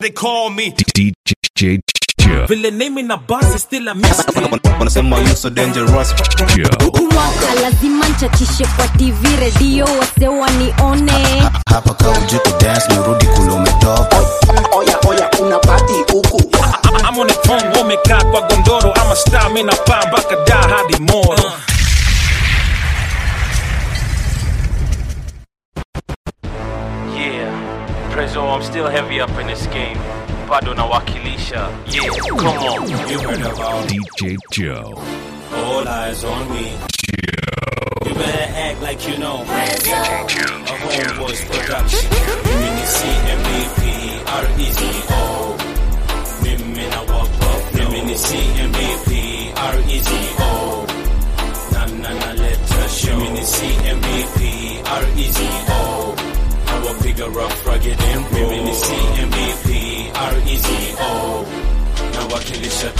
they call me. DJ Joe. Vile name na buzz is still a mystery. wanasema you so dangerous Joe. mwaka lazima nchachishe kwa tv redio wase wanione hapa kaujiku dance merudi kule umetoka oya oya una pati huku I'm on the phone wamekaa kwa gondoro ama star mimi napaa mpaka da hadi moro. Yeah, Prezzo, I'm still heavy up in this game. Bado nawakilisha. Yeah, come on. You heard about DJ Joe. all eyes on me. You better act like you know. A homeboys production. Mini CMBP, R-E-Z-O. Mimi na walk up. Mini CMBP, R-E-Z-O. Na na na let us show. Mini CMBP, R-E-Z-O. Nawapiga rough, rugged and raw. Mimi ni CMBP, R-E-Z-O. nawakilisha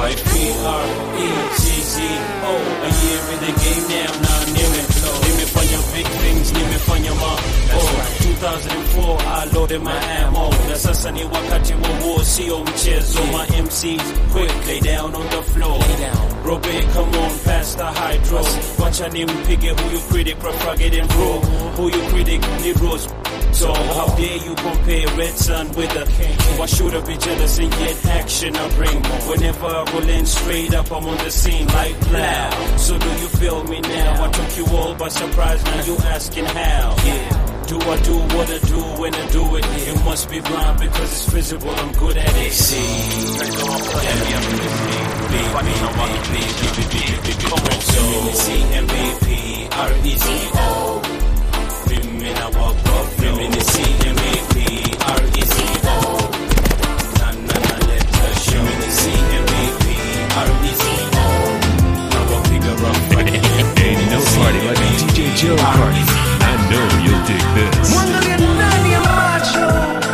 25PRECCO a year in the game now na nimeflow nimefanya big things nimefanya ma oh 2004 I loaded my ammo na sasa ni wakati wa war sio mchezo my MCs quick lay down on the floor Robe come on past the hydro wacha nimpige huyu critic profragate and bro huyu critic ni Rose so how dare you compare Red Sun with a king? Why should I be jealous and yet action I bring? Whenever I roll in straight up, I'm on the scene like plow. So do you feel me now? I took you all by surprise, now you asking how? Yeah. Do I do what I do when I do it? It must be blind because it's visible, I'm good at it. See, Prezzo, I'm still heavy up in this game. Bado nawakilisha. Yeah, come on. so CMBP, R-E-Z-O. Women I walk up, women is CMBP, R-E-Z-O. Na na na let us show. Women is CMBP, R-E-Z-O. Now I figure rough, rugged and Ain't no party like a DJ Joe party. I know you'll dig this. Mwangalie ndani ya macho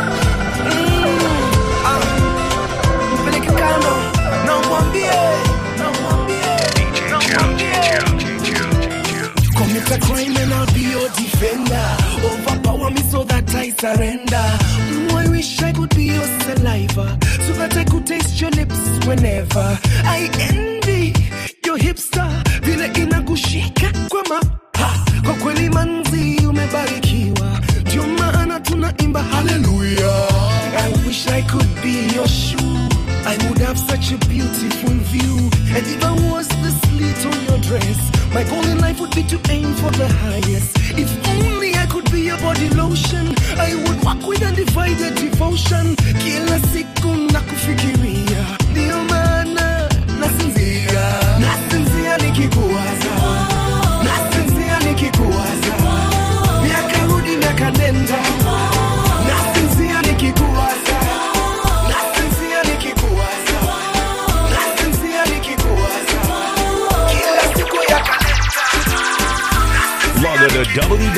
Mm, ah. Mpeleke kando na umwambie, na umwambie, na umwambie. Commit a crime and I'll be your defender. Overpower me so that I surrender. Mm, I wish I could be your saliva so that I could taste your lips whenever. I envy your hipster vile inakushika kwa ma ha, kwa kweli manzi umebarikiwa, ndio maana tunaimba haleluya. I wish I could be your shoe. I would have such a beautiful view. And if I was the slit on your dress, my goal in life would be to aim for the highest. If only I could be your body lotion, I would walk with undivided devotion. Kila siku nakufikiria, ndio maana nasinzia, nasinzia nikikuwaza, nasinzia nikikuwaza, miaka rudi miaka nenda, nasinzia nikikuwaza, nasinzia nikikuwaza, nasinzia nikikuwaza, kila siku ya kalenda. Log on to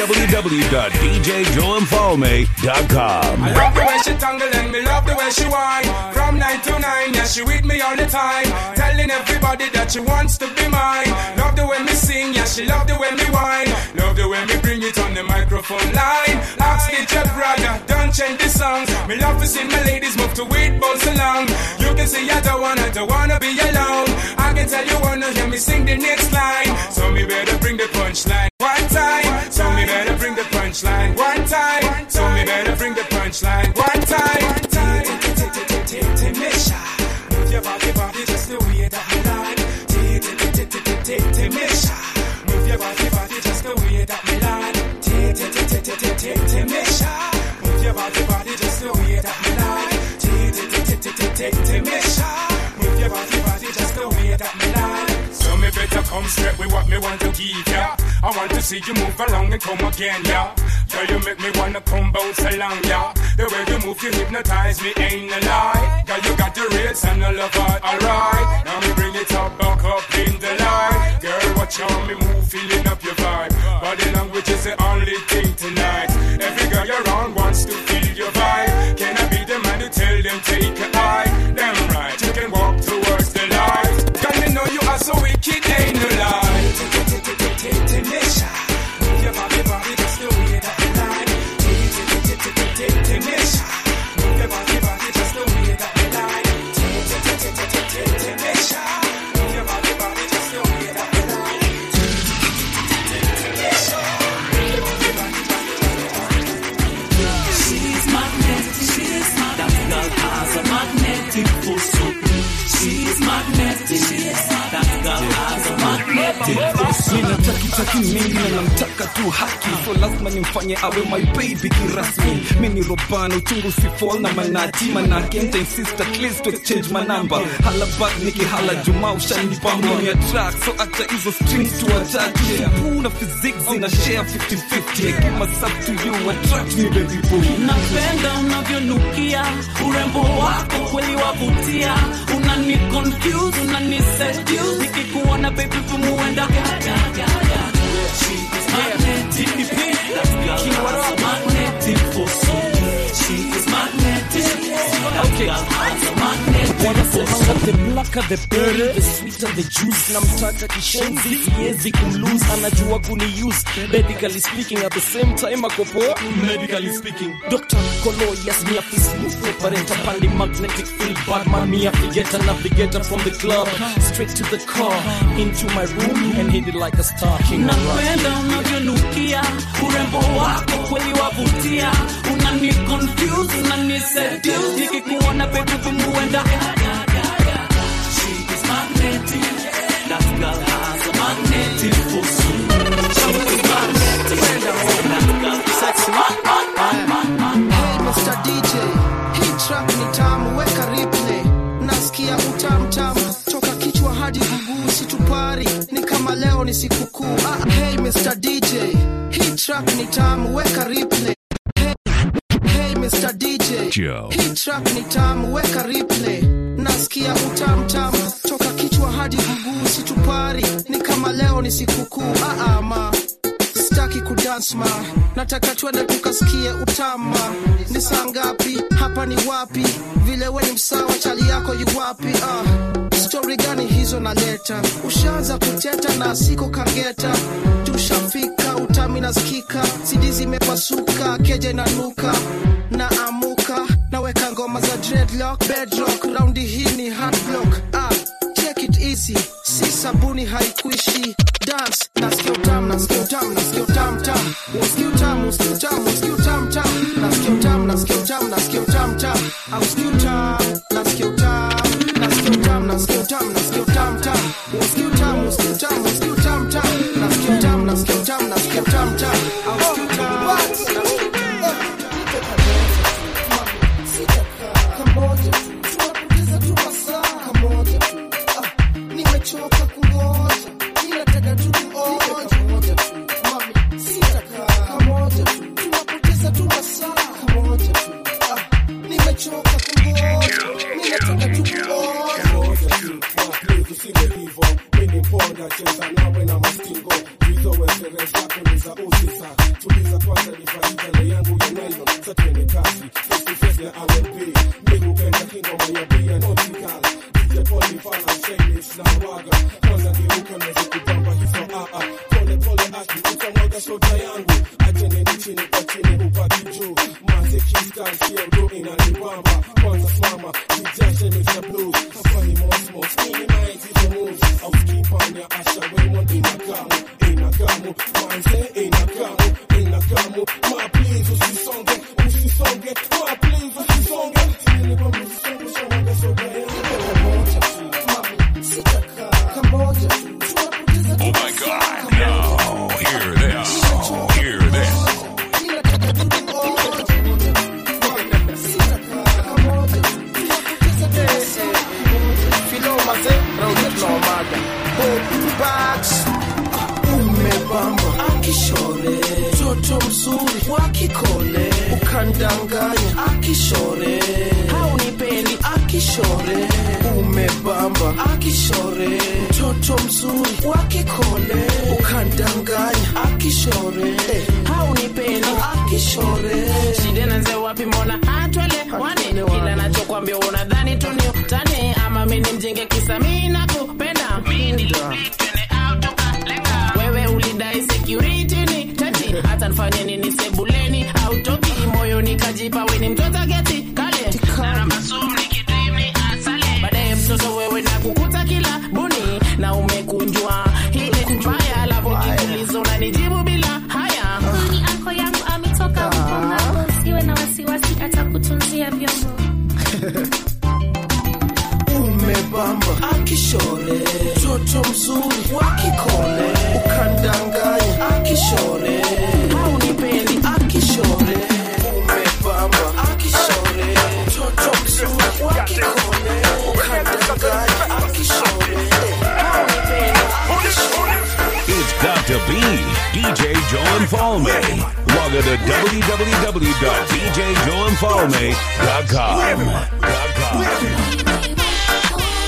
www.djjoeinfalme.com. I love the way she tangle and me love the way she whine. From nine to nine, yeah, she with me all the time. Telling everybody that she wants to be mine. Love the way me sing, yeah, she love the way me whine. Love the way me bring it on the microphone line. Ask DJ brother, don't change the songs. Me love to see my ladies move to it, bounce along. You can see I don't wanna, don't wanna be alone. I can tell you wanna hear me sing the next line. So me better bring the punchline one time. So me better bring the punchline one time. So me better bring the punchline one time. Timesha, move your body, body just the way that me like. Timesha, move your body, body just the way that me like. Timesha, move your body, body just the way that me like. Timesha, move your body, body just the way that me like. So me better come straight with what me want to give ya. I want to see you move along and come again, yeah. Girl, you make me wanna come bounce along, yeah. The way you move, you hypnotize me, ain't a lie. Girl, you got the rates and the love heart, alright. Now me bring it up, back up in the light. Girl, watch how me move, feeling up your vibe. Body language is the only thing tonight. Every girl you're around wants to feel your vibe. Can I be the man to tell them take a eye? Damn right, you can walk towards the light. Girl, me know you are so wicked, ain't no lie. Timesha, move your body, body just the way that you like. Timesha, move your body, body just the si mingi na namtaka tu haki so lazima nimfanye awe my baby kirasmi mi ni robana uchungu si fall na manati manake nta insist at least to exchange manamba hala back nikihala juma ushanipa mloni ya track so acha hizo strings to attach puna physics zina share 50-50 I give myself to you attract me baby boo napenda unavyonukia urembo wako kweli wavutia unani confuse unani seduce nikikuona baby vumuenda wanasemanga the blacker the berry the sweeter the juice namtaka kishenzi siwezi kumlose anajua kuniuse medically speaking at the same time akopoa medically speaking dr kolo yes me a fist move operator pandi magnetic field badman me a figure navigator from the club straight to the car into my room and hit it like a star king napenda unavyonukia urembo wako kweli wavutia unani confuse unani seduce nikikuona baby vumuenda Hey Mr. DJ, hii track ni tamu, weka replay. Nasikia utamu tamu toka kichwa hadi mguu, situpari ni kama leo ni sikukuu. Ah, hey Mr. DJ, hii track ni tamu, weka replay. Hey, hey Mr. DJ, Joe. hii track ni tamu, weka replay. Nasikia utamu tamu toka kichwa hadi mguu, situpari ni kama leo ni sikukuu. Ah, ah, ma sitaki kudance ma nataka twende tukasikie utama ni saa ngapi hapa ni wapi vile we ni msawa chali yako yu wapi ah. stori gani hizo naleta ushaanza kuteta na siko kageta tushafika utami nasikika sidi zimepasuka keja inanuka na amuka naweka ngoma za dreadlock bedrock raundi hii ni hardblock ah. take it easy si sabuni haikuishi dance nasikia utamu nasikia utamu nasikia utamu tamu nasikia utamu nasikia utamu nasikia utamu tamu nasikia utamu nasikia utamu nasikia utamu tamu au nasikia utamu nasikia utamu nasikia utamu nasikia utamu nasikia utamu tamu nasikia utamu nasikia utamu nasikia utamu tamu nasikia utamu nasikia utamu nasikia utamu tamu au nasikia utamu nimechoka kungoja ninataka tu kuonja mami sitakaa kamoja tu tunapoteza tu masaa kamoja tu Ah, nimechoka kungoja ninataka tu kuonja Oh my God! Now hear this. Hear this. umebamba akishore toto mzuri wa kikole ukandanganya akishore haunipendi akishore umebamba akishore toto mzuri wa kikole ukandanganya akishore haunipendi akishore shida naanzia wapi mbona hatwele wani kila nachokwambia unadhani tu ni utani ama mi ni mjinge kisa mi nakupenda Mi nilibidi twende out tukalenga. wewe ulidai security ni tati hata nifanye nini sebuleni autoki moyoni kajipa we ni mtoto geti kale na namba sumni kidream ni asale baadaye mtoto wewe na kukuta kila buni na umekunjwa ile mbaya alafu kikuliza unanijibu bila haya Huyu ni anko yangu ametoka huko ng'ambo, usiwe na wasiwasi, atakutunzia vyombo. umebamba akishore toto mzuri wa kikole ukandanganya akishore haunipendi akishore umepamba akishore mtoto mzuri wa kikole ukadanganya akishore haunipendi akishore It's got to be DJ Joe and Falme. Log on to www.djjoeandfalme.com.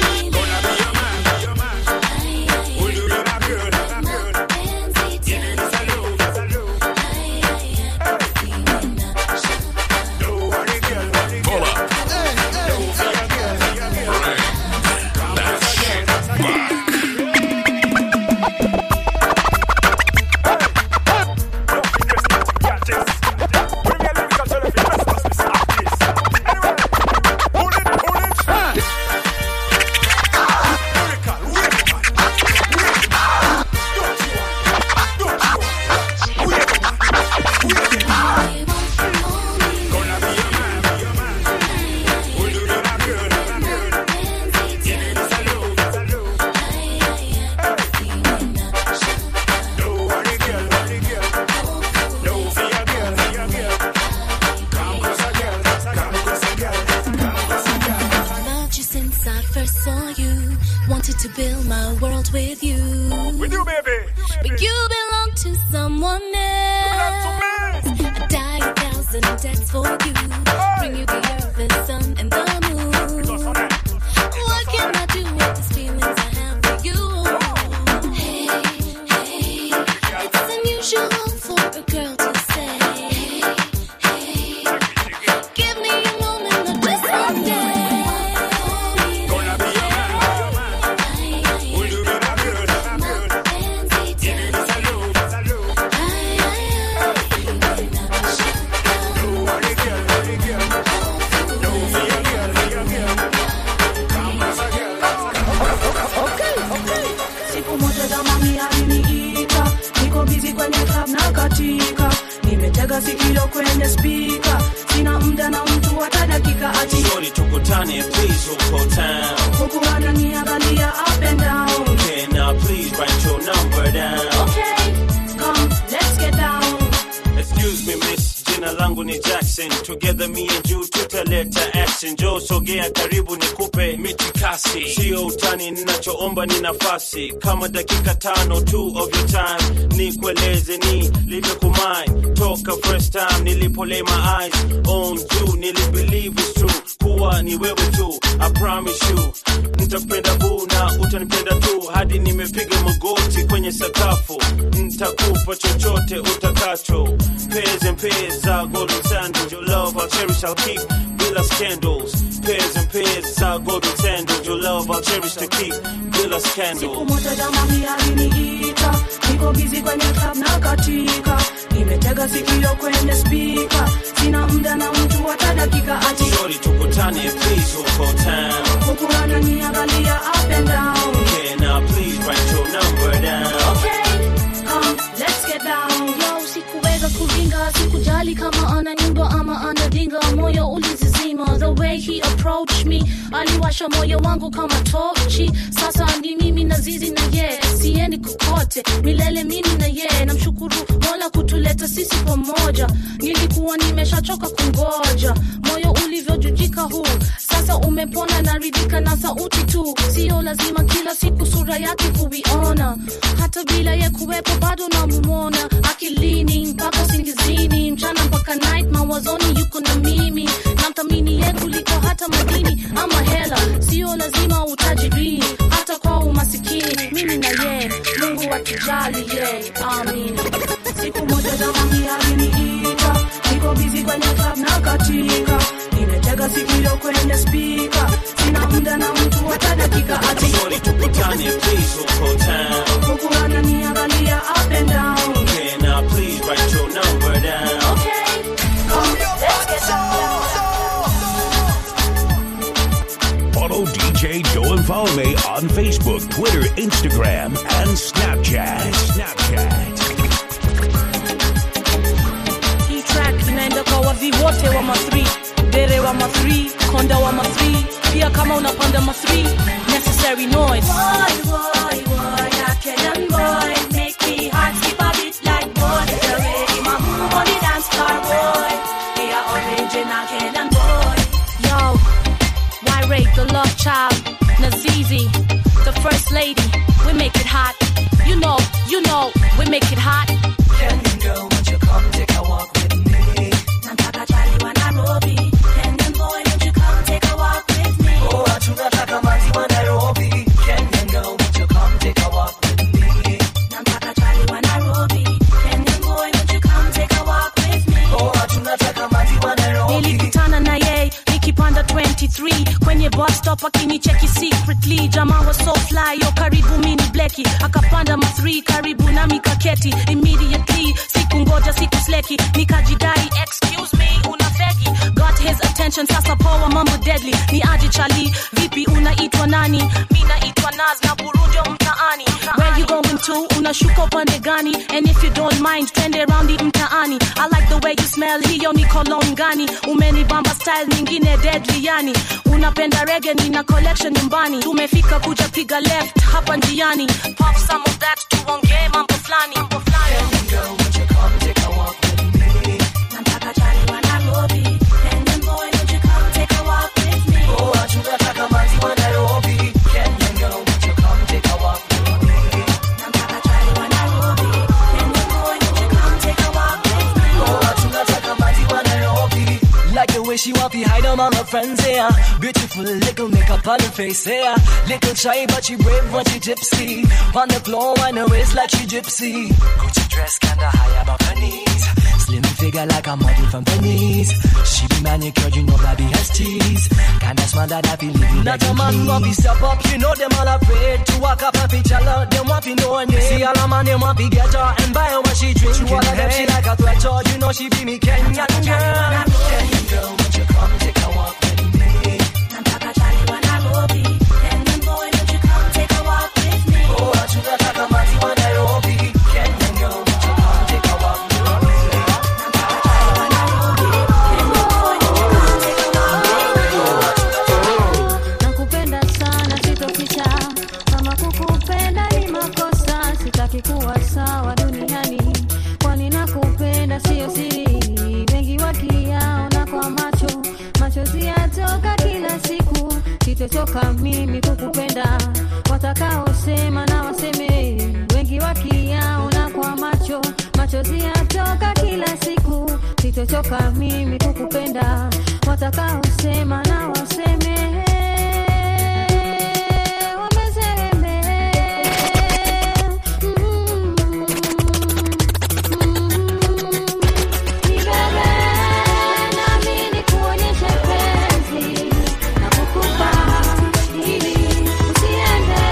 Pull up. Loved you since I first saw you. Wanted to build my world with you. With you, baby. But you belong to someone else. I die a thousand deaths for you. Bring you the earth, the sun, and the moon. What can I do with these feelings I have for you? Hey, hey, it's unusual for a girl to say. Hey, hey, give me a moment of just one day. siku moja zamani aliniita niko bizi kwenye club na katika nimetega sikio kwenye spika sina muda na mtu hata dakika ati Shorty tukutane please uko town huku ananiangalia up and down Can I please write your number down okay come let's get down Excuse me miss, jina langu ni Jackson. Together me and you tutaleta action. Jo, sogea karibu nikupe mitikasi, sio utani. Ninachoomba ni nafasi kama dakika tano tu of your time, nikueleze ni livyokumai toka first time nilipo lay my eyes on you, nilibelieve it's true kuwa ni wewe tu. I promise you nitakupenda boo na utanipenda tu hadi nimepiga magoti kwenye sakafu. Nitakupa chochote utakacho, pairs and pairs za golden sandals. Your love I'll cherish, I'll keep bila scandals. Pairs and pairs za golden sandals. Your love I'll cherish to keep bila siku scandals. moja jamani aliniita niko bizi kwenye club na katika nimetega sikio kwenye spika sina muda na mtu hata dakika ati Shorty tukutane please uko town. huku ananiangalia up and down Can I please write your number down? okay come let's get down Yo, sikuweza kuringa sikujali kama ana nyumba ama anadinga moyo ulizizima the way he approached me aliwasha moyo wangu kama tochi sasa ni mimi na zizi na ye siendi kokote milele mimi na ye namshukuru mola kutuleta sisi pamoja nilikuwa nimeshachoka kungoja moyo ulivyojujika huu sasa umepona naridhika na sauti tu sio lazima kila siku sura yake kuiona hata bila ye kuwepo bado namumona akilini mpaka singizini mchana mpaka night mawazoni yuko na mimi namthamini ye kuliko hata madini ama hela sio lazima utajiri hata kwa umasikini mimi na ye mungu atujali ye amin siku moja jamani aliniita niko bizi kwenye club na katika nimetega sikio kwenye spika sina muda na mtu hata dakika ati Shorty tukutane please uko town. huku ananiangalia up and down Can I please write your number down? okay come let's get down Follow DJ Joe and Falme on Facebook, Twitter, Instagram, and Snapchat. Snapchat. hii track inaenda kwa wavi wote wa ma3 dere wa ma3 konda wa ma3 pia kama unapanda ma3 necessary noise Boy, boy, boy, a Kenyan boy, make me heart skip a bit child, Nazizi, the first lady. We make it hot. You know, you know, we make it hot. Kenyan girl, won't you come take a walk with me? Nataka chali wa Nairobi. Kenyan boy, won't you come take a walk with me? Oh, tunataka mazi wa Nairobi. Kenyan girl, won't you come take a walk with me? Nataka chali wa Nairobi. Kenyan boy, won't you come take a walk with me? Oh, tunataka mazi wa Nairobi. nilikutana na yeye nikipanda 23 kwenye bus stop akinicheki secretly jamaa wa so fly yo karibu mini bleki akapanda ma 3 karibu nami kaketi immediately siku ngoja siku sleki nikajidai excuse me una fegi got his attention sasa poa mambo deadly ni aje chali vipi unaitwa nani mi naitwa naz na burundio mtaani where you going to unashuka upande gani and if you don't mind twende raundi mtaani i like the way you smell hiyo ni cologne gani umenibamba style nyingine deadly yani unapenda rege nina collection nyumbani tumefika kuja piga left hapa njiani pop some of that tuongee mambo flani mambo flani Girl, won't you come take a walk with me? Nataka chali wa Nairobi. Kenyan boy, won't you come take a walk with me? Oh, tunataka mazi wa Nairobi. Kenyan girl, won't you come take a walk with me? Nataka chali wa Nairobi. Kenyan boy, won't you come take a walk with me? Oh, tunataka mazi wa Nairobi. Like the way she want to hide them all her friends, yeah. Beautiful little makeup on her face, yeah. Little shy, but she brave when she tipsy. On the floor, on her waist like she gypsy. Gucci dress kinda high above her knees. Slim figure like a model from Venice. She be manicured, you know, baby has teeth. Kinda smart that I feel living Not like a man want to step up, you know them all afraid to walk up and feature her. Them want to know her name. See all the man, them want to get her and buy her what she drink. To all of them, she like a threat, so you know she be me Kenyan girl. Kenyan girl, won't you come take a walk with me? Nataka chali wa Nairobi. Kenyan boy, won't you come take a walk with me? Oh, tunataka mazi wa Nairobi. Kenyan girl, won't you come take a walk with me? Nataka chali wa Nairobi. Kenyan boy, won't you come take a walk with me? nakupenda sana sitoficha kama kukupenda ni makosa sitaki kuwa sawa duniani kwani nakupenda siyo siri wengi wakiyaona kwa macho machozi yatoka kila siku sitochoka mimi kukupenda watakaosema na waseme wengi wakiyaona kwa macho machozi yatoka kila siku sitochoka mimi kukupenda watakaosema na waseme wameseme nibebe nami nikuonyeshe penzi na kukupa ili usiende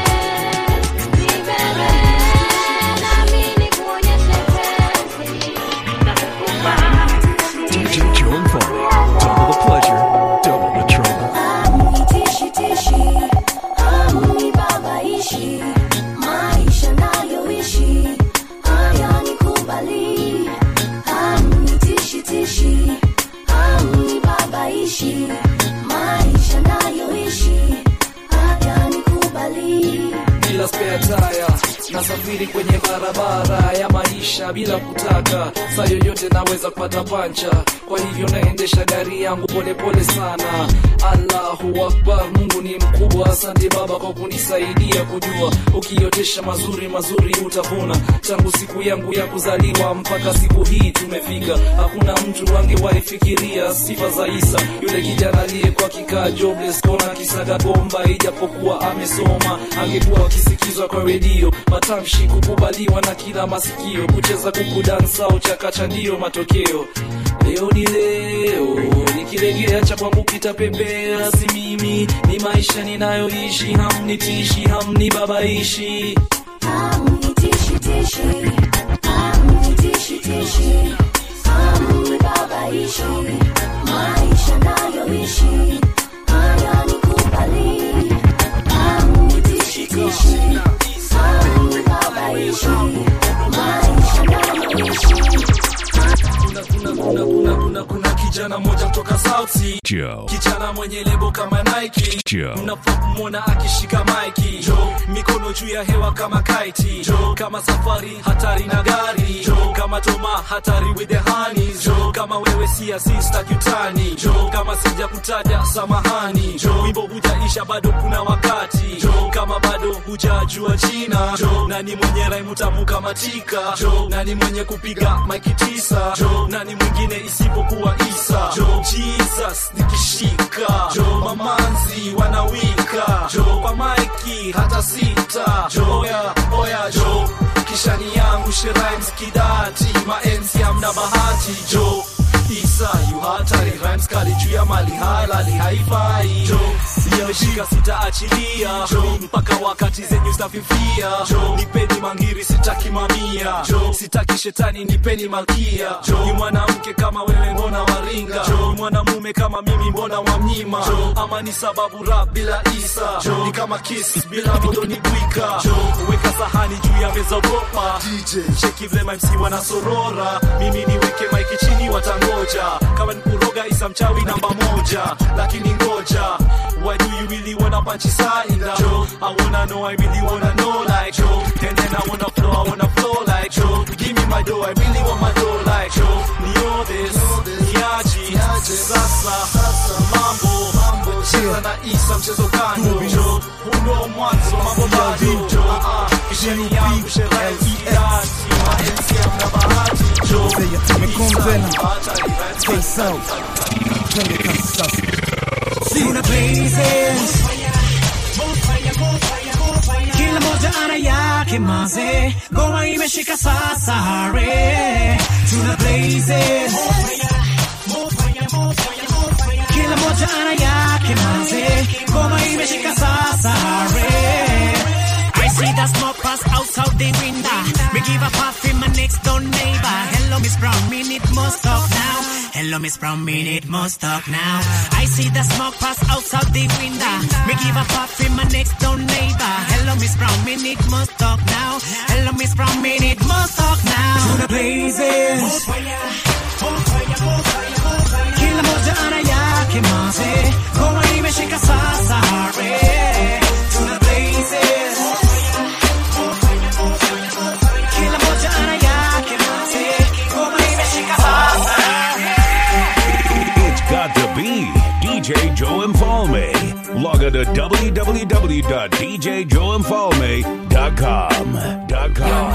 nibebe nami nikuonyeshe penzi na kukupa DJ Joe and Foley. Double the pleasure, double the trouble. Tishi tishi, amni babaishi, maisha nayoishi haya nikubali. Amni tishi tishi, amni babaishi, maisha nayoishi haya nikubali. bila spare tire nasafiri kwenye barabara ya maisha bila kutaka saa yoyote naweza kupata pancha kwa hivyo naendesha gari yangu polepole sana allahu akbar mungu ni mkubwa asante baba kwa kunisaidia kujua ukiotesha mazuri mazuri utavuna tangu siku yangu ya kuzaliwa mpaka siku hii tumefika hakuna mtu angewahi fikiria sifa za isa yule kijana aliyekuwa kikaa jobless kona kisaga bomba ijapokuwa amesoma angekuwa akisikizwa kwa redio matamshi kukubaliwa na kila masikio kucheza kuku dansa au chakacha ndiyo matokeo leo ni leo nikilegea cha kwangu kitapepea si mimi ni maisha ninayoishi hamnitishi hamnibabaishi Amni tishi tishi, amni tishi tishi, amni babaishi, maisha nayoishi haya nikubali. Amni tishi tishi, amni babaishi, maisha nayoishi kuna, kuna, kuna, kuna, kuna kijana moja kutoka South Sea Joe. kijana mwenye lebo kama Nike Joe. mnafaa kumwona akishika maiki mikono juu ya hewa kama kaiti kama safari hatari na gari kama toma hatari with the honeys kama wewe si asista kitani kama sija kutaja samahani wimbo hujaisha bado kuna wakati kama bado hujajua jina nani mwenye raimu tamu kama tika nani mwenye kupiga maiki tisa nani mwingine isipokuwa isa jesus nikishika mamanzi wanawika kwa maiki hata sita oya oya jo kishani yangu sherimes kidati maenzi amna bahati jo isa yu hatari rhymes kali juu ya mali halali haifai nimeshika sitaachilia mpaka wakati zenyu zitafifia nipeni mangiri sitaki mamia sitaki shetani nipeni malkia ni mwanamke kama wewe mbona waringa ni mwanamume kama mimi mbona wamnyima ama ni sababu rap bila isa ni kama kiss bila modo ni bwika weka sahani juu ya meza ogopa cheki vile mamsi wanasorora mimi niweke maiki chini watangoja kama ni kuroga isa mchawi namba moja lakini ngoja why do you really wanna punch inside I wanna know I really wanna know like and then I wanna flow I wanna flow like give me my dough I really want my dough like nio this niaji sasa mambo cheza na isa mchezo kando huno mwanzo mambo bado Ah, ah, kisheni yangu sherai kiasi maenzi amna bahati Sina blazes kila moja ana yake maze ngoma imeshika sasa hare tuna blazes kila moja ana yake maze ngoma imeshika sasa hare I see the smoke pass out of the window. Me give a puff in my next door neighbor. Hello, Miss Brown, me need more talk now. Hello, Miss Brown, me need more talk now. I see the smoke pass out of the window. Me give a puff in my next door neighbor. Hello, Miss Brown, me need more talk now. Hello, Miss Brown, me need more talk now. To the blazes. Kila moja ana yake maze. Ngoma imeshika sasa hare. Tuna blazes. Kila moja ana yake maze. Ngoma imeshika sasa It's got to be DJ Joe Infalme. Log on to www.djjoeinfalme.com. Dot com.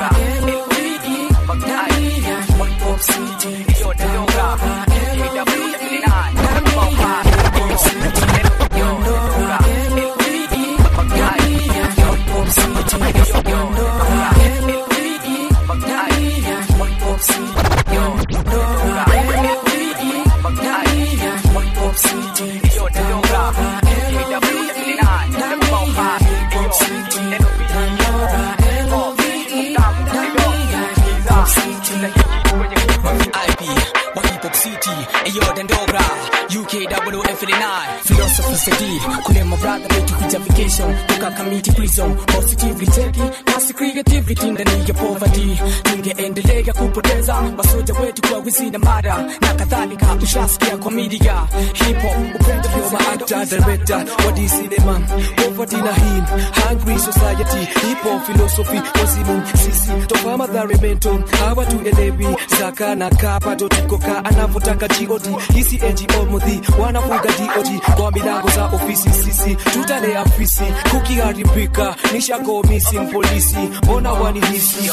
IP, Wakipop City, Ayo Dandora, UK double F89, Philosophy City, Kule my brother wetu kuja vacation, toka community prison, positively taking, kasi creativity ndani ya poverty, tungeendelea kupoteza masoja wetu kwa wizi na mada na kadhalika, ushasikia kwa media, hip hop, upendo vyo maactor, director, wadi cinema, poverty na him, hungry society, hip hop philosophy, wazimu, sisi, toka madhari mental, hawa tuelewi, zaka na kapato tuko ka anavyotaka god hisi ngo mudhi wanafuga dod kwa milango za ofisi sisi tutale afisi kukiharibika nishago missing polisi mbona wanihisi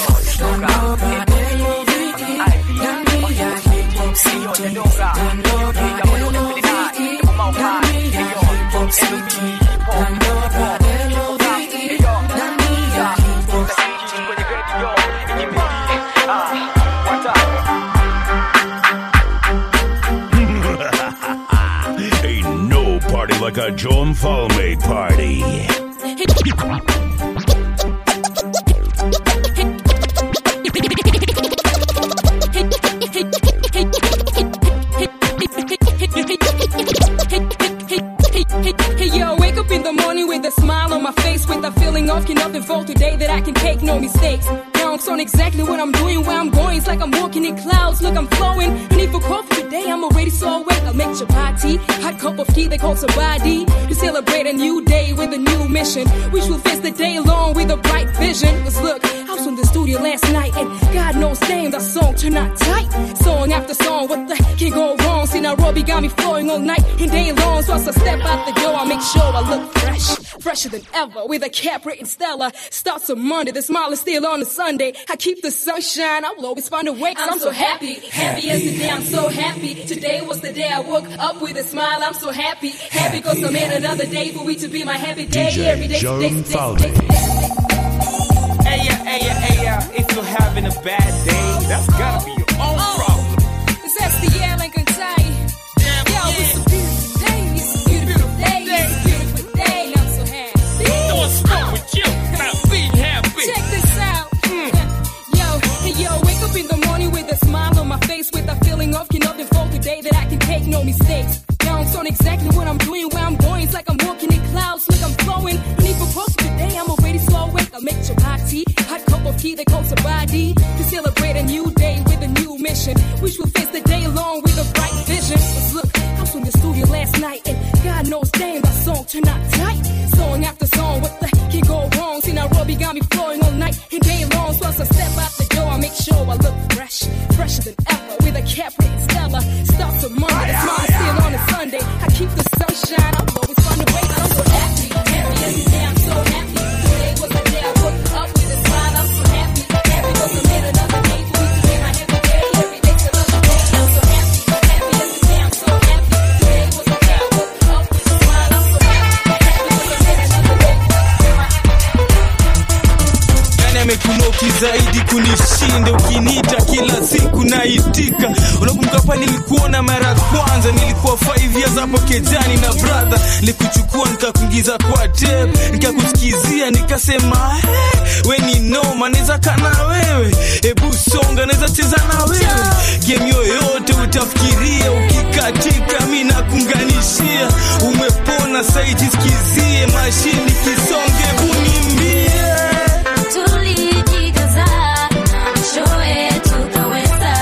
Ain't no party like a Joe Infalme party. Hey yo, wake up in the morning with a smile on my face, with a feeling of enough evolve today that I can take no mistakes. Now I'm on exactly what I'm doing, where I'm going. It's like I'm walking in clouds. Look, I'm flowing. No need for coffee to today I'm already so awake. I'll make your party. Hot cup of tea, they call somebody. To celebrate a new day with a new mission. Which will face the day long with a bright vision. Cause look, I was in the studio last night and God knows damn that song turned out tight. Song after song, what the heck can go wrong? See Nairobi got me flowing all night and day long. So as I step out the door, I make sure I look fresh. Fresher than ever with a Capri and Stella. Starts on Monday, the smile is still on a Sunday. I keep the sunshine, I will always find a way. I'm so happy, happy yesterday, I'm so happy. Today was the day I woke up with a smile, I'm so happy. Happy cause I made another day for me to be my happy day. Every day, Joe today, today, Falvey. today. Hey, yeah, hey, yeah, hey, yeah. If you're having a bad day, that's gotta be your own problem. It's SDL Lincoln Tay. Yo, it's a beautiful day. It's a beautiful day. It's a beautiful day. I'm so happy. What's wrong with you? Not being happy. Check this out. Yo, hey yo, wake up in the morning with a smile on my face, with a feeling of can nothing for today that I can take no mistakes. Now I'm on exactly what I'm doing, where I'm going. It's like I'm walking in clouds, look I'm flowing. And if I post today, I'm already so awake. I'll make your party, hot cup of tea, they call somebody to celebrate a new day with a new mission, which will face the day long with a bright vision. 'Cause look, I was in the studio last night, and God knows, damn, that song turned out tight. Song after song, what the heck can go wrong? See Nairobi got me flowing all night and day long. So as I step out the door, I make sure I look fresh, fresher than ever with a Capri and Stella. Starts on Monday, smile still on a Sunday. I keep the sunshine, I'll always find a way. I'm so happy, happy every day. I'm so happy. Today was the day I woke up with a smile. I'm so happy, happy 'cause I made another day for me to be my happy day. Every day's another day. I'm so happy, happy every day. I'm so happy. Today was the day I woke up with a smile. I'm so happy, happy 'cause I made another day for me to be my happy Nani amekunoki zaidi kunishinda? Ukiniita kila siku naitika. Unakumbuka pa nilikuona mara ya kwanza, nilikuwa 5 years hapo kejani na brother, nilikuchukua nikakuingiza kwa tape, nikakusikizia nikasema, hey, we ni noma, naweza kana wewe, hebu songa, naweza cheza na wewe, game yoyote utafikiria, ukikatika mi nakunganishia, umepona saiti, sikizie mashini kisonge, unimbie Tulijikaza na mwishowe tukaweza,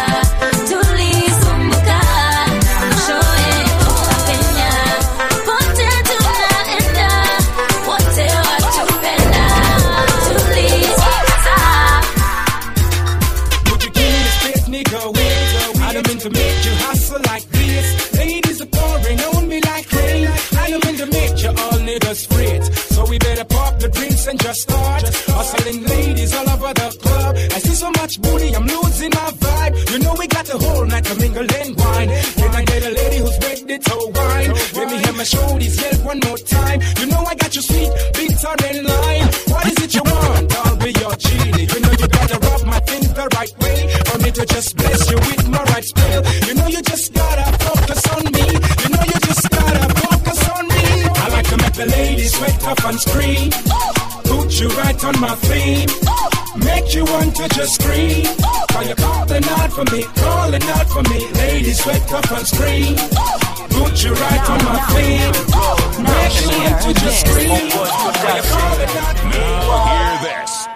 tulisumbuka na mwishowe tukapenya. Pote tunaenda, wote watupenda. Tulijikaza Would you give me the space, nigga? Wait, I don't mean to make you hustle like this. Ladies are pouring on me like rain. I don't mean to make you all niggas fret. So we better pop the drinks and just start hustling ladies all over the club. I see so much booty, I'm losing my vibe. You know we got the whole night to mingle and wine. Can I get a lady who's ready to wine? Let me hear my shoulders yell one more time. You know I got you sweet, bitter and lime. What is it you want? I'll be your genie. You know you gotta rub my thing the right way for me to just bless you with my right spell. You know you just gotta focus on me. You know you just gotta focus on me. I like to make the ladies sweat up and scream. Put you right on my feet. Make you want to just scream. Call you calling out for me, calling out for me. Ladies sweat up and scream. Put you right on my feet. Make you want to just scream. Call you calling out for me. Hear this.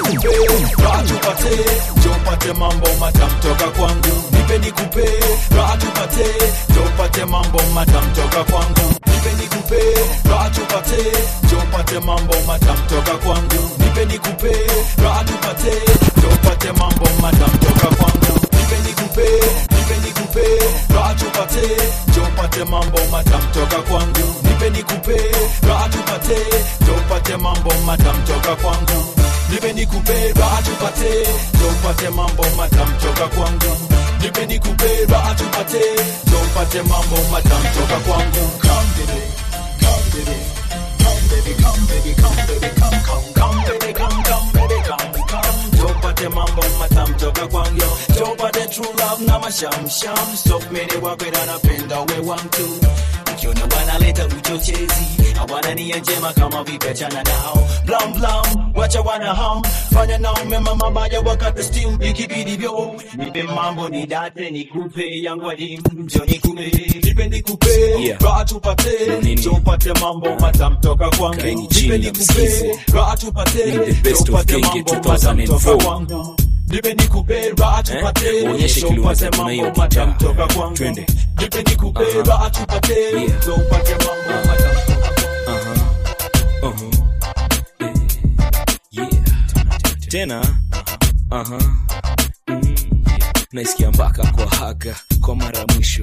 raha tupate tupate mambo matam toka kwangu nipe nikupe raha tupate tupate mambo matam toka kwangu nipe nikupe raha tupate tupate mambo matam toka kwangu nipe nikupe raha tupate tupate mambo matam toka kwangu nipe nikupe nipe nikupe raha tupate tupate mambo matam toka kwangu nipe nikupe raha tupate tupate mambo matam toka kwangu nipe nikupe raha tupate tupate mambo matam toka kwangu nipe nikupe raha tupate tupate mambo matam toka kwangu come baby come baby come baby come baby come baby come come come baby come come baby come come tupate mambo matam toka kwangu tupate true love na mashamsham stop mene wakwenda napenda we wangu ukiona wanaleta uchochezi hawana nia njema kama vipachana nao blam blam wacha wana ham fanya nao mema mabaya wakati still ikibidi vyo nipe mambo ni date nikupe yangu adimu njo nikupe nipe nikupe Yeah. raha tupate Nini? tupate mambo matam toka kwangu Kaini nipe chini na nikupe msikize. raha tupate Ni the best of tupate Genge mambo matam toka 2004. kwangu nipe nikupe raha tupate Onyeshe Ndo kile upate unaweza tuna hiyo mambo gitaa. matamu toka kwangu Twende. nipe nikupe Aha. raha tupate Yeah. Ndo upate mambo matamu Aha. Aha. Eh. Yeah. tena Aha. Mm. naisikia mpaka kwa haga kwa mara ya mwisho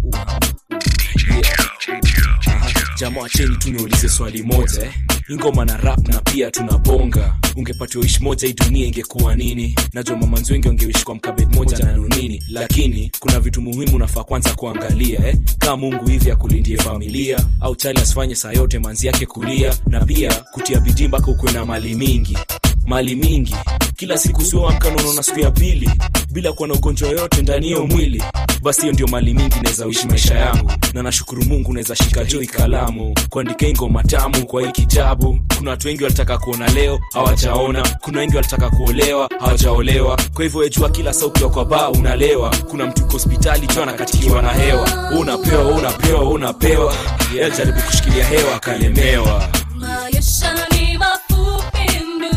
Yeah. Aha. jamaa wacheni tu niulize swali moja eh. ingoma na rap na pia tunabonga ungepatiwa ishi moja hii dunia ingekuwa nini najua mamanzi wengi wangeishi kwa mkabet moja na nunini lakini kuna vitu muhimu nafaa kwanza kuangalia eh. kaa mungu hivi akulindie familia au chali asifanye saa yote manzi yake kulia na pia kutia bidii mpaka ukuwe na mali mingi mali mingi kila siku sioamka unaona siku ya pili bila kuwa na ugonjwa yoyote ndani hiyo mwili basi hiyo ndio mali mingi naweza uishi maisha yangu na nashukuru mungu naweza shika joi kalamu kuandika hii ngoma tamu kwa hii kitabu kuna watu wengi walitaka kuona leo hawajaona kuna wengi walitaka kuolewa hawajaolewa kwa hivyo wejua kila saa ukiwa kwa baa unalewa kuna mtu uko hospitali jua anakatikiwa na hewa unapewa unapewa unapewa yeah, jaribu kushikilia hewa akalemewa Maisha ni mafupi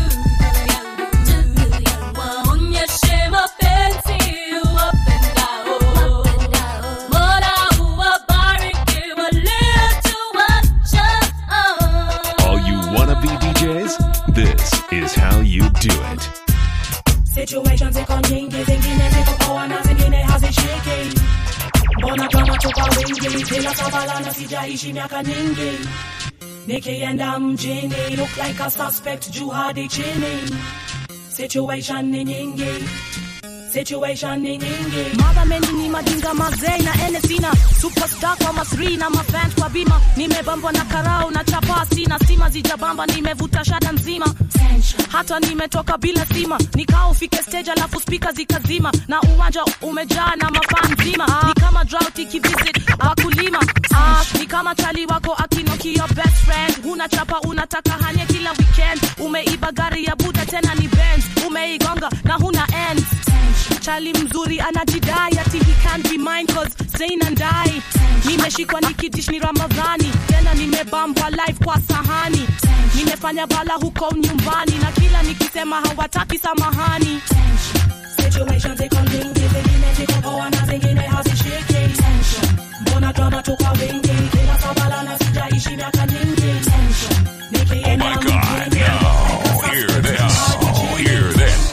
ndugu yangu, waonyeshe mapenzi uwapendao. Mola uwabariki waliotuacha. All you wanna be DJs? This is how you do it. Situations ziko nyingi, zingine ziko poa na zingine hazishiki. Mbona kama tuko wingi, bila kabala na sijaishi miaka nyingi. Nikienda mjini, look like a suspect juu hadi chini. Situation ni nyingi, situation ni nyingi. Mothermen ni madinga mazee na enesina superstar kwa masri na mafans kwa bima nimebambwa na karao na chapa sina stima zijabamba nimevuta shada nzima hata nimetoka bila sima nikao ufike stage alafu spika zikazima na uwanja umejaa na mafan nzima ah, ni kama drought ikivisit wakulima ah, ni kama chali wako akinoki your best friend huna chapa unataka hanye kila weekend umeiba gari ya buda tena ni Benz umeigonga na huna ends chali mzuri anajidai ati he can't be mine cause Zain and I nimeshikwa nikidish ni Ramadhani tena nimebambwa live kwa sahani nimefanya bala huko nyumbani na kila nikisema hawataki samahani Situations ziko nyingi, zingine ziko poa na zingine hazishiki. Mbona drama tuko wingi, kila kabala na sijaishi miaka nyingi. Nikienda mjini, Hear this. Hear this.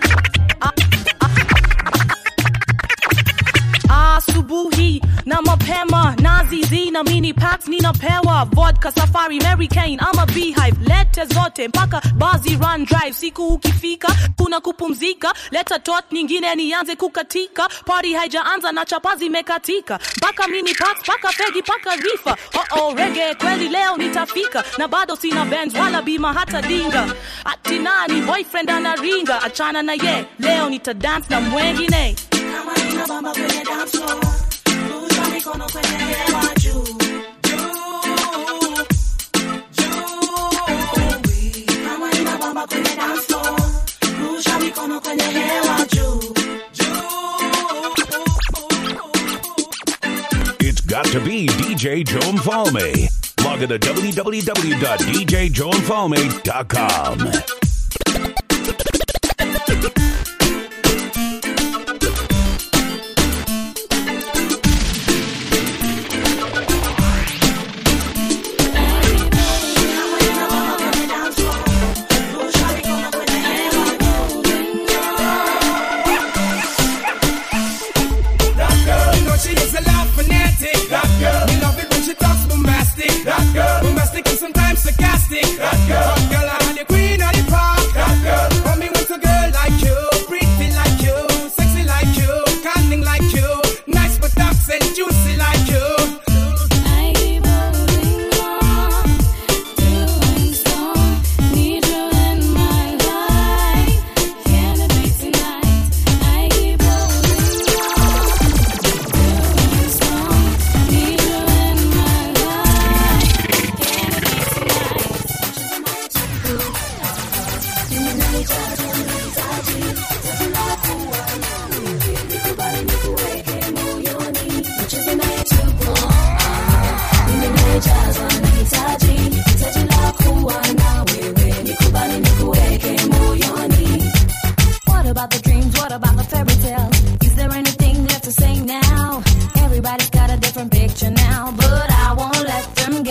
asubuhi na mapema nazizi na mini packs ninapewa vodka safari mary kane ama beehive lete zote mpaka bazi run drive siku ukifika kuna kupumzika leta tot nyingine nianze kukatika party haijaanza na chapa zimekatika mpaka mini packs mpaka fegi mpaka rifa oh oh rege kweli leo nitafika na bado sina benz wala bima hata dinga ati nani boyfriend anaringa achana na ye leo nita dance na mwengine kama ninabamba kwenye dance floor, rusha mikono kwenye hewa juu. Juu, juu. Kama ninabamba kwenye dance floor, rusha mikono kwenye hewa juu. It's got to be DJ Joe Mfalme. Log on to www.djjoemfalme.com. That girl, you know she is a love fanatic. That girl, me love it when she talks bombastic. That girl, bombastic and sometimes sarcastic. That girl, hot girl, I'm the queen of the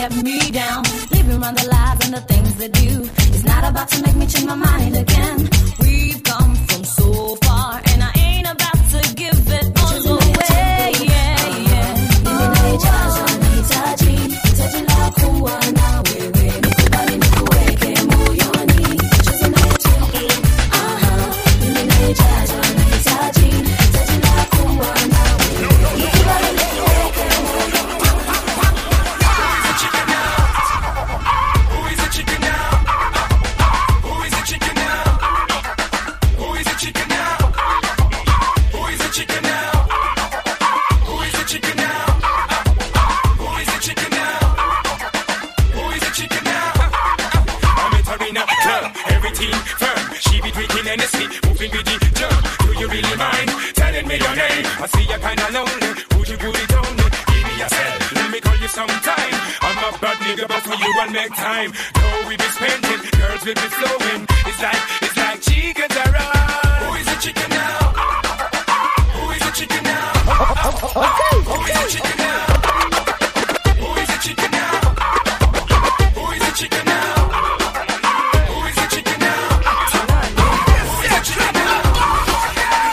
get me down. Living around the lies and the things they do. It's not about to make me change my mind again. We've come from so far, and I ain't about to give it all away. Yeah, yeah. Mimi naijaza nahitaji, hitaji la kuwa na wewe. Nikubali nikuweke moyoni. Cheza naye tu. Aha. Mimi naijaza nahitaji, hitaji la kuwa na wewe. Nikubali nikuweke Arena club, everything firm. She be drinking Hennessy, moving with the jump. Do you really mind telling me your name? I see you kinda lonely. Would you put it on me? Give me a cell, let me call you sometime. I'm a bad nigga, but for you I'll make time. Though we be spending, girls will be flowing. It's like, it's like chickens are Who is the chicken now? Who is the chicken now? Who is the chicken now? Who is the chicken now? Who is the chicken now? Who is the chicken now? Who is the chicken now?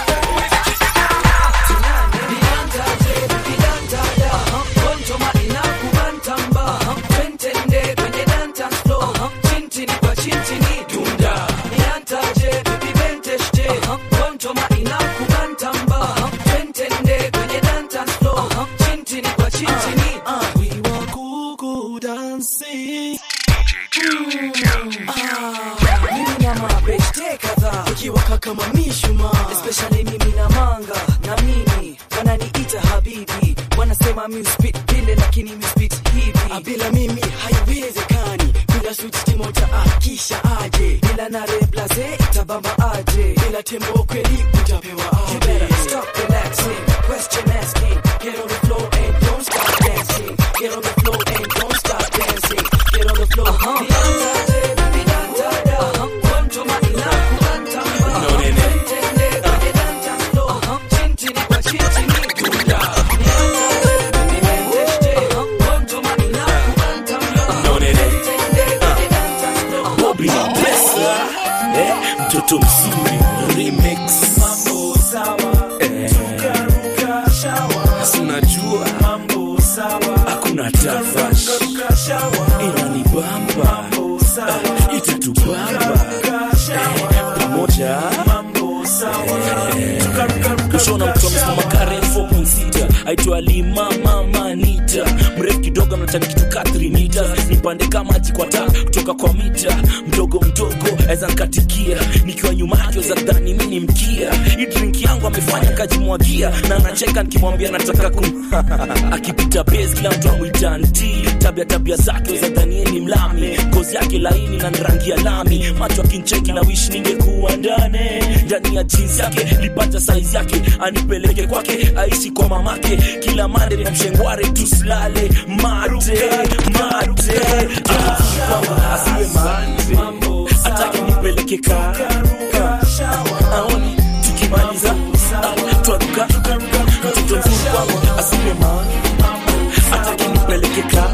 mimi na mabeshte kadhaa ukiwaka kama mishuma especially mimi na manga na mimi wananiita habibi wanasema mi spit vile lakini mi spit hivi Ah, bila mimi haiwezekani bila switch timoja akisha aje bila na replace itabamba aje bila tembo kweli utapewa aje you better stop relaxing question asking get on the floor and don't stop dancing get on the floor and don't stop dancing get on the floor uh-huh. Bobby Pesa eh, mtoto mzuri remix mambo sawa eh, si unajua mambo sawa hakuna tafash inanibamba eh, itatubamba eh, pamoja kushona mtu amesimama Karen 4.6 aitwa Lima Mama Nita mrefu kidogo anataka kitu ka 3 meters nipande kama maji kwa taa kutoka kwa mita mdogo mdogo aweza nikatikia nikiwa nyuma yake za dhani mimi ni mkia hii drink yangu amefanya kajimwagia na anacheka nikimwambia nataka kum akipita base kila mtu amwita anti tabia tabia zake za dhani yeye ni mlami ngozi yake laini na ni rangi ya lami macho akincheki na wish ningekuwa ndani ndani ya jeans yake lipata size yake anipeleke kwake aishi kwa mamake kila mande na mshengware tusilale mate mate kwamba asiwe mate atake nipeleke ka aoni tukimaliza ah, twaruka mtoto mzuri kwangu asiwe mate atake nipeleke ka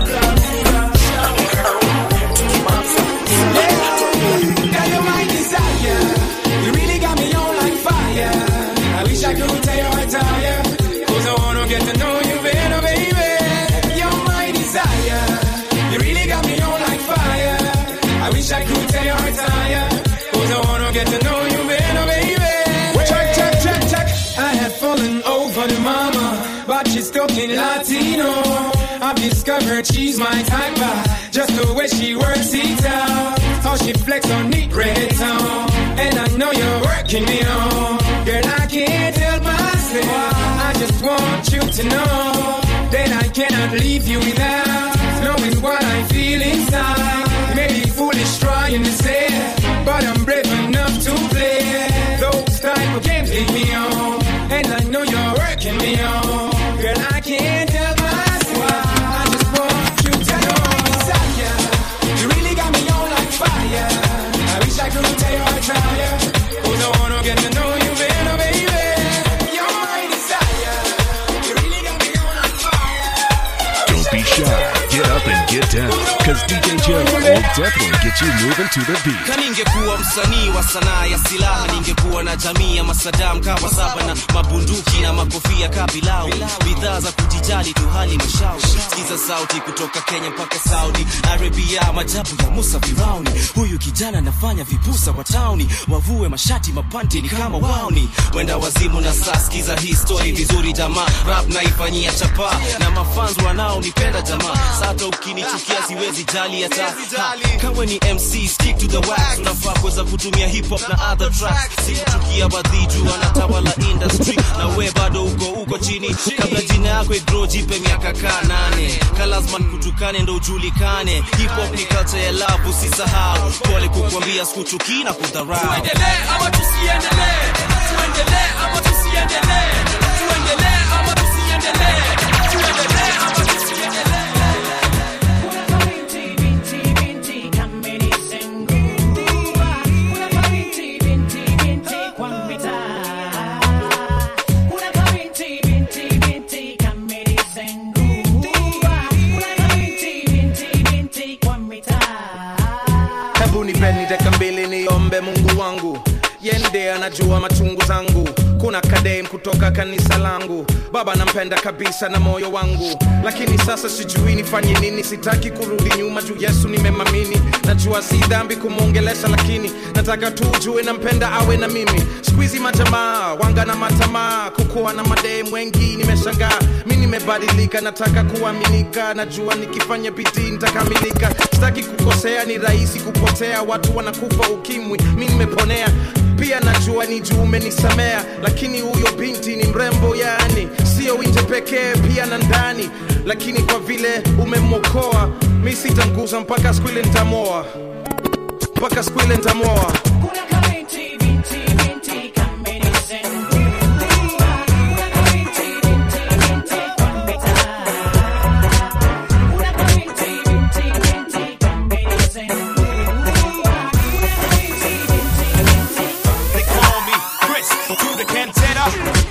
Got your mind desire. You really got me on like fire. I wish I could tell you I tire. Cause I wanna get to know you better, baby. You're my desire. You really got me on like fire. I wish I could tell you I tire. Cause I wanna get to know you better, baby. Check, check, check, check. I had fallen over the mama, but she's talking Latino. I've discovered she's my type, uh, just the way she works it out. How she flex on neat reggaeton. And I know you're working me on. Girl, I can't help myself. I just want you to know that I cannot leave you without knowing what I feel inside. Maybe foolish trying to say, but I'm brave enough to play. Those type of games lead me on. And I know you're working me on. Girl, I can't help myself. I just want you to know. Desire. You really got me on like fire. I wish I could tell you I try. Cause I wanna get to know you better, baby. You're my desire. You really got me on like fire. Don't be shy. now, because DJ Joe will definitely get you moving to the beat. kaningekuwa msanii wa sanaa ya silaha ningekuwa na jamii ya masadam kama saba na mabunduki na makofia kabilau bidhaa za kujijali tu hali mashauri sikiza sauti kutoka kenya mpaka saudi arabia majabu ya musa firauni huyu kijana anafanya vipusa wa tauni wavue mashati mapanti ni kama wauni wenda wazimu na saa sikiza hii story vizuri jamaa rap naifanyia chapa na mafans wanaonipenda jamaa sata ukinichukia siwezi jali hata Ha, kawe ni mc stick to the wax unafaa kuweza kutumia hip hop na other tracks sikuchukia badhiju wanatawala industry na we bado uko uko chini kabla jina yako igro jipe miaka kaa nane kalazman kutukane ndo ujulikane hip hop ni culture ya love usisahau pole kukwambia sikuchukii na kudharau tuendelee ama tusiendelee tuendelee ama tusiendelee tuendelee ama tusiendelee tuendelee ama tusiendelee hebu nipeni dakika mbili niombe mungu wangu yende anajua machungu zangu kuna kadem kutoka kanisa langu baba nampenda kabisa na moyo wangu lakini sasa sijui nifanye nini sitaki kurudi nyuma juu yesu nimemamini najua si dhambi kumwongelesha lakini nataka tu ujue nampenda awe na mimi skuizi majamaa wanga na matamaa kukuwa na madem wengi nimeshangaa mi nimebadilika nataka kuaminika najua nikifanya bidii nitakamilika sitaki kukosea ni rahisi kupotea watu wanakufa ukimwi mi nimeponea pia najua ni juu umenisamea lakini huyo binti ni mrembo yani sio nje pekee pia na ndani lakini kwa vile umemwokoa mi sitanguza mpaka siku ile ntamoa mpaka siku ile ntamoa They call me Chris to the Cantata.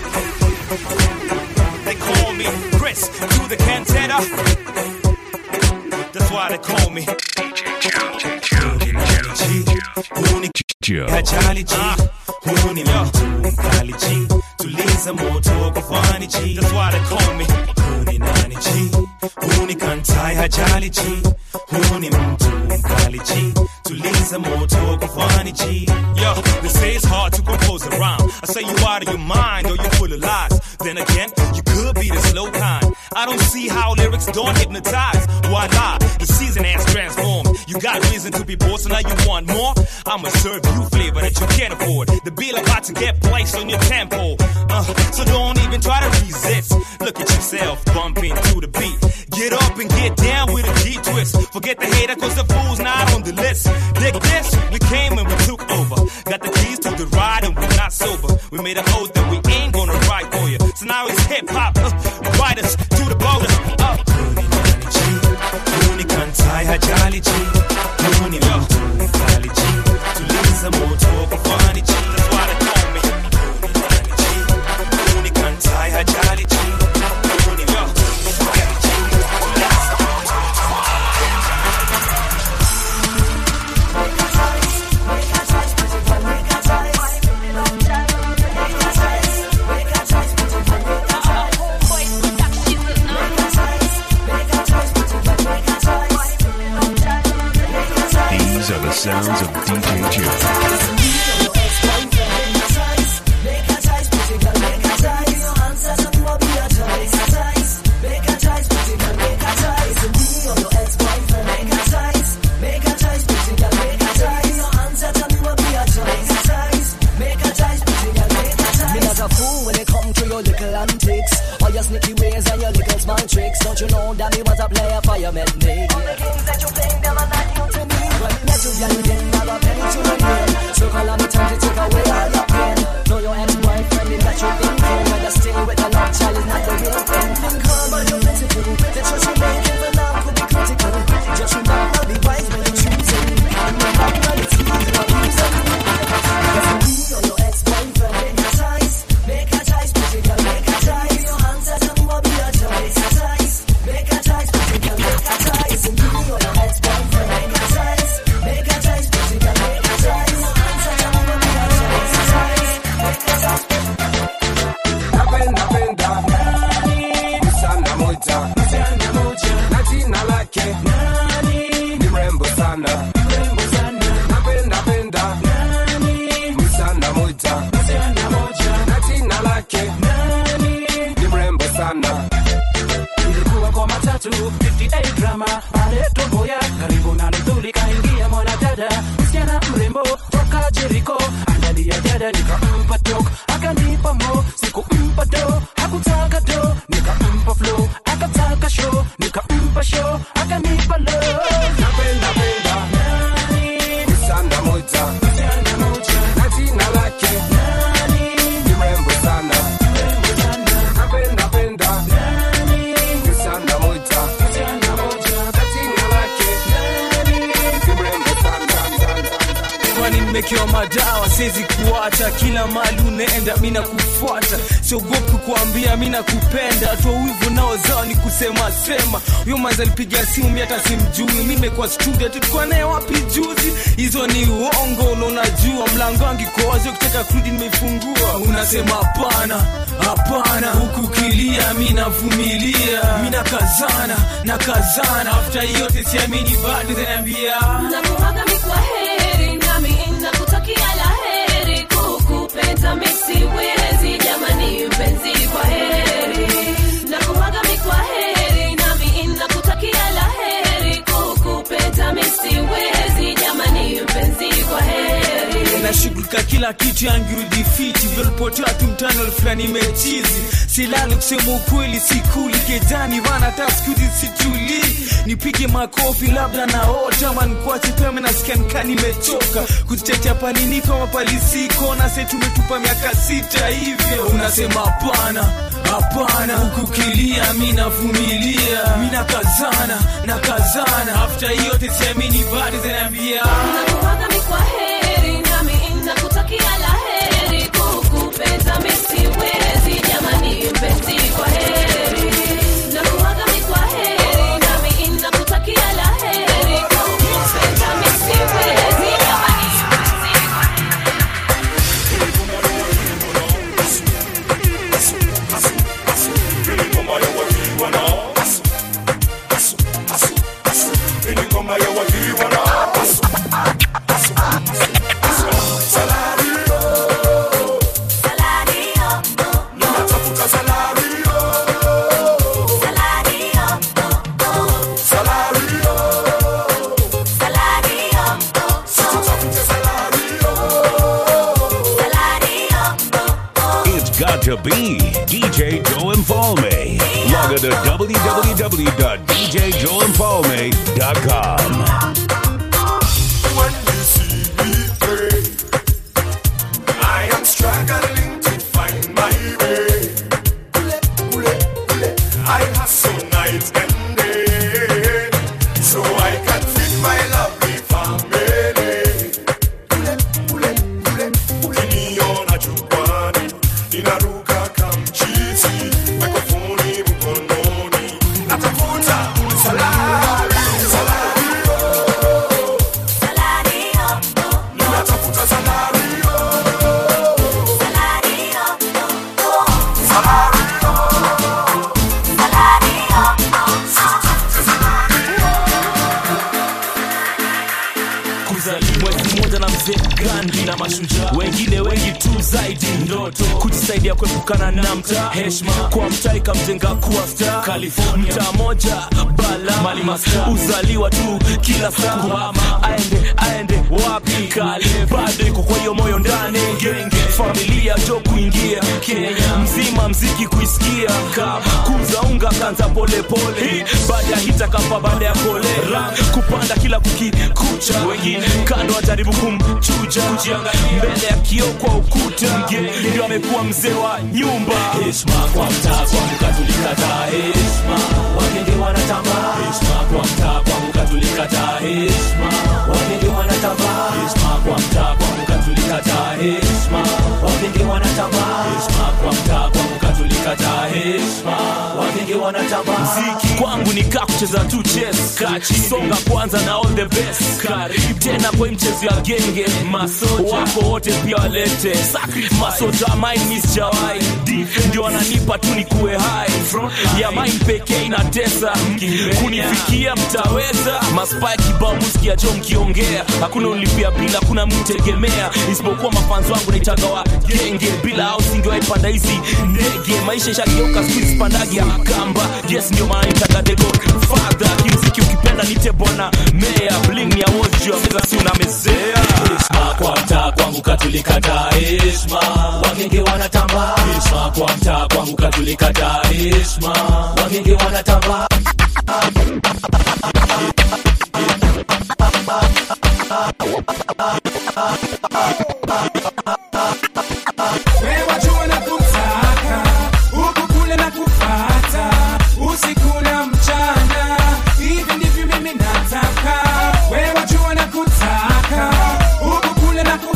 They call me Chris to the Cantata. That's why they call me Huni Joe. kajali ji Huni mtu mkali ji Tuliza moto kufani ji That's why they call me Huni nani ji Huni kantai hajali ji Huni mtu mkali ji Tuliza moto kufani ji Yo, they say it's hard to compose a rhyme. I say you out of your mind or you full of lies. Then again, you could be the slow kind. I don't see how lyrics don't hypnotize. Why lie? The season has transformed. You got reason to be bored, so now you want more. I'ma serve you flavor that you can't afford. The bill about to get placed on your tempo. Uh, so don't even try to resist. Look at yourself bumping to the beat. Get up and get down with a G twist. Forget the hater, cause the fool's not on the list. Dig this, we came and we took over. Got the keys to the ride and we're not sober. We made an oath that we ain't gonna ride for you. So now it's hip hop, uh, ride us to the border. Uh. Huni kantai hajali ji Huni mtu mkali ji Tuliza moto kufani ji That's why they call me Huni nani ji Huni kantai hajali ji Huni mtu mkali ji Tuliza moto These are the sounds of DJ Joe. Me not a fool when it come to your little antics All your sneaky ways and your little small tricks Don't you know that me was a player for your met me All the games that you playing, them are not new to me When me met you, girl, you didn't have a penny to your name So call on me time to take away all your pain Know your ex-boyfriend is that you thinking When you're still with a love child is not the real thing Think hard but you're plentiful The choice you're making for now could be critical Just remember, be wise when you're choosing Remember, when it's easy, not losing Yes, me or your ex-boyfriend, make a choice Make a choice, pretty girl, make a choice Your answer to what be your choice Make a choice, make a choice, pretty girl, make a choice nimekewa madawa siwezi kuacha kila mali unaenda mi nakufuata siogopi kukuambia mi nakupenda toa wivu nao zao ni kusema sema huyo manzi alipiga simu mi hata simjui mi nimekuwa studio tulikuwa naye wapi juzi hizo ni uongo unaonajua mlango wangu iko wazi ukitaka kurudi nimeifungua unasema hapana hapana huku kilia mi navumilia mi nakazana nakazana afta yote siamini bado zinaambia nakuaga mi kwa heri nami nakutakia la heri kukupenda mi siwezi jamani mpenzi kwa heri nakuaga mi kwa heri nami nakutakia la heri kukupenda mi siwezi jamani mpenzi kwa heri nashughulika kila kitu yangirudi fiti vyolipotea tu mtano fulani mechizi silali kusema ukweli sikuli kejani vana hata skuzi situli nipige makofi labda naota ama nikwache pema nasikia nika nimechoka kuzitetea paniniko mapalisiko na se tumetupa miaka sita hivyo unasema hapana hapana hukukilia mi navumilia mi nakazana nakazana afta yote siamini bado zinaambia nakuaga mi kwa heri nami nakutakia la heri kukupenda mi siwezi jamani mpenzi kwa heri nakuaga mi kwa heri nami nakutakia la heri kukupenda mi siwezi jamani mpenzi kwa It's got to be DJ Joe Infalme. Log on to www.djjoeinfalme.com. When you see me pray, I am struggling to find my way. I hustle night and day, so I can feed my lovely family. Ukiniona jukwani, ninaruka kamchizi, mikrofoni mkononi, natafuta salari, salari, ninatafuta salari, kuzaliwa mwezi mmoja na mzee Gandhi na mashujaa wengine wengi tu zaidi ndoto kujisaidia kuepukana na mtaa heshima kwa mtaa ikamjenga kuwa star California mtaa moja bala mali masta uzaliwa tu kila saa kuhama aende aende wapi kali bado iko kwa hiyo moyo ndani genge familia jo kuingia Kenya mzima mziki kuisikia kama kuza unga kanza polepole baada ya hita kapa baada ya kolera kupanda kila kukikucha wengine kando wajaribu kumchuja mbele ya kioo kwa ukuta mgeni ndio amekuwa mzee wa nyumba heshima kwa mtaa kwangu katulikataa heshima wagenge wanatambaa heshima kwa mtaa kwangu katulikataa heshima wagenge wanatambaa heshima kwa mtaa kwangu katulikataa heshima wagenge wanatambaa heshima kwa mtaa kwangu katulikataa heshima wagenge wanatambaa mziki kwangu ni kaa kucheza tu chess kachi songa kwanza na all the best karibu tena kwa hii mchezo ya genge masoja wako wote pia walete Sacrifice. masoja mine miss jawai ndio wananipa tu ni kuwe hai ya mine pekee inatesa kunifikia mtaweza maspai kibao musikia jo mkiongea hakuna ulipia bila kuna mtegemea isipokuwa mafanzi wangu naitaga wa genge bila au singewaipanda hizi ndege maisha ishageuka skuizi pandagi ya kamba yes ndio maana nitaga dego fadha kimziki ukipenda nite bwana mea bling ya wozi juu ya meza si unamezea heshima kwa mtaa kwangu katulikataa heshima wagenge wanatamba heshima kwa mtaa kwangu katulikataa heshima wagenge wanatamba Wewe jua na kutaka huku kule na kufata usiku na mchana, hivi ndivyo mimi nataka. Wewe jua na kutaka huku kule na kufata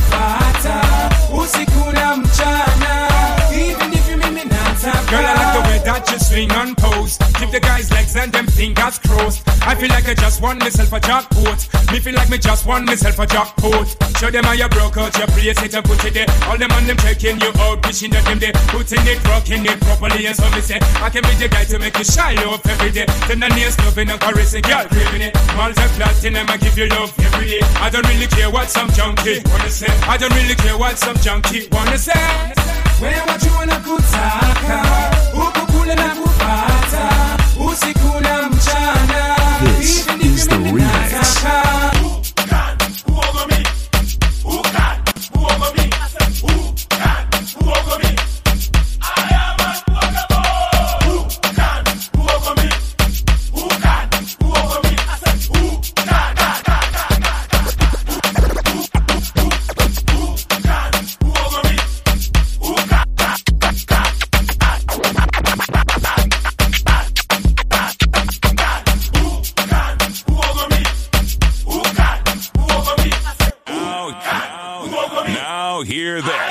fling and pose. Keep the guys' legs and them fingers crossed. I feel like I just won myself a jackpot. Me feel like me just won myself a jackpot. Show them how you broke out your place it and put it there. All them on them checking you out, wishing that them they putting it, rocking it properly. And so me say, I can be the guy to make you shy off every day. Then the nails loving and caressing, girl, craving it. Multi platinum, I give you love every day. I don't really care what some junkie wanna say. I don't really care what some junkie wanna say. Wewe watu wanakutaka huku kule na kupata usiku na mchana. This is the remix. Now, now hear this.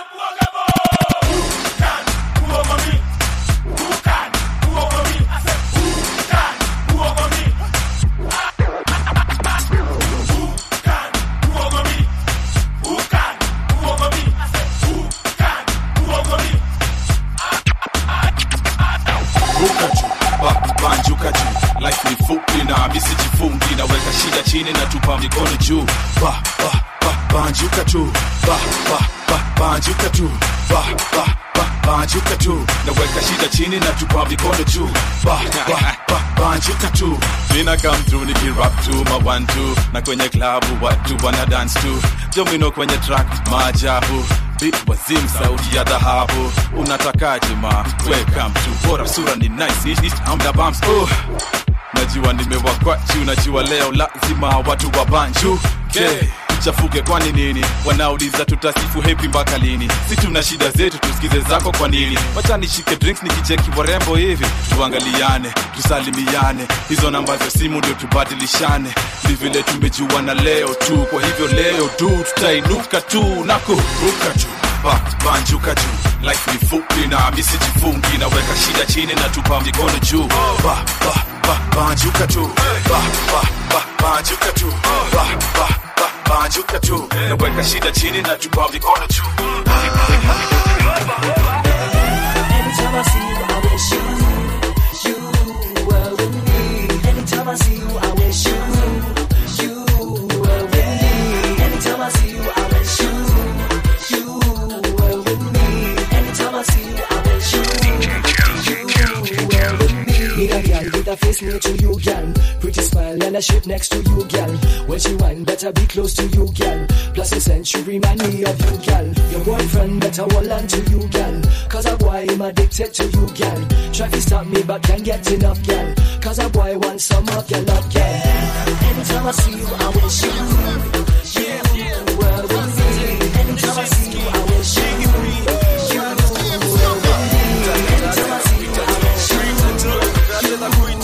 ruka juu ba- banjuka juu life ni fupi na misijifungi naweka shida chini na tupa mikono juu ba, ba, ba, banjuka tu ba, ba, ba, banjuka tu ba, ba, ba, banjuka tu naweka shida chini na tupa mikono juu ba, ba, ba, banjuka tu mina come through nikirap tu ma one two na kwenye klabu watu wana dance tu jomino kwenye track maajabu Beat wazim sauti ya dhahabu unatakaje ma welcome to bora sura ni nice East, east, amda bumps oh. najua nimewakwa juu najua leo lazima watu wa banju okay. chafuke kwani nini wanauliza tutasifu hepi mpaka lini si tuna shida zetu tusikize zako kwa nini wacha nishike drinks nikicheki warembo hivi tuangaliane tusalimiane hizo namba za simu ndio tubadilishane ni vile tumejuana leo tu kwa hivyo leo tu tutainuka tu na kuruka juu ba, banjuka juu life ni fupi na misijifungi naweka shida chini na tupa mikono juu ba, ba, ba, banjuka tu ba, ba, ba, banjuka tu ba, ba, ba, banjuka tu naweka shida chini na tupa mikono juu Anytime I see you, I wish you, you were with me. Anytime I see you, I wish you, you were with me. Anytime I see you, I wish you, you were with me. Anytime I see you, I wish you, you were with me. Need a girl with a face near to you, girl. Pretty smile and a shape next to you, girl. When she whine, better be close to you, girl. Plus a scent, she remind me of you, girl. Your boyfriend better hold on to you, girl. Cause a boy am addicted to you, girl. Try to stop me, but can't get enough, girl. Cause a boy wants some of your love, girl. Anytime I see you, I wish you, you were with me. Anytime I see you, I wish you, you were with me. Anytime I see you, I wish you, you were with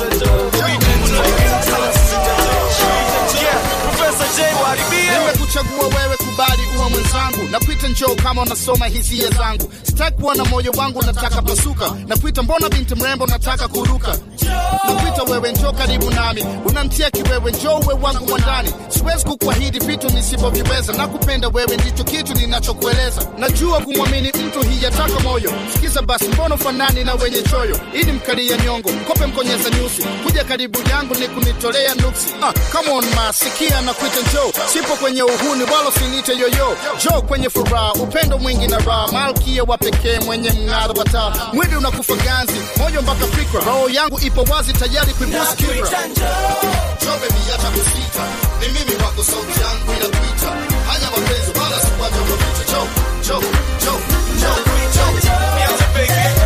nimekuchagua wewe kubali uwe mwenzangu nakuita njoo kama unasoma hisia zangu sitaki kuona moyo wangu nataka pasuka nakuita mbona binti mrembo nataka kuruka nakuita wewe njoo karibu nami unamtia kiwewe njoo uwe wangu mwandani siwezi kukuahidi vitu nisivyoviweza nakupenda wewe ndicho kitu ninachokueleza najua kumwamini mtu hiyataka moyo sikiza basi mbona ufanani na wenye choyo ili mkalia nyongo kope mkonyeza nyusi kuja karibu yangu ni kunitolea nuksi ah, come on ma sikia na kuita njoo sipo kwenye uhuni wala usinite yoyo jo kwenye furaha upendo mwingi na raha malkia wa pekee mwenye mng'aro wa taa mwili unakufa ganzi moyo mpaka fikra roho yangu ipo wazi tayari kuibusu kibra Jo baby acha kusita ni mimi wako sauti yangu inakuita hanya mapenzi wala sikwaja kupita jo jo jo jo jo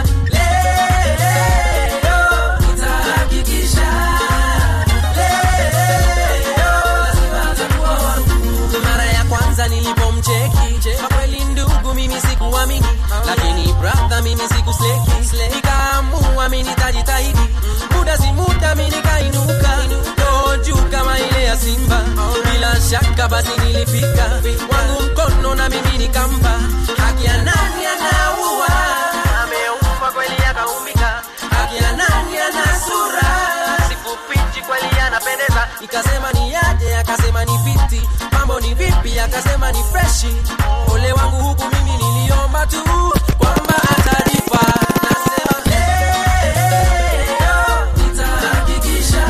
Leo nikasema ni yaje akasema ni fiti mambo ni vipi akasema ni freshi ole wangu huku mimi niliomba tu kwamba atalipa nasema leo nitahakikisha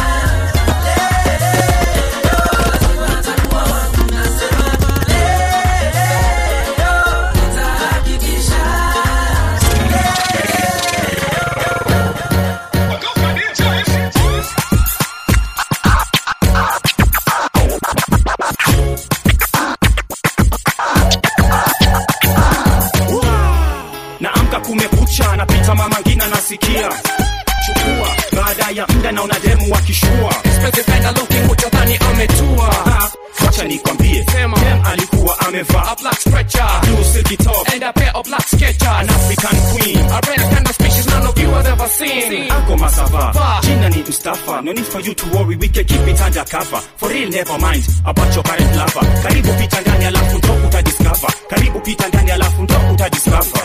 naamka kumekucha napita mama ngina nasikia chukua baada ya mda naona demu wakishua Specified looking utadhani ametua Ah, wacha nikwambie Sema. dem alikuwa amevaa a black stretcher blue silky top and a pair of black sketchers an african queen a rare kind of species none of you have ever seen ako masava Va. jina ni mustafa no need for you to worry we can keep it under cover for real never mind about your current lover karibu pita ndani alafu ndo utadiscover karibu pita ndani alafu ndo utadiscover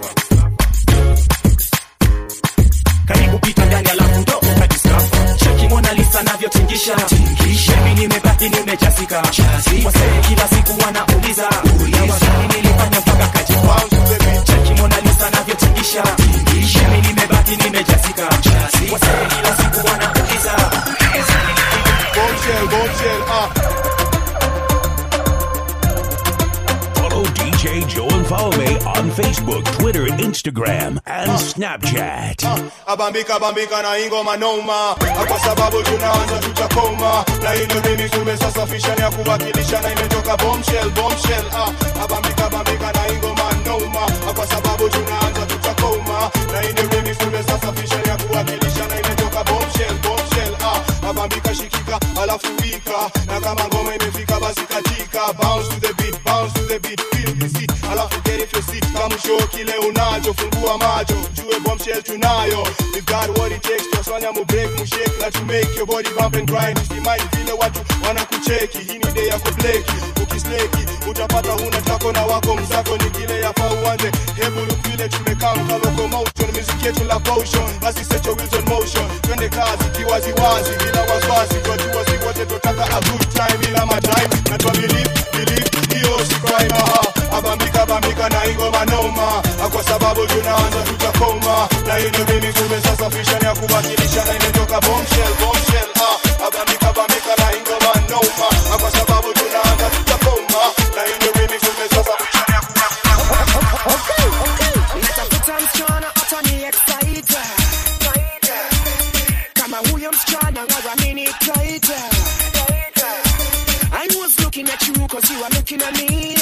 karibu pita ndani alafu ndo utadiscover cheki mona lisa navyotingisha mimi nimebaki nimejazika wasee kila siku wanauliza na wasanii nilifanya mpaka kajipa cheki mona lisa navyotingisha mimi nimebaki nimejazika wasee kila siku wanauliza Bombshell, bombshell, ah. Follow DJ Joel Falme on Facebook, Twitter, Instagram, and Snapchat. abambika bambika na ingoma noma kwa sababu tunaanza tutakoma na hilo remix tumesasafisha ni ya kuwakilisha na imetoka bombshell bombshell ah abambika bambika na ingoma noma kwa sababu tunaanza tutakoma na hilo remix tumesasafisha ni ya kuwakilisha na imetoka bombshell bombshell ah abambika shikika alafu wika na kama ngoma imefika basi katika bounce to the beat bounce to the beat feel the seat alafu get it your seat kama show kile unacho fungua macho jue bombshell tunayo we've got what it takes twasanya mu break mu shake na to make your body bump and grind usimai vile watu wanakucheki hii ni day ya kubleki ukisleki utapata huna tako na wako mzako ni kile yafaa uanze hebu look vile tumekaa mka locomotion music yetu la potion basi set your wheels on motion twende kazi kiwaziwazi bila wasiwasi twajua si wote totaka a good time bila matime na twa believe believe hiyo si crime aha abambika bambika na ingoma noma kwa sababu tunaanza tutakoma na hilo mimi kumesasafisha ni ya kuwakilisha na imetoka bombshell bombshell ah abambika bambika na ingoma noma kwa sababu tunaanza tutakoma na hilo mimi kumesasafisha ni ya natafuta msichana atani excite kama huyo msichana ngaramini taita I was looking at you cause you are looking at me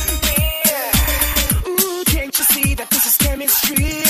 Ooh, can't you see that this is chemistry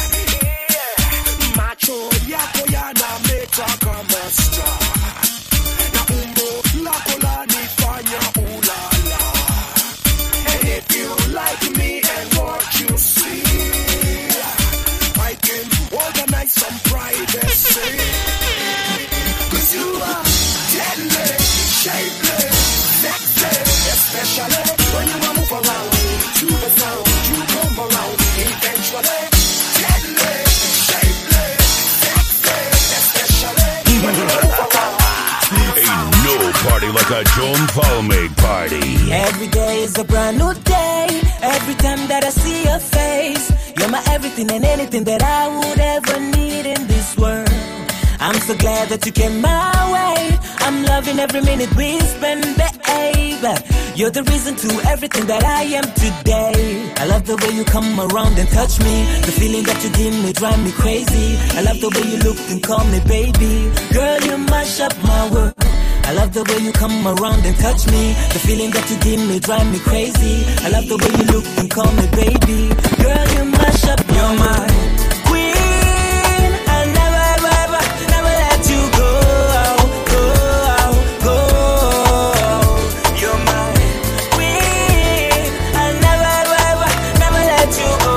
macho yako yanameta kama star na umbo lako lanifanya ulala and if you like me and what you see I can organize some privacy Cause you are deadly, shapely, sexy Especially when you a move around to the sound You come around eventually Deadly, shapely, sexy Especially when you a move around Ain't no party like a Joan Falme party. Every day is a brand new day. Every time that I see your face, you're my everything and anything that I would ever need in this world. I'm so glad that you came my way. I'm loving every minute we spend, babe. You're the reason to everything that I am today. I love the way you come around and touch me. The feeling that you give me drive me crazy. I love the way you look and call me baby. Girl, you mash up my world. I love the way you come around and touch me. The feeling that you give me drive me crazy. I love the way you look and call me baby. Girl, you mash up your mind. Queen, I'll never, ever, ever, never let you go. Go, go. You're my queen. I'll never, ever, ever, never let you go.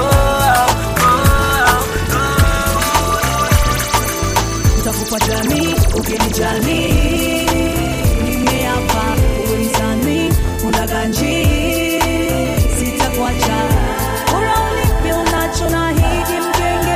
Utakupa jamii ukinijali nimeapa uwezani ulaganji sitakuacha bora ulipe unacho na hiki mgenge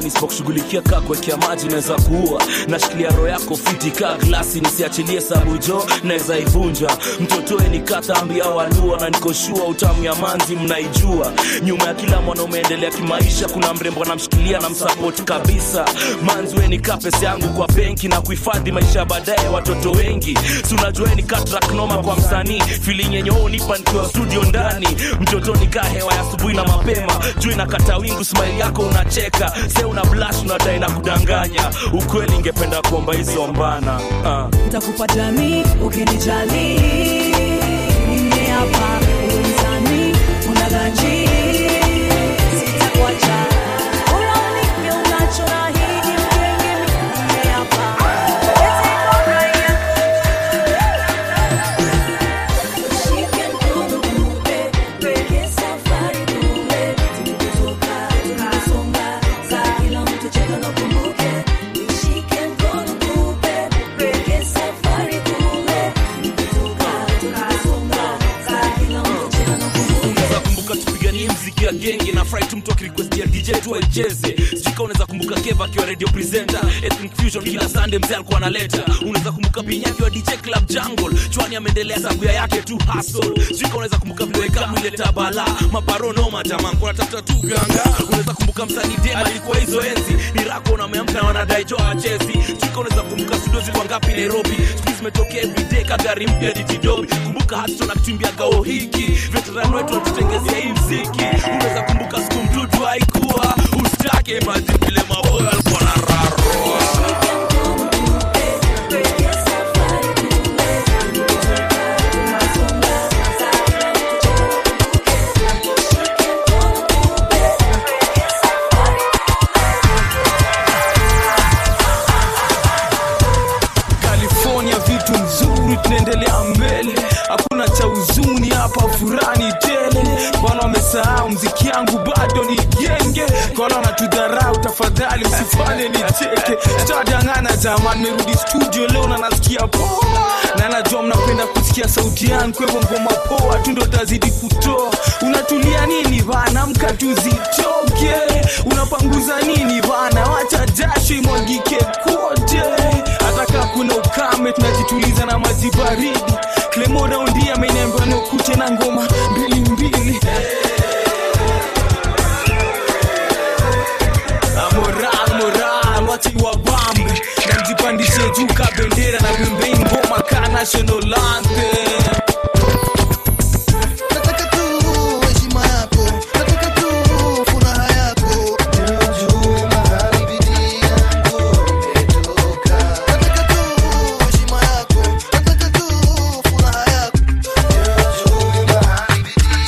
noma nisipokushughulikia kaa kuwekea maji naweza kuua nashikilia roho yako fiti kaa glasi nisiachilie sabu jo naweza ivunja mtotoe nikatambi au alua na nikoshua utamu ya manzi mnaijua nyuma ya kila mwanaume endelea kimaisha kuna mrembo anamshikilia na msapoti kabisa manzi we nikaa pesa yangu kwa benki na kuhifadhi maisha ya baadaye ya watoto wengi si unajua we nikaa track noma kwa msanii feeling yenye wewe unipa nikiwa studio ndani mtoto nikaa hewa ya asubuhi na mapema juu inakata wingu smile yako unacheka se una blush unadai na kudanganya ukweli ingependa kuomba hizo mbana uh. nitakupa jamii ukinijali mimi hapa ulisani unaganji sitakuacha Bora unipe unachoahidi mgenge mimi hapa Eti bora ya Shike mkono kupe peke safari kule tulikotoka tunasonga za kila mtu cheka na kumbuke Nishike mkono kupe peke safari kule tulikotoka tunasonga za kila mtu cheka na kumbuke unaweza kumbuka tupiganie mziki ya genge na fry tu mtu akirikwestia dj tu aicheze sijika unaweza kumbuka keva akiwa radio presenter ethnic fusion kila sunday mzee alikuwa analeta unaweza kumbuka pinya akiwa dj club jungle chwani ameendelea sabuya yake tu hustle sijika unaweza kumbuka vile kamu ileta bala maparonoma jamaa kuna tafuta tu ganga unaweza kumbuka msanii dem alikuwa hizo enzi ni rako na ameamka na wanadai jo wachezi sijika unaweza kumbuka studio zilikuwa ngapi nairobi siku zimetokea everyday kagari mpya ditidobi kumbuka hatu na kutumbia gao hiki veteran wetu watutengezea hii mziki unaweza kumbuka siku mdudu haikuwa usitake maji vile maboyo alikuwa na rarua california vitu nzuri tunaendelea mbele hakuna cha huzuni hapa furani tele bwana wamesahau mziki yangu bado ni genge kwana wanatudharau tafadhali msifanye nicheke sitadangana jamani merudi studio leo na nasikia poa na najua mnapenda kusikia sauti yangu kwa hivyo ngoma poa tu ndo tazidi kutoa unatulia nini bana mka tuzitoke unapanguza nini bana wacha jasho imwagike kote hata kaa kuna ukame tunajituliza na maji baridi klemo raundi ameniambia nikute na ngoma mbili mbili Ah, moral moral wachi wa bambe na mjipandishe juu ka bendera na pembeni ngoma ka national anthem nataka tu heshima yako nataka tu furaha yako juu mahali bidii yangu imetoka nataka tu heshima yako nataka tu furaha yako juu mahali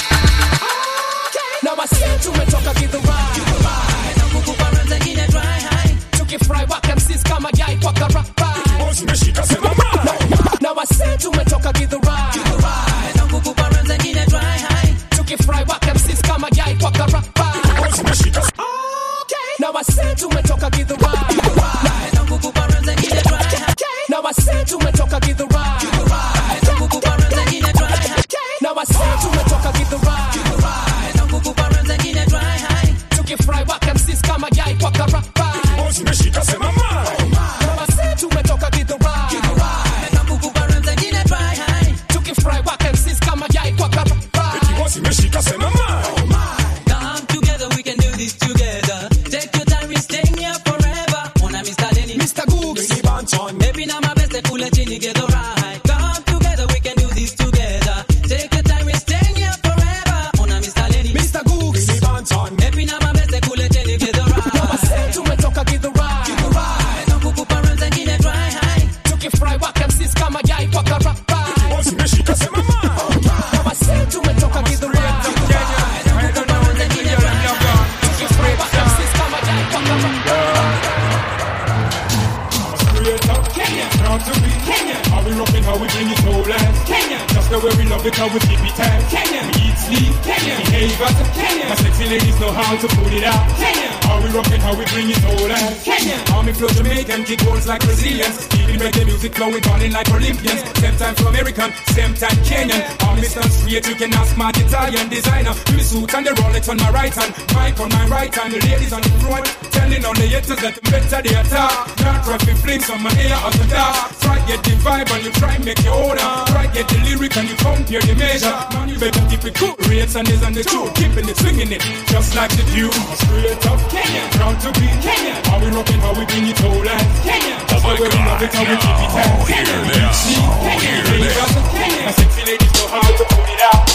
Now I said tumetoka githurai na nguvu bara zengine dry high tukifry waka msis kama yai kwa karapa zimeshika sema Now I said tumetoka githurai na nguvu bara zengine dry high tukifry waka msis kama yai kwa karapa zimeshika Now I said tumetoka githurai na nguvu bara zengine dry high Now I said tumetoka githurai na nguvu bara zengine dry high Now I said tumetoka githurai na nguvu bara zengine dry high tukifry waka msis kama yai kwa karapa zimeshika sema Now I said tumetoka githurai na nguvu bara zengine dry high tukifry waka msis kama yai kwa karapa zimeshika sema Come together, we can do this together. Take your time, we staying here forever. Ona Mr. Denny, Mr. Googs, Baby, now my best, pull it in, get alright. Come together, we can do this together. Take your time, we staying here forever. Ona Mr. Lenny, Mr. Googs, Baby, now my best, pull it in, get alright. Now I said tumetoka githurai Na nguvu para zengine dry high. tukifry waka msis kama yai kwa karapa zimeshika sema Now I said tumetoka githurai tukifry waka msis kama yai kwa karapa Kenya, proud to be Kenya. How we rockin', how we bring it no less. Kenya, just the way we love it, how we keep it tight. Kenya, we eat, sleep. Kenya, behave as a Kenya. My sexy ladies know how to put it out. Kenya, How we rockin', how we bring it all out. Kenya. How me flow Jamaican, kick balls like Brazilians. Keeping reggae music flowing, burning like Olympians. Same time for American, same time Kenyan. How me stand straight, you can ask my Italian designer. Me suit and the Rolex on my right hand, mic on my right hand, the ladies on the front. Telling all the haters that I'm better they attack. Not traffic flames on my ear out the dark. Try get the vibe and you try make your order. Try get the lyric and you compare the measure. Man, you better keep it cool. Rates and is on the truth. Keeping it, swinging it, just like the dew. Straight up Kenya, proud to be Kenya. How we rockin', how we bring it all out. Kenya, that's why we love it, how we keep it out. Kenya, see Kenya, Lagos, Kenya. My sexy ladies know how to put it out.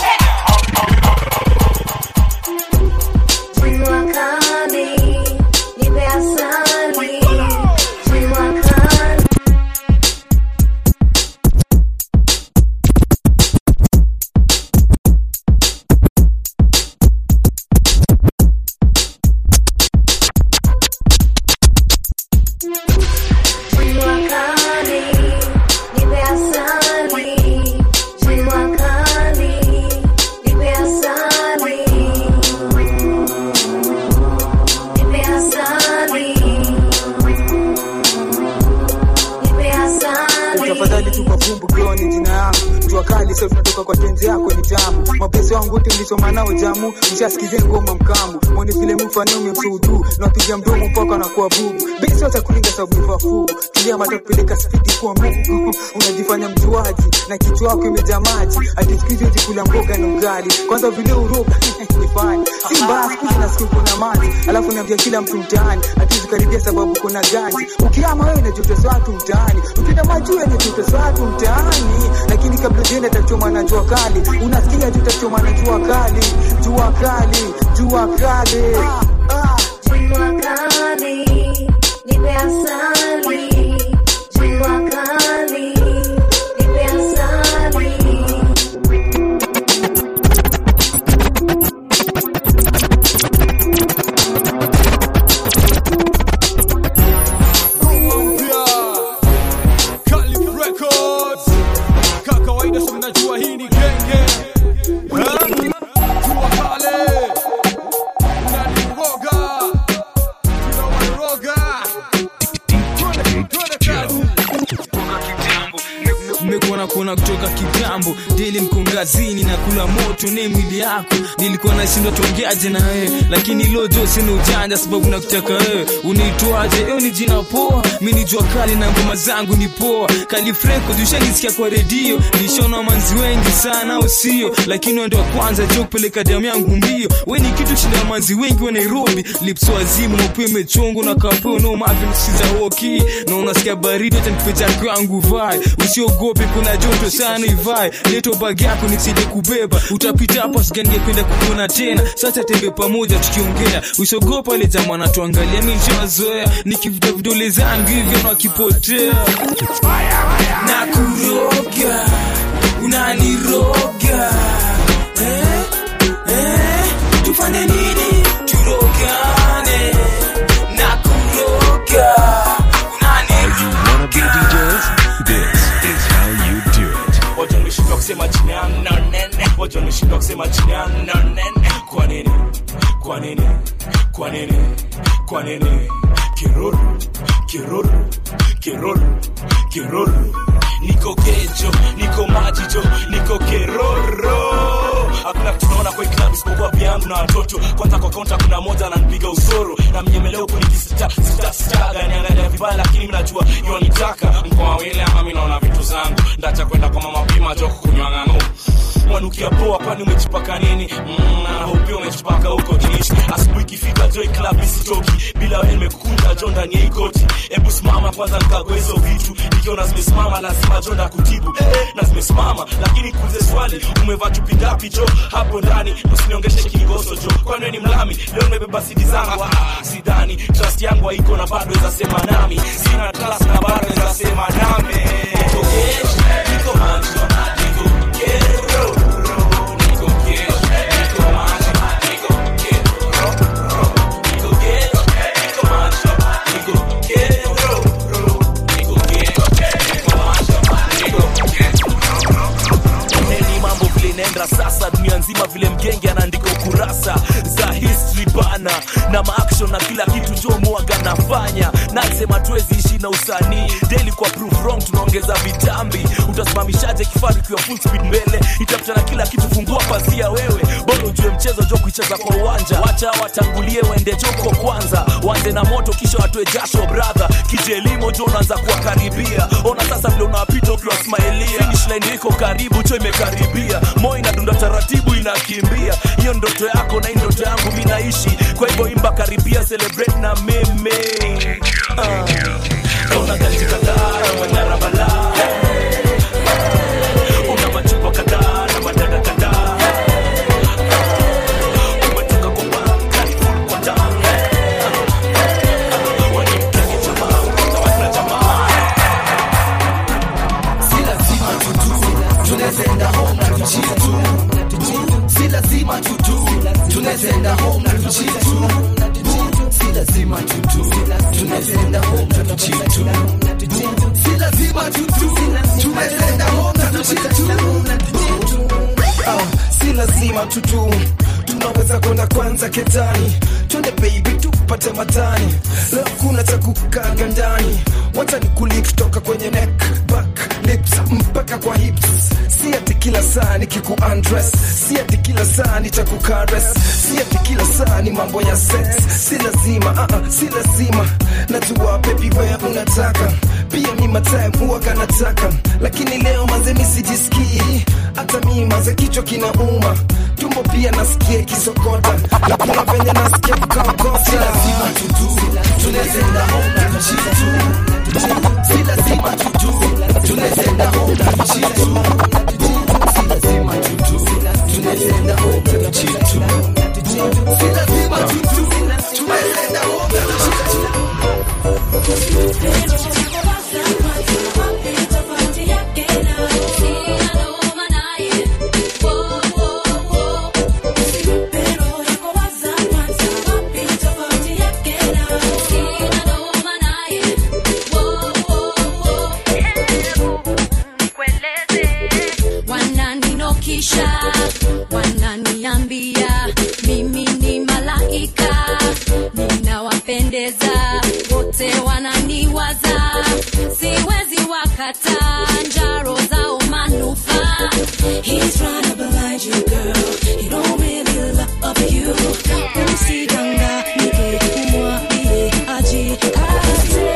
Jua kali, nipe asali. Jua kali. Jua kali, nipe asali. Jua kali, nipe asali. Nipe asali. Nipe asali. tafadhali tupa vumbu bro ni jina yangu jua kali sasa tunatoka kwa tenzi yako ni tamu mapesi wangu wote mlisoma nao jamu mshasikizeni ngoma mkamu mwoni vile mfano umemsudu napiga mdomo mpaka anakuwa bubu besi wacha kulinga sababu ni wafugu tulia mata kupeleka spidi kwa mungu unajifanya mjuaji na kichwa wako imejaa maji ati siku hizi huwezi kula mboga na ugali kwanza vile uroga nifanye si mbaya siku hizi nasikia kuna maji alafu naambia kila mtu mtaani atizi karibia sababu kuna ganji ukiama wewe na joto za watu mtaani ukienda majuu yenye joto za watu mtaani lakini kabla ujaenda tachoma na jua kali unasikia tu tachoma na jua kali jua kali jua kali Jua kali, nipe asali. Jua kali, nipe asali. Calif Records. Kama kawaida si mnajua hii ni genge. Ha? Jua kale. Unaniroga. Tunawaniroga. mmekuwa nakuona kutoka kitambo deli mko ngazini na kula moto ne mwili yako nilikuwa nashindwa tuongeaje na wewe lakini lojo sina ujanja sababu nakutaka wewe unaitwaje eo ni jina poa mi ni jua kali na ngoma zangu ni poa kali freko ushanisikia kwa redio nishona manzi wengi sana au sio lakini wendo wa kwanza jo kupeleka damu yangu mbio we ni kitu shinda manzi wengi wa nairobi lipso wazimu mapua imechongo na kapeo no mavi msiza woki na unasikia baridi hata nipe jako yangu vai usiogope kuna joto sana ivai leto bag yako nisije kubeba utapita hapa siganingependa kukuona tena sasa tembe pamoja tukiongea usiogopa ile jamaa anatuangalia mi nishawazoea nikivuta vidole zangu hivyo na wakipotea na kuroga unaniroga eh, eh, tufanye nini turogane na kuroga This is how you do it. Wacha nimeshindwa kusema chini ya nane. Wacha nimeshindwa kusema chini ya nane. Kwa nini? Kwa nini? Kwa nini? Kwa nini? Kiruru, kiruru, kiruru, kiruru. Niko kejo, niko majijo, niko keroro. Hakuna kitu naona kwa hii club isipokuwa vyangu na watoto. Kwanza kwa kaunta kuna moja ananipiga usoro na mnyemeleo huku nikisita sita sitaga niangalia vibaya, lakini mimi najua yonitaka mkoa wile ama mimi naona vitu zangu ndacha kwenda kwa mama pima joko kunywa ng'ang'o mwanukia poa kwani umejipaka nini mm, na hope umejipaka huko jinishi asubuhi ikifika joy club isitoki bila wewe nimekukunja jo ndani ya hii koti hebu simama kwanza nikague hizo vitu nikiona zimesimama lazima jo ndakutibu eh, na zimesimama lakini kuulize swali umevaa chupi ngapi jo hapo ndani usiniongeshe kingoso jo kwani wewe ni mlami leo nimebeba sidi zangu ah, sidhani trust yangu haiko na bado weza sema nami sina trust na bado weza sema nami niko gesh niko manjo niko kero niko gesh niko manjo niko kero niko gesh niko manjo niko kero niko gesh niko manjo niko neni mambo vile inaenda sasa dunia nzima vile mgenge anaandika ukurasa za history bana na action na kila kitu jo mwaga nafanya nasema tuwezi ishi na usanii daily kwa proof wrong tunaongeza vitambi utasimamishaje kifaru kiwa full speed mbele itafuta na kila kitu fungua pasia wewe bora ujue mchezo jo kuicheza kwa uwanja wacha watangulie waende joko kwanza waanze na moto kisha watoe jasho brother kijelimo jo unaanza kuwakaribia ona sasa vile unawapita ukiwasmailia finish line iko karibu cho imekaribia moyo inadunda taratibu inakimbia hiyo ndoto yako na hii ndoto yangu mi naishi kwa hivyo imba karibia celebrate na meme uh. una ganji kadhaa na manyara balaa una machupa kadhaa na madada kadhaa umetoka kwa banka ni full kwa ndani wanimkenge jamaa utawakila jamaa si lazima tutu tunawezenda home na tuchie tu si lazima tutu tunawezenda home na tuchie tu si lazima tutu tunawezenda home na tuchie tu si lazima tutu tunawezenda home na tuchie tu Ah, si lazima tutu tunaweza kwenda kwanza ketani twende baby tupate matani leo kuna cha kukaga ndani wacha nikuli kutoka kwenye neck back lips mpaka kwa hips si ati kila saa nikiku undress si ati kila saa nitakukares si ati kila saa ni mambo ya sex si lazima uh -uh, si lazima najua baby wewe unataka pia mi matime huwaga nataka lakini leo manze mi sijisikii hata mi manze kichwa kinauma tumbo pia nasikia kisokota na kuna venye nasikia kukaokota si lazima tutu tunawezenda home na tuchie tu si lazima tutu tunawezenda home na tuchie tu si lazima tutu tunawezenda home na tuchie tu si lazima tutu tunawezenda home na tuchie wananinokisha wananiambia mimi ni malaika ninawapendeza wote wananiwaza siwezi wakata njaro zao manufaa He's trying to blind you, girl. He don't really love you. Usidanganyike, umwambie ajikaze.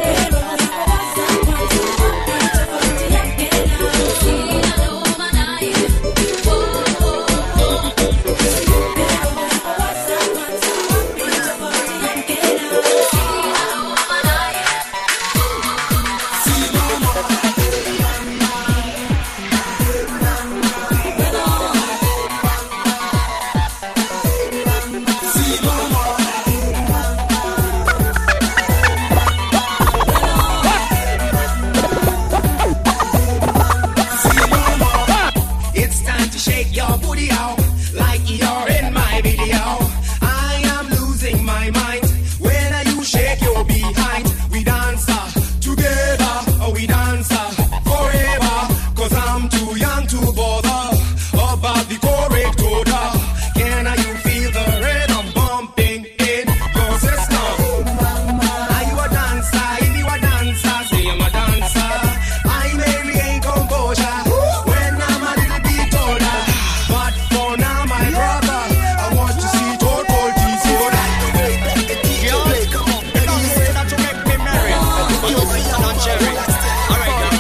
It's time to shake your booty out like you're in my video. I am losing my mind when you shake your behind. We dance uh, together, uh, we dance uh, forever. Cause I'm too young to bother about the correct order. Can you feel the rhythm bumping in your system? Are you a dancer? If you a dancer, say I'm a dancer. I mainly ain't composure when I'm a little bit older. But for now, my brother, I want to see total disorder. Yo, come on. You know, say that you make me merry. But you see I'm not cherry. All right, girl.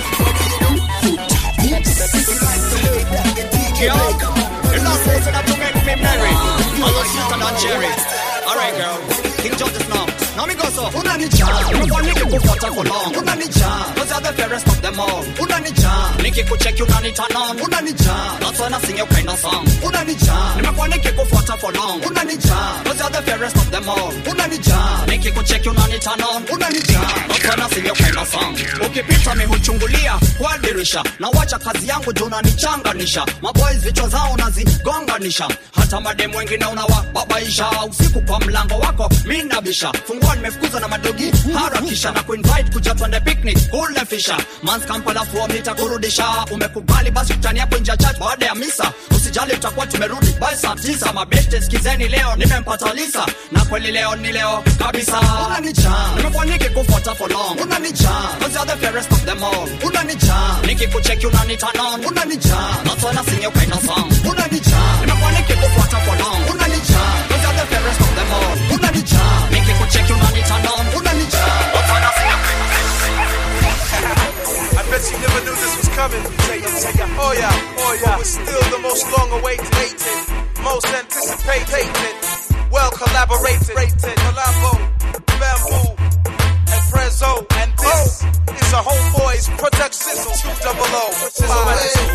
Yo, you know, say that you make me merry. But you see I'm not cherry. All right, girl. King George's now. Now me go so. Unanijaa, nimekuwa nikikufuata for long. Unanijaa, cause you're the fairest of them all. Unanijaa, nikikucheck unaniturn on. Unanijaa, that's when I sing your kind of song. Unanijaa, nimekuwa nikikufuata for long. Unanijaa, cause you're the fairest of them all. Unanijaa, nikikucheck unaniturn on. Unanijaa, that's when I sing your kind of song. Ukipita mi huchungulia kwa dirisha, na wacha kazi yangu juu unanichanganisha. Maboys vichwa zao nazigonganisha, hata mademu wengine unawababaisha. Usiku kwa mlango wako mi nabisha, fungua one mefukuzwa na madogi harakisha na kuinvite kuja twende picnic kule fisha mans kampala fuo nitakurudisha umekubali basi tutani hapo nje ya church baada ya misa usijali tutakuwa tumerudi by saa tisa mabeste skizeni leo nimempata lisa na kweli leo ni leo kabisa unanijaa nimekuwa nikikufuata for long unanijaa cause you're the fairest of them all unanijaa nikikucheki unanitanon unanijaa not when I sing your kind of song unanijaa nimekuwa nikikufuata for long unanijaa cause you're the fairest of them all unanijaa nikikucheki unanitanon unanijaa not when I sing your kind I bet you never knew this was coming. Oh yeah, oh yeah. But we're still the most long-awaited, most anticipated, well collaborated, collabo, bamboo, and prezzo, and this is a homeboys production. Two double O.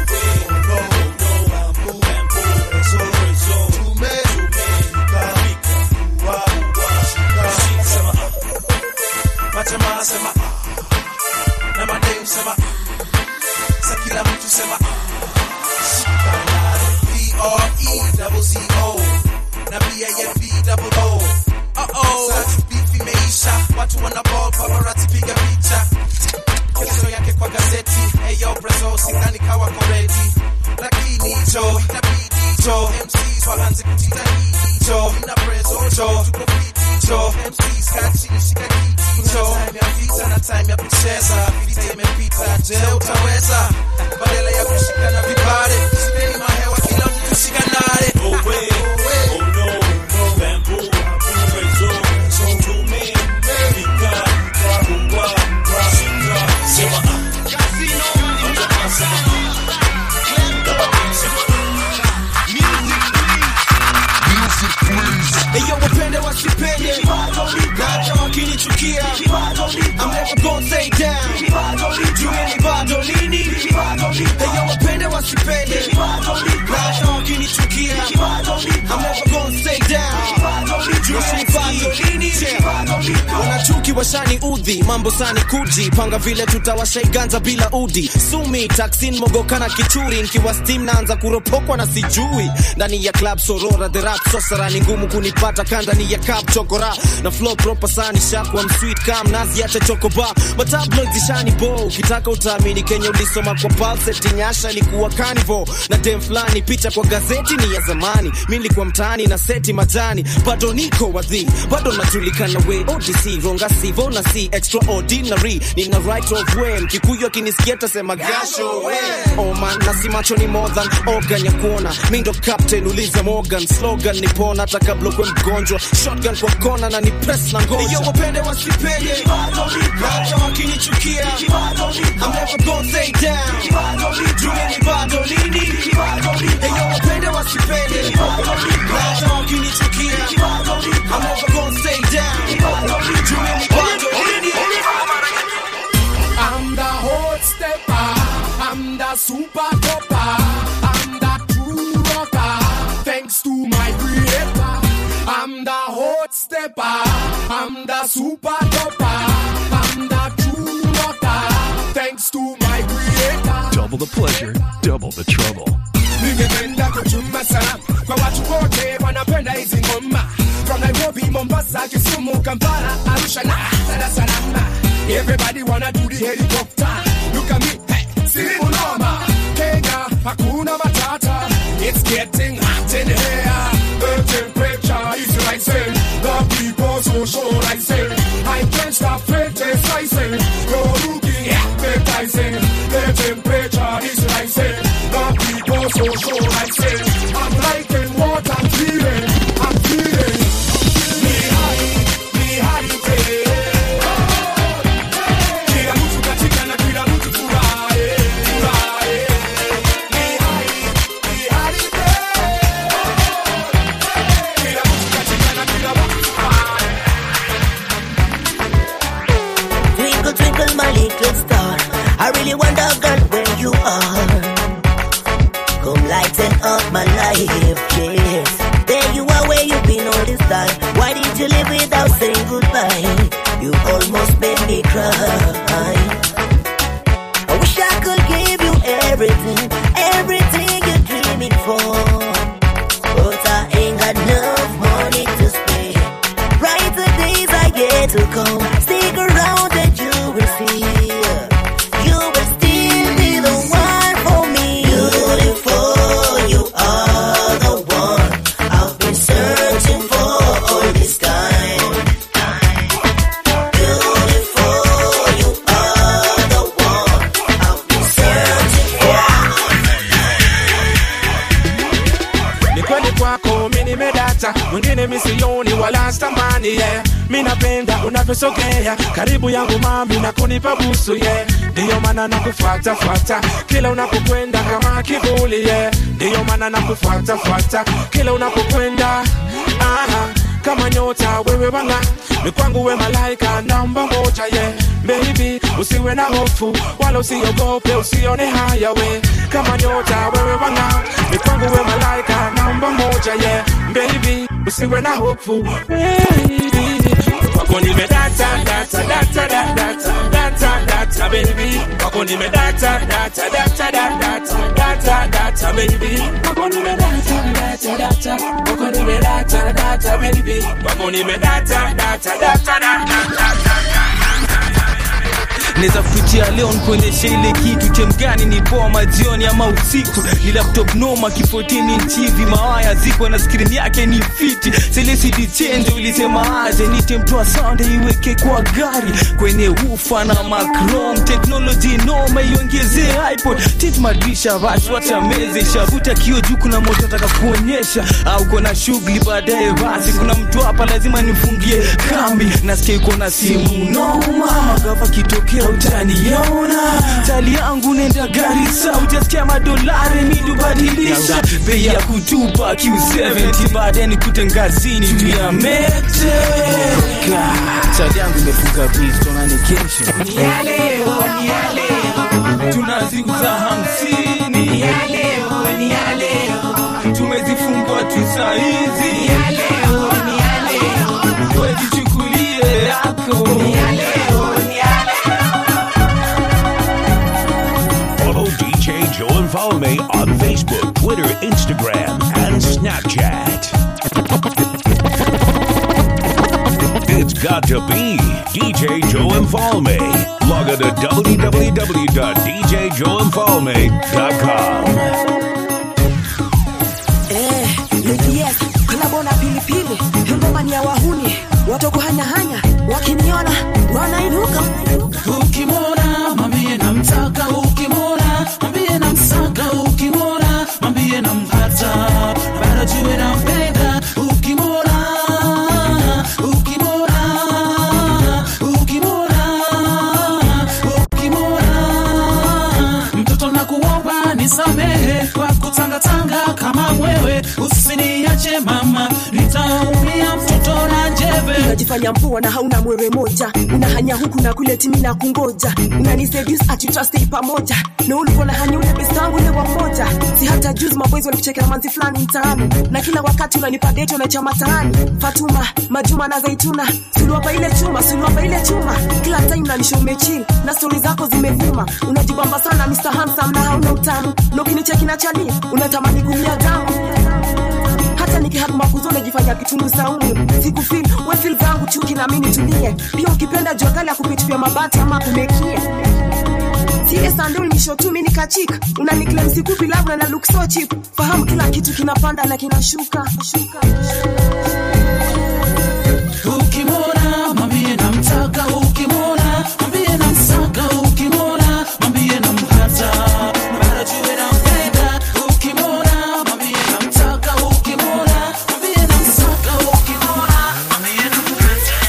Majamaa sema ah, na madem sema ah, sa kila mtu sema ah, P-R-E-double-Z-O na B-A-M-B-double-O. Uh-oh. Sasa beef imeisha, watu wana ball, paparazzi piga picha kesho yake kwa gazeti eyo brezo sidhani kawa koredi lakini jo itabidi jo MCs waanze kujitahidi jo na brezo jo tuko fiti jo MCs kaa chini shika kiti jo time ya vita na time ya kucheza vita imepita je utaweza badala ya kushikana vibare shikeni mahewa kila mtu shikanare oh, we. oh, no, no. Bamboo, brezo, tume, fika, kubwa, shika, sema ah. Majamaa sema ah. Eyo wapende wasipende Nacha wakinichukia I'm never gonna stay down Jue ni bado lini Eyo wapende wasipende Nacha wakinichukia I'm never gonna stay down Jue ni bado lini wanachuki washani udhi mambo sani kuji panga vile tutawashaiganza bila udi sumi taksin mogokana kichuri nkiwa steam naanza kuropokwa na sijui ndani ya club sorora the rap sosara ni ngumu kunipata kandani ya cup chokora na flow proper sani shakwa msweet kam nazi acha chokoba matabloid zishani bo ukitaka utaamini kenya ulisoma kwa pulse nyasha ilikuwa carnival na dem fulani picha kwa gazeti ni ya zamani mi nilikuwa mtaani na seti majani bado niko wadhi bado najulikana we odc ronga sivo na si extraordinary nina right of way mkikuyu akinisikia tasema gasho we oh man na si macho ni more than organ ya kuona mi ndo captain uliza morgan slogan ni pona hata kabla kwe mgonjwa shotgun kwa kona na ni press na ngoja iyo wapende wasipende hata wakinichukia I'm never gonna stay down jue ni bado lini iyo wapende wasipende hata wakinichukia I'm never gonna stay down jue ni bado lini I'm the hot stepper. I'm the super topper. I'm the true rocker. Thanks to my creator. I'm the hot stepper. I'm the super topper. I'm the true rocker. Thanks to my creator. Double the pleasure, double the trouble. ningependa kutuma salamu kwa watu wote wanapenda hizi ngoma from nairobi mombasa kisumu kampala arusha na dar es salaam everybody wanna do the helicopter look at me hey, siri unoma kenya hakuna matata it's getting hot in here the temperature is rising the people so sure I say I can't stop criticizing you're looking appetizing the temperature is rising the people so sure I say I'm liking what I'm feeling I'm feeling me high me high kila mtu katika na kila mtu furahi furahi me high me high kila mtu katika na kila mtu furahi Twinkle, twinkle, my little star. I really wonder, girl, where you are. Come lighten up my life, yes. There you are, where you've been all this time. Why did you leave without saying goodbye? You almost made me cry. I wish I could give you everything, everything you're dreaming for. But I ain't got enough money to spend. Brighter days are yet day to come. Stick around and you will see. You will still be the one for me. Beautiful, you are the one I've been searching for all this time. Beautiful, you are the one I've been searching for. ni kweli kwako mi nimedata mwingine misioni wala stamani yeah. mi napenda unavyosogea karibu yangu mami na kunipa busu yeah. ndiyo maana nakufuatafuata kila unapokwenda kama kivuli yeah. ndiyo maana nakufuatafuata kila unapokwenda Aha, kama nyota wewe wanga ni kwangu we malaika namba moja yeah. Baby, usiwe na hofu wala usiogope, usione haya we kama nyota wewe wanga ni kwangu we malaika namba moja yeah. Baby, usiwe na hofu baby kwako nimedata data data data data data data baby kwako nimedata data data data data data baby kwako nimedata data data kwako nimedata data baby kwako nimedata data data data naweza kututia leo nikuonyesha ile kitu chemgani ni poa majioni ama usiku ni laptop noma kifotini nchivi mawaya ziko na skrini yake ni fiti selesidi chenje ulisema aje nitemtoa sande iweke kwa gari kwenye ufa na macrom teknoloji noma iongezee ipod tit madrisha basi watameze shavuta kio juu kuna moto nataka kuonyesha au kona shughuli baadaye basi kuna mtu hapa lazima nifungie kambi nasikia iko na simu noma magava kitokea utaniona tali yangu nenda garisa utasikia madolari midubadilisha bei ya kutupa q70 baadaye nikute ngazini juu ya mete tali yangu imefunga bistona kesho Ni ya leo, ni ya leo. tunaziuza hamsini Ni ya leo, ni ya leo. tumezifungwa tu saizi Ni ya leo, ni ya leo. wejichukulie yako Ni ya leo, ni ya Follow DJ Joel Falme on Facebook, Twitter, Instagram, and Snapchat. It's got to be DJ Joel Falme. Log on to www.djjoelfalme.com. Eh, yes, kolabo na pilipili ngoma ni ya wahuni watoto hanyahanya wakiniona wanainuka ukimwona mwambie namtaka ukimwona mwambie namsaka ukimwona mwambie nampata bara jue nampenda ukimwona ukimwona ukimwona ukimwona mtoto nakuomba nisamehe kwa kutangatanga kama mwewe usiniache mama nitaumia mtoto na jebe unajifanya mpoa na hauna mwewe moja unahanya huku na kule timi na kungoja unaniseduce ati tutastay pamoja na ulikuwa na hanya ule besangu ule wa mmoja si hata juzi maboys walikuchekea manzi fulani mtaani na kila wakati unanipa date na chama taani Fatuma Majuma na Zaituna suluapa ile chuma suluapa ile chuma kila time unanisha umechill na stori zako zimevuma unajibamba sana Mr. Handsome na hauna utamu na ukinicheki na chani unatamani kumia damu hata nikihakumakuzo najifanya kitungu saumu sikufil wefil zangu chuki na mimi nitulie pia ukipenda jua kali akupitupia mabati ama kumekie sile sandul misho tu mimi nikachika unaniklem sikupi labda na look so cheap fahamu kila kitu kinapanda na kinashuka shuka. ukimwona mwambie namtaka ukimwona mwambie namsaka ukimwona mwambie nampata bara jue nampenda ukimwona mwambie namtaka ukimwona mwambie namsaka ukimwona mwambie nampata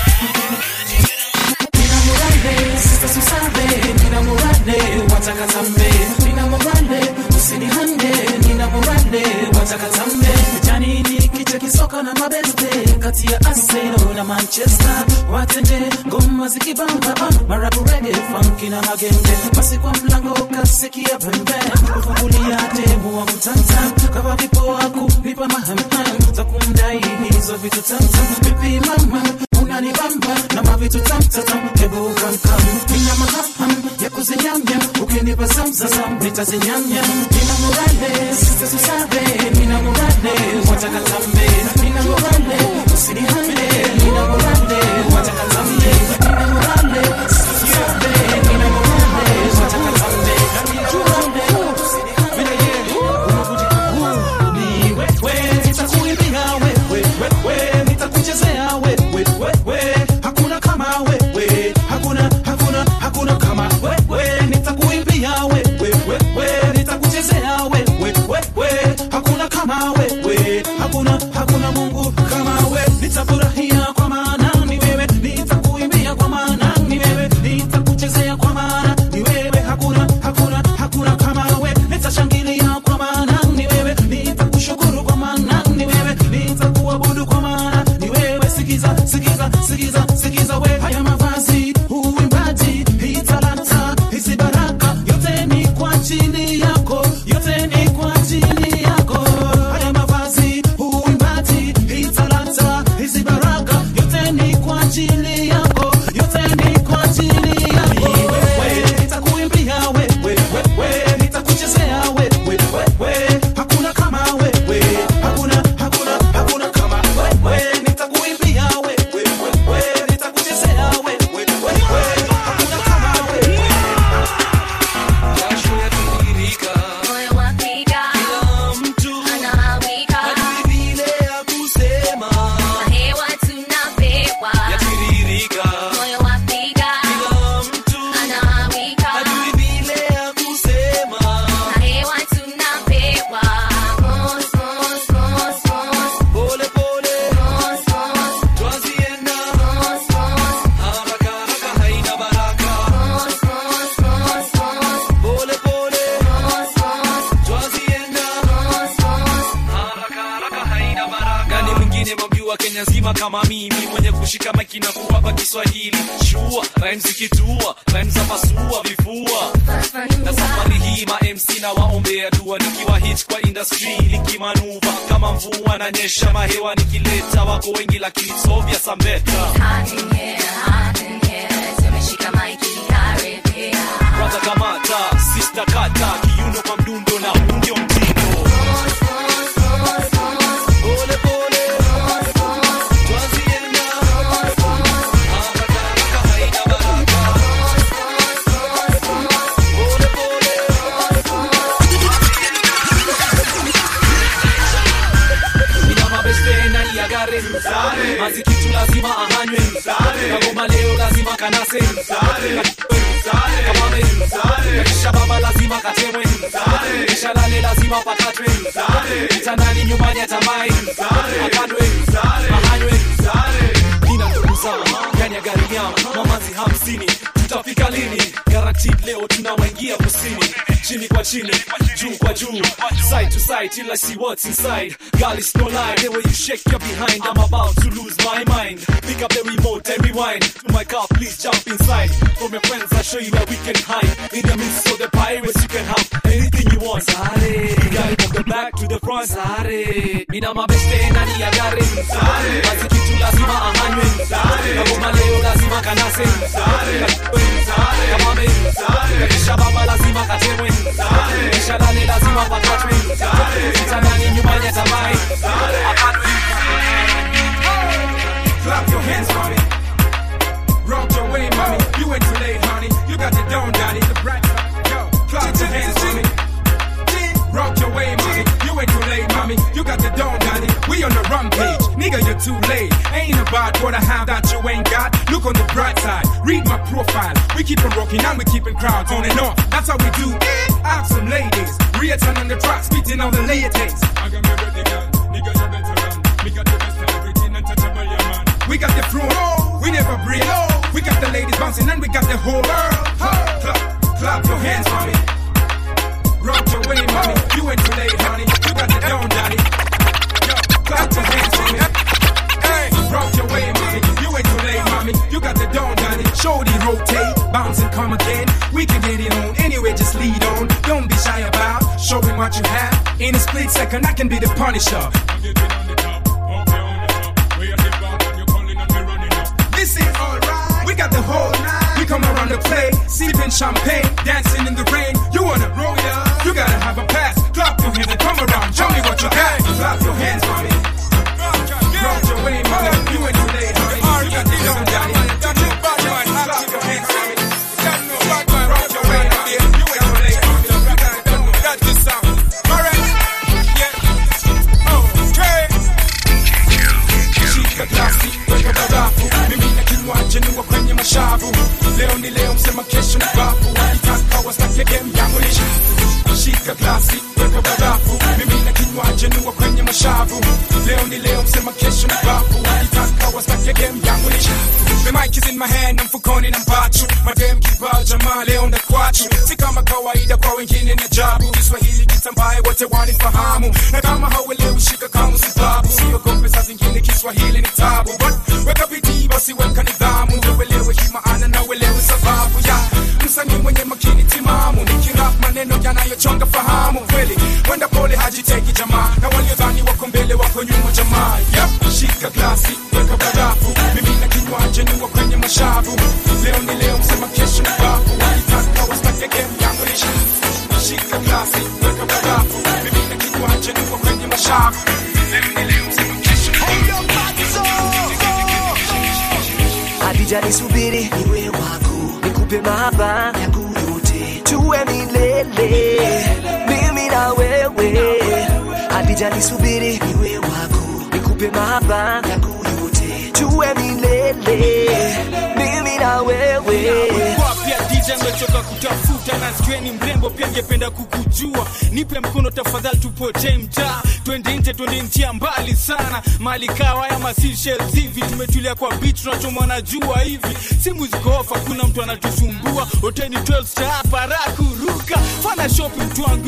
nina murade sasa susabe nina murade watakatambe nina murade usinihande nina murade watakatambe janini kicha kisoka na mabeste kati ya Arsenal na Manchester watende ngoma zikibamba ah, marabu reggae funky na magenge basi kwa mlango kasikia pembe kufungulia demu wa mtanta kama vipo wako nipa mahamham za kumdai hizo vitu tamtam vipi mama unanibamba na mavitu tamtatam hebu kamkam nina mahamham ya kuzinyamya ukinipa zamzazam nitazinyamya nina murale sitasusabe nina murale watakatambe nina murale usinihande nina murale watakatambe hapa kiswahili shua rhymes zikitua rhymes za pasua vifua na safari hii ma mc na waombea dua nikiwa hit kwa industry likimanuva kama mvua na nyesha mahewa nikileta wako wengi lakini sovya sambeta kwanza kamata sista kata kiuno kwa mdundo na huu ndio mtindo Pole pole, twazienda. Haraka haraka haina baraka. Pole pole. Ina mabeste ndani ya gari mazikitu lazima ahanywe kagoma leo lazima kanase kamame kisha baba lazima katemwe kisha lale lazima pakatwe kitandani nyumbani atamai akadwe ahanywe nina ndugu zangu ndani ya gari yangu mamazi hamsini tutafika lini guaranteed leo tunawaingia kusini chini kwa chini juu kwa juu side to side till I see what's inside girl it's no lie the way you shake your behind I'm about to lose my mind pick up the remote and rewind to my car please jump inside from your friends I'll show you where we can hide in the midst of the pirates you can have anything you want Sare you got it from the back to the front Sare mina mabeste ndani ya gari Sare basi kitu lazima ahanywe Sare kagoma leo lazima kanase Sare kamame kisha baba lazima katemwe kisha lale lazima pakatwe kitandani nyumbani atamai Clap your hands, mommy. Rock your way, mommy. You ain't too late, honey. You got the down, daddy. The bright Yo, clap your hands, mommy. Rock your way, mommy. You ain't too late, mommy. You got the down, daddy. We on the rampage. Nigga, you're too late. Ain't about what I have that you ain't got. Look on the bright side. Read my profile. We keep on rocking and we keeping crowds on and off. That's how we do it. Ask some ladies. Return on the track, spitting all the latest. I got me ready, girl. Nigga, you better run. Me got the best of everything untouchable, yeah, man. We got the throne, we never break. We got the ladies bouncing and we got the whole world. Clap, clap your hands, mommy. Rock your way, mommy. You ain't too late, honey. You got the down, daddy. Yo, clap your hands, mommy. Hey, rock your way, mommy. You ain't too late, mommy. You got the down, daddy. Shorty rotate, bounce and come again. We can get it on anyway, just lead on. Don't be shy about showing what you have. In a split second, I can be the punisher. This is alright. We got the whole night. We come around the play, sipping champagne, dancing in the rain. You wanna roll it up? You gotta have a pass. Clap your hands and come around. Show me what you got. Clap your hands, mommy. Rock your way, mommy. You ain't too late, honey. You got the young daddy. Clap your hands, mommy. Rock your way, mommy. You ain't too late, mommy. You got it done. That's the sound. Alright. Yeah. Okay. Shika glasi, weka barafu. Mimi na kinywaji niwa kwenye mashavu. Leo ni leo, msema kesho ni bafu. Wakitaka wastake game yangu ni shafu. Shika glasi, weka barafu. Mimi na kinywaji niwa kwenye mashavu. Leo ni leo, msema kesho ni bafu. Wakitaka wastake game yangu ni shafu. The mic is in my hand, na mfukoni na mpachu. Madem kibao jamaa leo ndakwachu. Si kama kawaida kwa wengine ni ajabu. Kiswahili kitambaye wote wanifahamu. Na kama hauelewi shika kama sababu. Siogope saa zingine Kiswahili ni tabu. But weka bidii basi weka nidhamu. Ndio uelewe hii maana na uelewe sababu ya msanii mwenye makini timamu. Nikirap maneno yanayochonga fahamu. Kweli wenda pole hajiteki jamaa. Na waliodhani wako mbele wako nyuma jamaa. Yep, shika glasi, weka barafu. Mimi na kinywaji niwa kwenye mashavu. Leo ni leo, msema kesho ni bafu. Walitaka wastake game yangu ni shafu. Shika glasi, weka barafu. Mimi na kinywaji niwa kwenye mashavu. Leo ni leo, msema kesho ni Hadija nisubiri niwe wako, nikupe mahaba yangu yote, tuwe milele mimi na wewe. Hadija nisubiri niwe wako, nikupe mahaba yangu yote, tuwe milele mimi na wewe. Kwa pia DJ amechoka kutafuta na skweni mrembo pia ngependa kukujua nipe mkono tafadhali tupotee mtaa twende nje twende njia mbali sana mali kawa ya Seychelles hivi tumetulia kwa beach tunachomwa na jua hivi simu ziko off hakuna mtu anatusumbua hoteli 12 star hapa raha kuruka fana shopping mtu wangu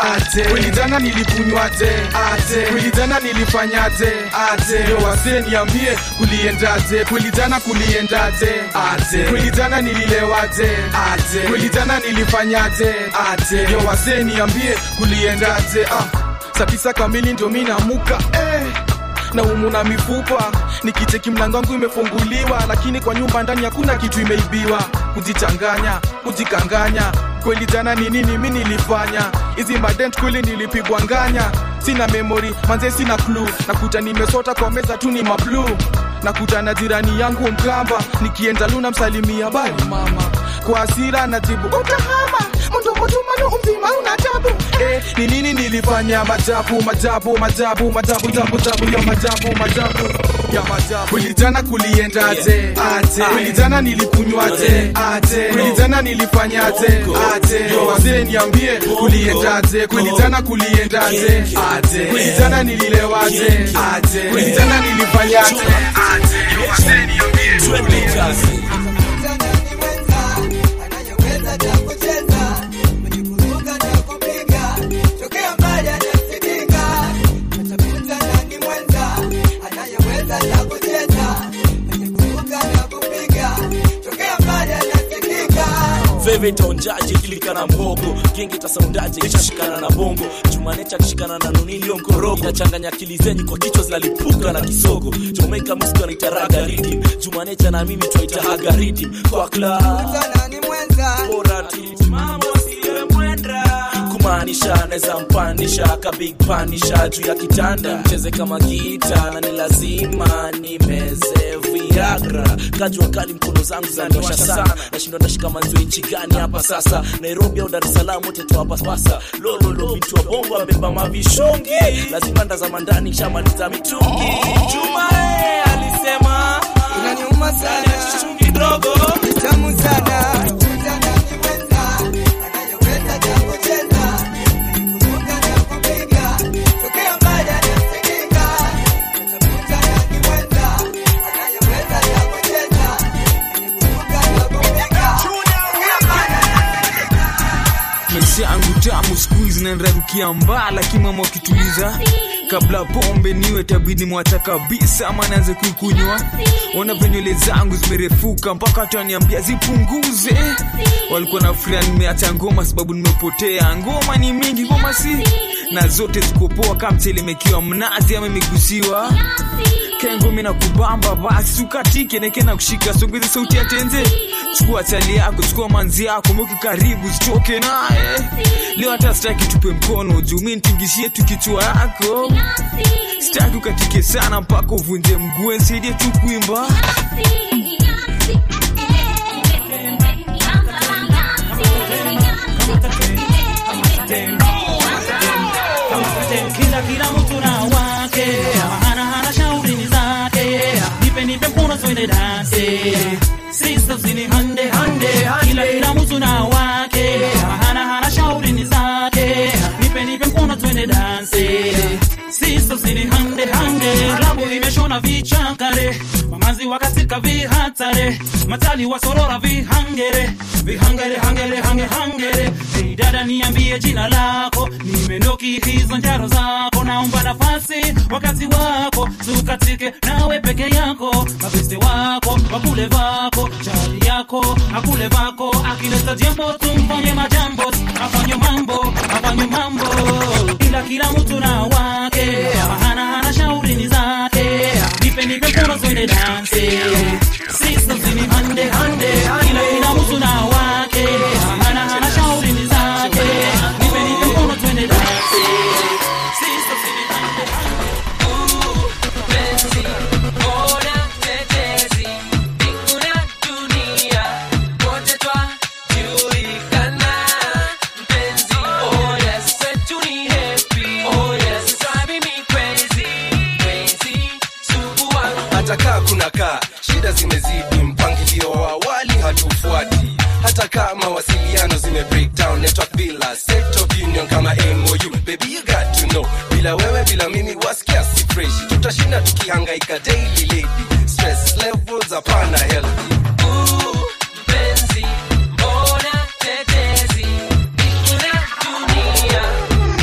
ate kweli jana nilikunywaje ate kweli jana nilifanyaje ate yo wase niambie kuliendaje kweli jana kuliendaje ate kweli jana nililewaje ate kweli jana nilifanyaje ate yo wase niambie kuliendaje ah saa tisa kamili ndio mi namuka eh na umu na mifupa nikicheki mlango wangu imefunguliwa lakini kwa nyumba ndani hakuna kitu imeibiwa kujichanganya kujikanganya kweli jana ni nini mi nilifanya hizi madent kweli nilipigwa nganya sina memory manze sina clue nakuta nimesota kwa meza tu ni mablu nakuta na jirani yangu mkamba nikienda luna msalimia bali mama kwa hasira najibu utahama mndomotumano umzima una tabu eh, ni nini nilifanya majabu majabu majabu majabu jabu jabu ya majabu majabu ya majabu kweli jana kuliendaje aje kweli jana nilikunywaje aje kweli jana nilifanyaje aje wazee niambie kuliendaje kweli jana kuliendaje aje kweli jana nililewaje aje kweli jana nilifanyaje aje wazee niambie twende veve taonjaje kilika na mbogo genge tasaundaje ishashikana na bongo jumanecha akishikana na nunilio mkorogo inachanganya akili zenyu kwa kichwa zinalipuka na kisogo jamaica musiki wanaitaraga ridim jumanecha na mimi twaitahaga ridim kwa kla bora tusimamo siwe mwenda kumaanisha naweza mpandisha ka big panisha juu ya kitanda mcheze kama gita na ni lazima nimeze viagra kajua kali mkono zangu zaniosha sana nashindwa ndashika manzio nchi gani hapa sasa nairobi au dar es salaam wote tuwapapasa lololo vitu wa bongo abeba mavishongi lazima ndazama ndani shamaliza mitungi jumae alisema inaniuma sana chungi dogo tamu sana maisha yangu tamu siku hizi nanrarukia mbaa lakini mama wakituliza kabla pombe niwe tabidi mwacha kabisa ama naanze kuikunywa ona venywele zangu zimerefuka mpaka hata waniambia zipunguze walikuwa na furia nimeacha ngoma sababu nimepotea ngoma ni mingi ngoma si na zote zikopoa kama mtelemekiwa mnazi ama imegusiwa kengumi na kubamba basi ukatike neke na kushika songeze sauti ya tenze chukua chali yako chukua manzi yako mweke karibu zitoke naye leo hata sitaki tupe mkono juu mi nitingishie tu kichwa yako sitaki ukatike sana mpaka uvunje mguu nsaidie tu kuimba kila kila mtu na wake hana hana shauri ni zake nipe nipe mkono twende danse sisters ni hande hande kila kila mtu na wake hana hana shauri ni zake nipe nipe mkono twende danse sisters ni hande hande klabu imeshona vichakare mamazi wakasika vihatare matali wasorora vihangere vihangere hangere hange hangere hey dada niambie jina lako nimenoki hizo njaro zako naomba nafasi wakati wako tukatike nawe peke yako mabeste wako wakule vako chali yako akule vako akileta jambo tumfanye majambo afanye mambo afanye mambo ila kila mtu na wake hana hana shauri ni zake nipe nipe mkono twende danse sisters ni hande hande ila kila mtu na wake hana hana shauri ni zake nipe nipe mkono twende danse sisters ni hande Penzi, ona tetezi, mbingu na dunia, wote twajulikana. Mpenzi, oh yes, kwetu ni happy. Oh yes, drive me crazy, crazy, sumbua. hata kaa kuna kaa shida zimezidi mpangilio wa awali hatufuati hata kaa mawasiliano zime breakdown network bila state of union kama mou baby you got to know bila wewe bila mimi wasikia si fresh tutashinda tukihangaika daily lady stress levels hapana healthy Mpenzi, mbona tetezi, mbingu na dunia,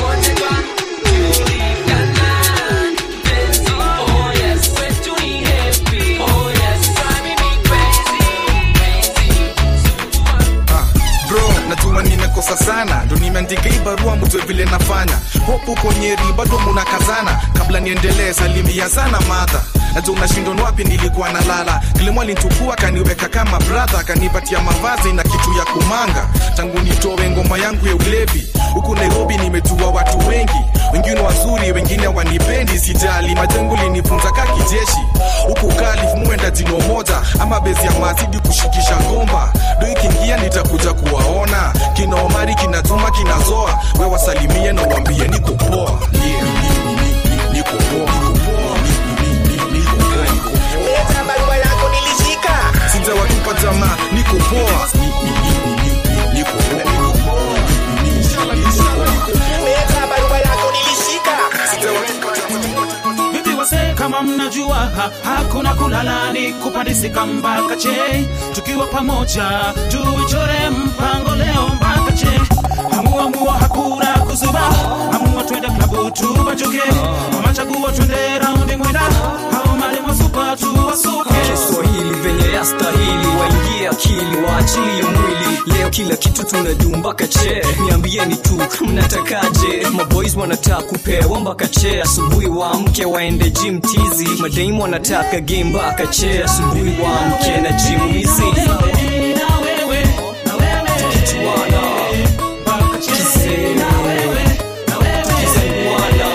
uko nyeri bado munakazana kabla niendelee salimia sana madha najua unashindon wapi nilikuwa nalala kilimo alinchukua kaniweka kama bradha kanipatia mavazi na kitu ya kumanga tangu nitowe ngoma yangu ya ulevi huku nairobi nimejua watu wengi wengine wazuri wengine wanipendi sijali majengo linifunza ka kijeshi huku kalif muenda jino moja ama bezi ya mazidi kushikisha ngomba do ikiingia nitakuja kuwaona kina omari kinatuma kinazoa we wasalimie na uambie niko poa yeah, ni- ni- ni- niko poa, niko poa, ni- ni- ni- niko poa, niko poa. Leta barua yako nilishika. sijawatupa jamaa niko poa Ni- ni- ni- ni- ni- niko poa, niko poa. Ni- ni- ni- ni- niko poa. Leta barua yako nilishika. vipi wase kama mnajua ha, hakuna kulala ni kupandisika mpaka che tukiwa pamoja tuichore mpango leo mpaka che hamuamua hakuna kuzuba hamua twende klabu tubajuke amachaguo twende raundi mwenda hao mali mwasupa tuwasuke kiswahili venye yastahili waingie akili waachilie mwili leo kila kitu tunajuu mpaka che niambieni tu mnatakaje maboys wanataka kupewa mpaka che asubuhi waamke waende gym tizi madaimu wanataka game mpaka che asubuhi waamke na gym hizi Tukichuana, tukisema, tukizawana,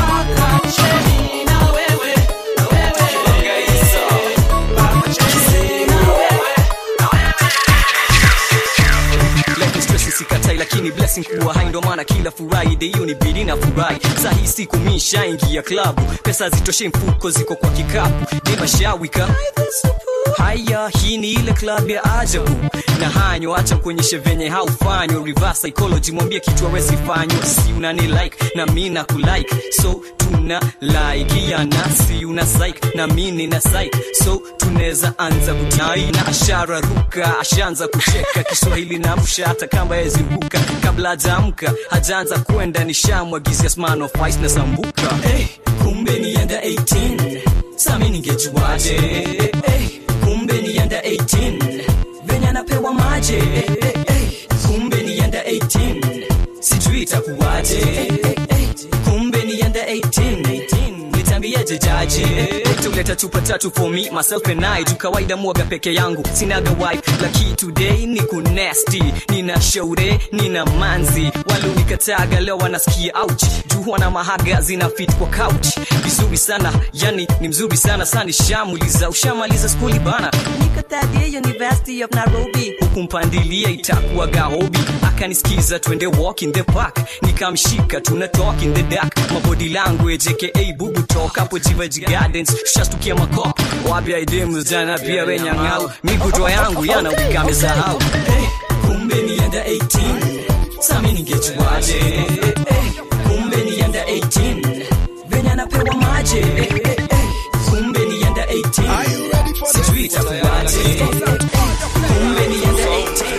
Life ni stress sikatai lakini blessing kuwa hai ndo maana kila friday hiyo ni bidi na furahi saa hii siku mi shaingia klabu pesa zitoshe mfuko ziko kwa kikapu demashawika haya hii ni ile club ya ajabu na hanyo acha kuonyeshe venye haufanywa reverse psychology mwambie kitu awesifanywa si unani like na mi na kulike so tuna like yana si una psych na mi nina psych so tunaweza anza kutai na ashara ruka ashaanza kucheka kiswahili na msha hata kamba yeziruka kabla hajaamka hajaanza kwenda nishamwagizia sman of ice na sambuka hey, kumbe ni under 18 sami ningejuaje hey, kumbe ni under 18 venye anapewa maje hey, hey, kumbe ni under 18 sijui itakuwaje hey, hey, kumbe ni under 18 nitambiaje jaji tuleta chupa tatu for me myself and I juu kawaida mwaga peke yangu sinaga wife laki today ni kunesti nina shaure nina manzi walionikataga leo wanasikia ouch juu wana mahaga zina fit kwa couch vizuri sana yani ni mzuri sana sani shamuliza ushamaliza skuli bana nikatadia university of nairobi huku mpandilia itakuwaga hobi akanisikiza twende walk in the park nikamshika tuna talk in the dark mabody language aka bubu talk hapo jivaji gardens shastukia makop wapya idemu jana pia wenyang'au miguto yangu yana ukamesahau hey, kumbe ni under 18 sami ningejuaje hey, kumbe ni under 18 venye anapewa maje hey, hey, hey, kumbe ni under 18 sijui itakuwaje kumbe ni under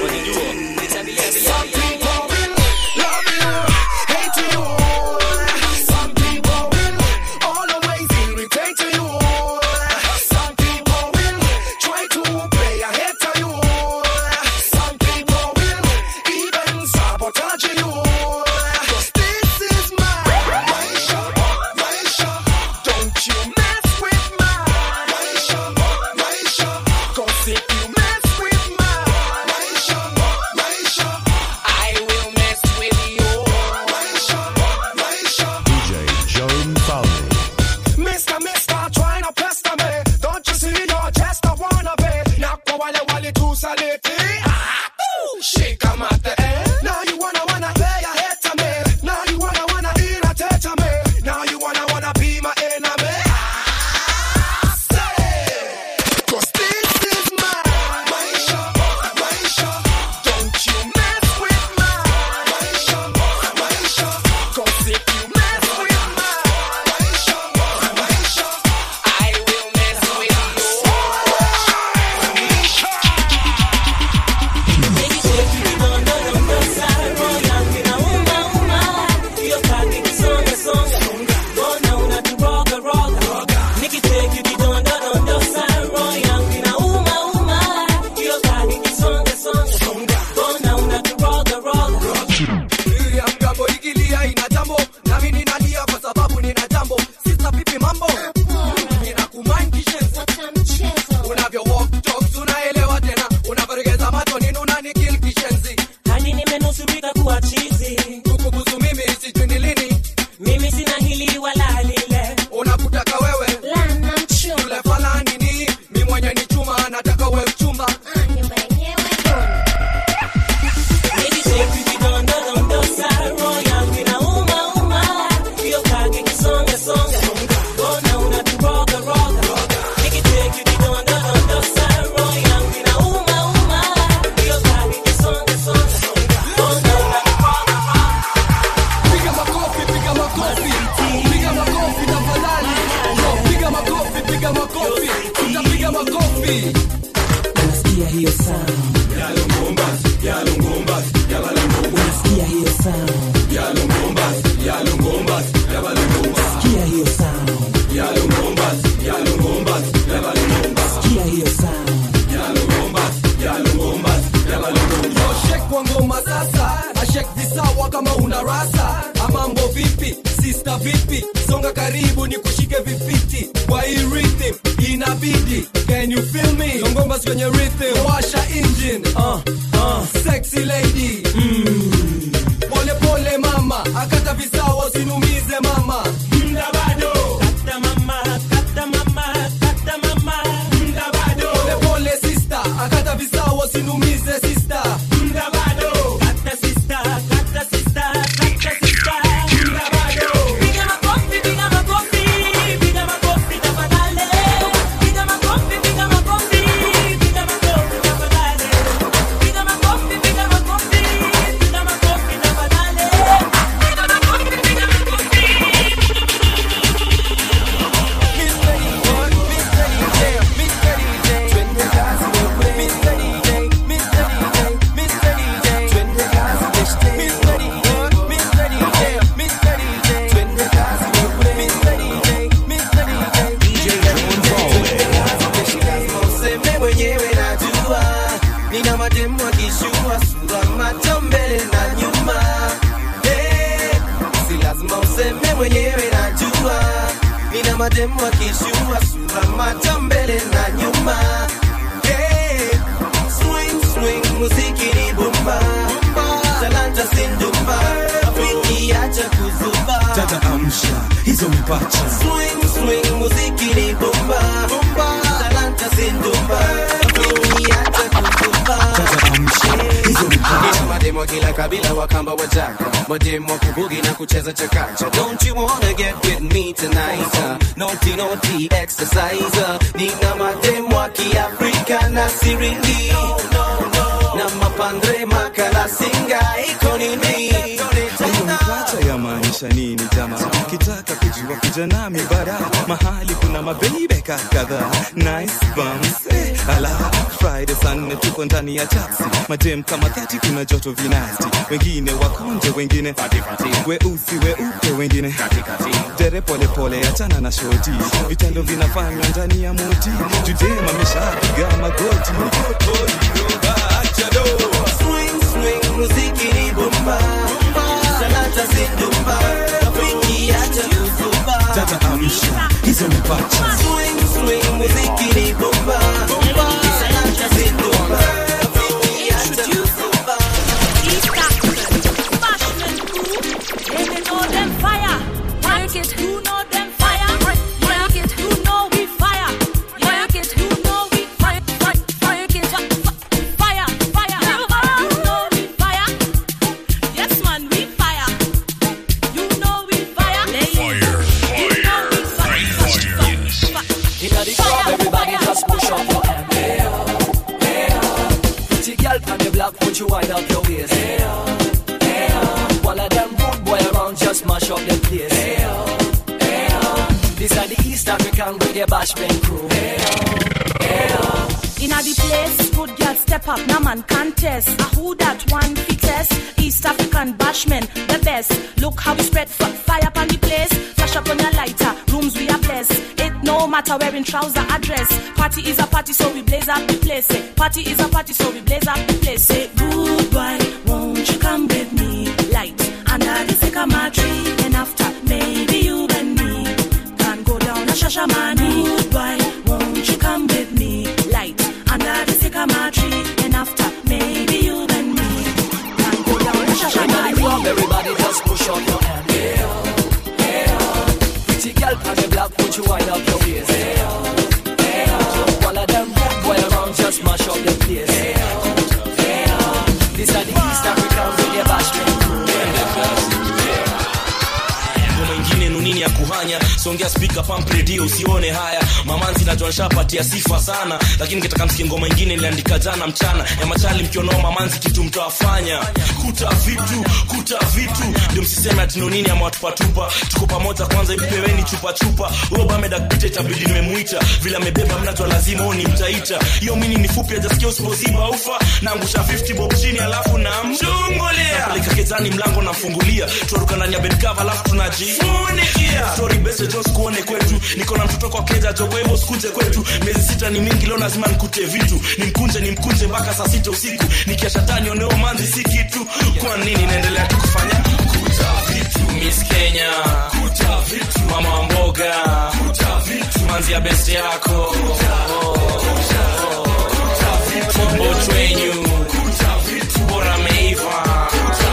18 Some people will always irritate to you. Some people will try to play ahead to you. Some people will even sabotage you. 'Cause this is my Maisha, Maisha. Don't you mess with my Maisha, Maisha. 'Cause if you mess with my Maisha, Maisha, I will mess with you. Maisha, Maisha. DJ Joan Falme. Mister, mister, trying to pester me. Don't you see you're just a wannabe? Nakwa wale wale tu saliti. Ah, ooh, Shake 'em at the end. Now you wanna wanna play a hit to me. Now you wanna wanna irritate to me. Now you wanna wanna be my enemy. Ah, vipi unasikia hiyo sound unasikia hiyo sound sikia hiyo sound sikia hiyo sound shek kwa ngoma sasa ashek visawa kama una rasa amambo vipi sista vipi songa karibu ni kushike vifiti kwa hii rhythm inabidi can you feel me ngoma kwenye rhythm washa engine uh, uh, sexy lady mm. pole pole mama akata visawa usinumize mama mda bado kata mama kata mama kata mama mda bado pole pole sister akata visawa usinumize sister mda bado kata sister kata sister kata sister mda bado Piga makofi, piga makofi, piga makofi tafadhali. Piga makofi, piga makofi, piga makofi tafadhali. Piga makofi, piga makofi, piga makofi tafadhali. Piga makofi, piga makofi. Useme mwenyewe najua nina mademu akishua sura macho mbele na nyuma Eh, si lazima useme mwenyewe najua nina mademu akishua sura macho mbele na nyuma Eh, swing swing muziki ni bomba talanta sindumba wiki acha kuzuba tata amsha hizo mpacha swing swing muziki ni bomba talanta sindumba wiki acha kuzuba Ina mademo kila kabila wakamba wajaka mademo wa kubugi na kucheza chakacha don't you wanna get with me tonight uh, naughty naughty exercise uh, nina mademo wa kiafrika na siringi na mapandre makala singa iko nini hiyo mpacha yamaanisha nini jama kitaka kujua kuja nami bara mahali kuna mabeibeka kadhaa nice bums eh, ala friday saa nne tuko ndani ya taxi madem kama thati kuna joto vinasti wengine wakonje wengine weusi weupe wengine dere polepole achana na shoti vitendo vinafanywa ndani ya moti judema ameshapiga magoti swing swing muziki ni bomba talanta zindumba wiki acha kuzuba tata amsha hizo mpacha swing swing muziki ni bomba talanta zindumba wiki acha kuzuba East African, Bashman crew, yeah, they know them fire. Work it, who know them fire? Work it, who know we fire? Work it, who know we fire? Fire, fire, get up, fire, fire. You know we fire. Yes, man, we fire. You know we fire. Fire, You know we fire. Inna the club, everybody just push up your hand. Hey, oh, hey, oh. Pretty girl on the block, won't you wind up your waist? Hey, oh, hey, oh. One of them good boy around, just mash up the place. Hey, oh, hey, oh. These are the East African with their bashment crew. Hey, oh, hey, oh. Inna the place, good girl step up, no man contest. A who that one fittest? East African bashman, the best. Look how we spread f- fire upon the place. Flash up on your lighter, rooms we are blessed. It no matter wearing trouser or dress. Party is a party, so we blaze up the place. Say, party is a party, so we blaze up the place. Say, goodbye, won't you come with me? Light under the sycamore tree, and after maybe you and me can go down a shashamani. Goodbye, won't you come with me? Light under the sycamore tree, and after maybe you and me can go down a Inna the shashamani. club, everybody just push up your hand. Hey, oh, hey, oh. Pretty girl on the block, won't you wind up your waist? Hey, oh, hey, oh. One of them good boy around, just mash up the place. Hey, oh, hey, oh. These are the East African with their bashment crew. ngoma ingine nunini ya kuhanya songea spika pump radio usione haya mamanzi najua nishapatia sifa sana lakini kitaka msikie ngoma ingine iliandika jana mchana ya machali mkionao mamanzi kitu mtawafanya kuta vitu kuta vitu ndio msiseme atino nini ama watupatupa tuko pamoja kwanza ipeweni chupa chupa obameda kupita itabidi nimemuita vile amebeba mnajua lazima huo ni mtaita hiyo mini ni fupi ajasikia usipoziba ufa naangusha 50 bob chini alafu namchungulia napeleka kezani mlango namfungulia tuaruka ndani ya bedkava alafu tunajifunikia story bese jos kuone kwetu niko na mtoto kwa keja jo kwa hivyo sikuje kwetu miezi sita ni mingi leo lazima nikute vitu nimkunje nimkunje mpaka saa sita usiku nikiasha tani oneo manzi si kitu kwa nini naendelea tu kufanya kuta vitu miss kenya kuta vitu mama wa mboga kuta vitu manzi ya best yako mbocho wenyu bora ameiva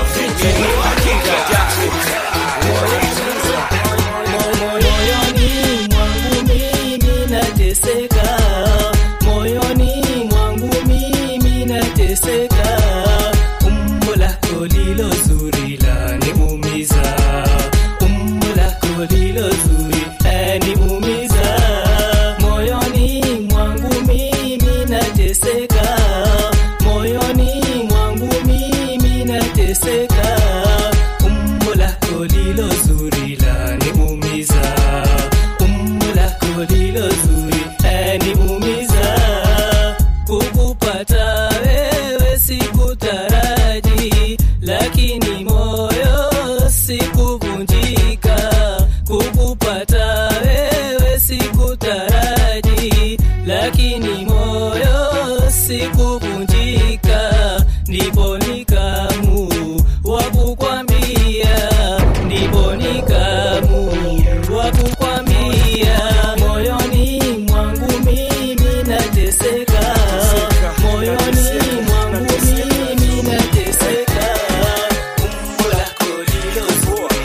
moyoni mwangu mimi nateseka moyoni mwangu mimi nateseka umbo lako lilo zuri laniumiza umbo lako lilo zuri laniumiza moyoni mwangu mimi nateseka moyoni mwangu mimi nateseka umbo lako lilo zuri laniumiza umbo lako lilo zuri laniumiza kukupata wewe sikutaraji lakini moyo sikuvunjika kukupata wewe sikutaraji lakini moyo sikuvunjika ndipo nikamu wakukwambia ndipo nikamu wakukwambia moyoni mwangu mimi nateseka moyoni mwangu mimi nateseka umbo lako lilo zuri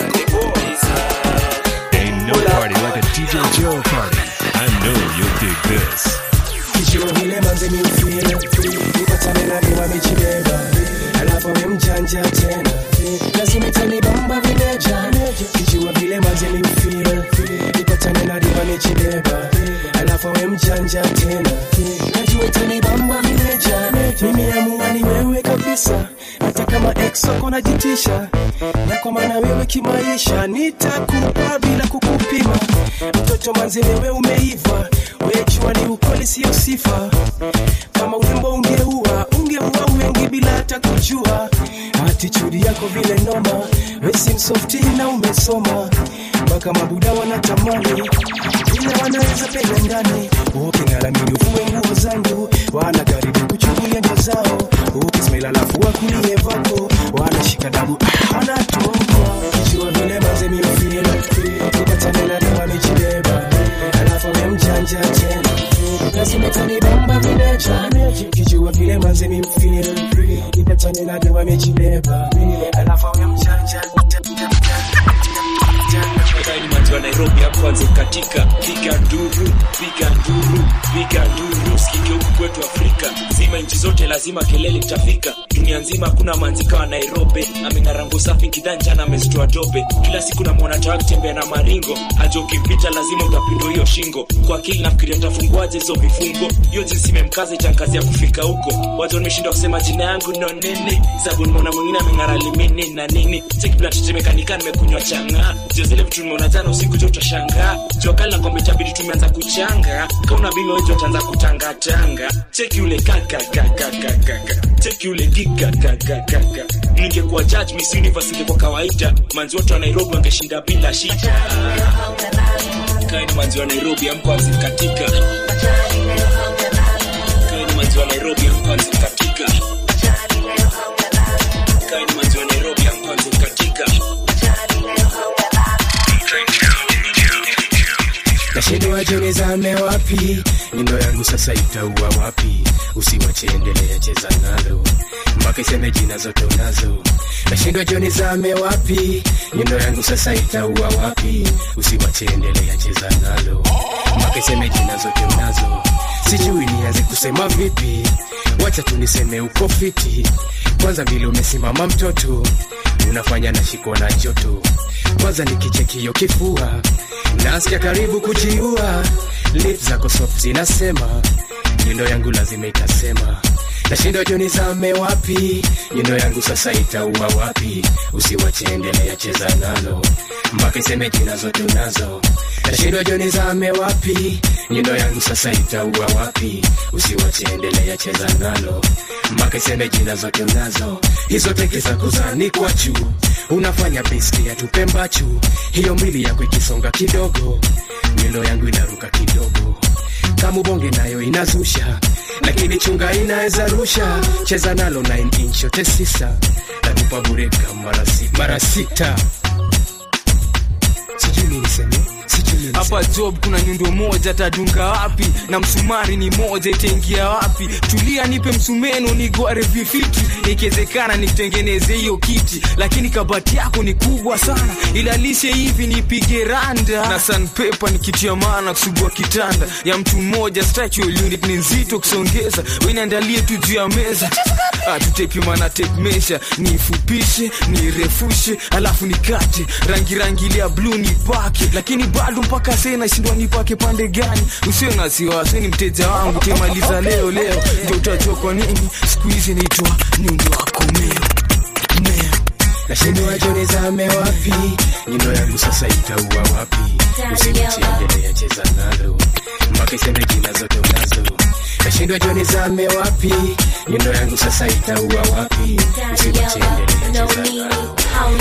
Ain't no party like a DJ Joe party. I know you'll dig this. Kijua vile manze mi ufeel Nipatane na niwa michibeba Alafu we mjanja tena Lazima itanibamba vimeja Kijua vile manze mi ufeel Nipatane na niwa michibeba Alafu we mjanja tena Najua itanibamba vimeja Mimi amua ni wewe kabisa Hata kama ex wako najitisha Na kwa maana wewe kimaisha Nitakupa bila kukupima Mtoto manze wewe umeiva Wejua ni ukweli sio sifa kama urembo ungeua ungeua wengi bila hata kujua atitudi yako vile noma wesi msofti na umesoma mpaka mabuda wanatamani vile wanaweza penda ndani uking'aramini uvue nguo zangu wanajaribu kuchukulia ndio zao ukismail alafu wakulie vako wanashika dabu ah, wanatoka kijua vile mazemi mfila upatane na dawa mijibeba alafu amemjanja tena lazima itanibamba vileja kijua vile mazemi mfila ipatane na dawa mijibeba alafu amemjanja Kaini manzi wa Nairobi hapo kwanza katika piga nduru piga nduru piga nduru sikike huku kwetu Afrika zima nchi zote lazima kelele itafika dunia nzima hakuna manzi kama Nairobi ameng'arango safi kidhanja na amezitoa dope kila siku namwona tawa akitembea na maringo aje ukimpita lazima utapindwa hiyo shingo kwa akili nafikiria nitafunguaje hizo vifungo hiyo jinsi imemkaza itankazia kufika huko watu wameshindwa kusema jina yangu no nini sababu nimeona mwingine ameng'ara limini na nini sekibla tetemekanika nimekunywa changa jo zile vitu nimeona jana usiku jo utashangaa jua kali na kwamba itabidi tumeanza kuchanga kauna bilo wejo utaanza kutangatanga cheki ule kakakakakaka cheki ule gigagagagaga ningekuwa judge miss universe ingekuwa kawaida manzi wote wa nairobi wangeshinda bila shida kaini manzi wa nairobi amkwanzi katika kaini manzi wa nairobi amkwanzi katika kaini manzi wa nairobi amkwanzi katika nashindwa junizame wapi nyundo yangu sasa itaua wapi usiwache endelea cheza nalo mpaka iseme jina zote unazo nashindwa junizame wapi nyundo yangu sasa itaua wapi usiwache endelea cheza nalo mpaka iseme jina zote unazo sijui nianze kusema vipi wacha tu niseme uko fiti kwanza vile umesimama mtoto unafanya nashikwa na joto kwanza nikichekio kifua nasikia karibu kujiua lip zako soft zinasema nyundo yangu lazima itasema nashindwa joni zame wapi nyundo yangu sasa itaua wapi usiwache endelea cheza nalo mpaka iseme jina zote unazo nashindwa joni zame wapi nyundo yangu sasa itaua wapi usiwache endelea cheza nalo mpaka iseme jina zote unazo hizo teke za kuzanikwa juu unafanya besti ya tupembachu hiyo mwili yako ikisonga kidogo nyundo yangu inaruka kidogo kama bonge nayo inazusha lakini chunga inaweza rusha cheza nalo 9 inch yote sisa nakupa bure kama mara si- mara sita sijui nini niseme sijui nini hapa job kuna nyundo moja tadunga wapi na msumari ni moja itaingia wapi tulia nipe msumeno nigware vifiti ikiwezekana nitengeneze hiyo kiti lakini kabati yako ni kubwa sana ilalishe hivi nipige randa na sanpepa nikitia maana kusugua kitanda ya mtu mmoja structural unit ni nzito kusongeza weniandalie tu juu ya meza tutepimana tape measure niifupishe niirefushe alafu nikate rangi rangi ile ya bluu nipake lakini bado mpaka sasa nashindwa nipake pande gani usio na wasiwasi ni mteja wangu kimaliza leo leo ndio utajua kwa nini siku hizi naitwa nyundo wako meo nashindwa joni zame wapi nyundo yangu sasa itaua wapi usiwachiendelea cheza nalo mpaka iseme jina zote unazo nashindwa joni zame wapi nyundo yangu sasa itaua wapi usiwachiendelea cheza nalo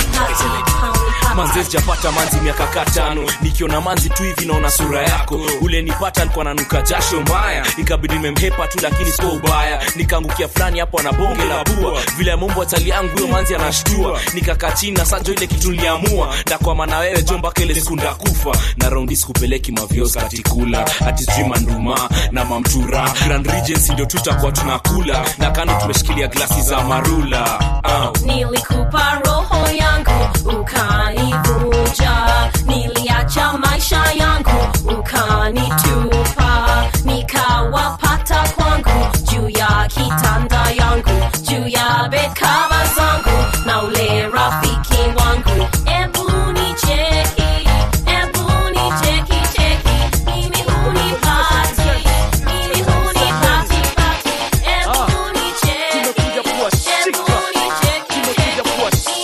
manze sijapata manzi miaka katano nikiona manzi tu hivi naona sura yako ule nipata alikuwa nanuka jasho mbaya ikabidi nimemhepa tu lakini sio ubaya nikaangukia fulani hapo ana bonge la bua vile mumbo atali yangu huyo manzi anashtua nikakaa chini na sanjo ile kitu niliamua ndakwama na wewe jo mpaka ile siku ndakufa na raundi sikupeleki mavios katikula ati sijui manduma na mamtura grand regency ndio tutakuwa tunakula na kando tumeshikilia glasi za marula uh. nilikupa roho yangu ukanivunja niliacha maisha yangu ukanitupa nikawapata kwangu juu ya kitanda yangu juu ya bekava zangu na ule rafiki wangu ebu nicheki ebu nicheki cheki mimi hunipati mimi hunipati pati ebu nicheki ebu nicheki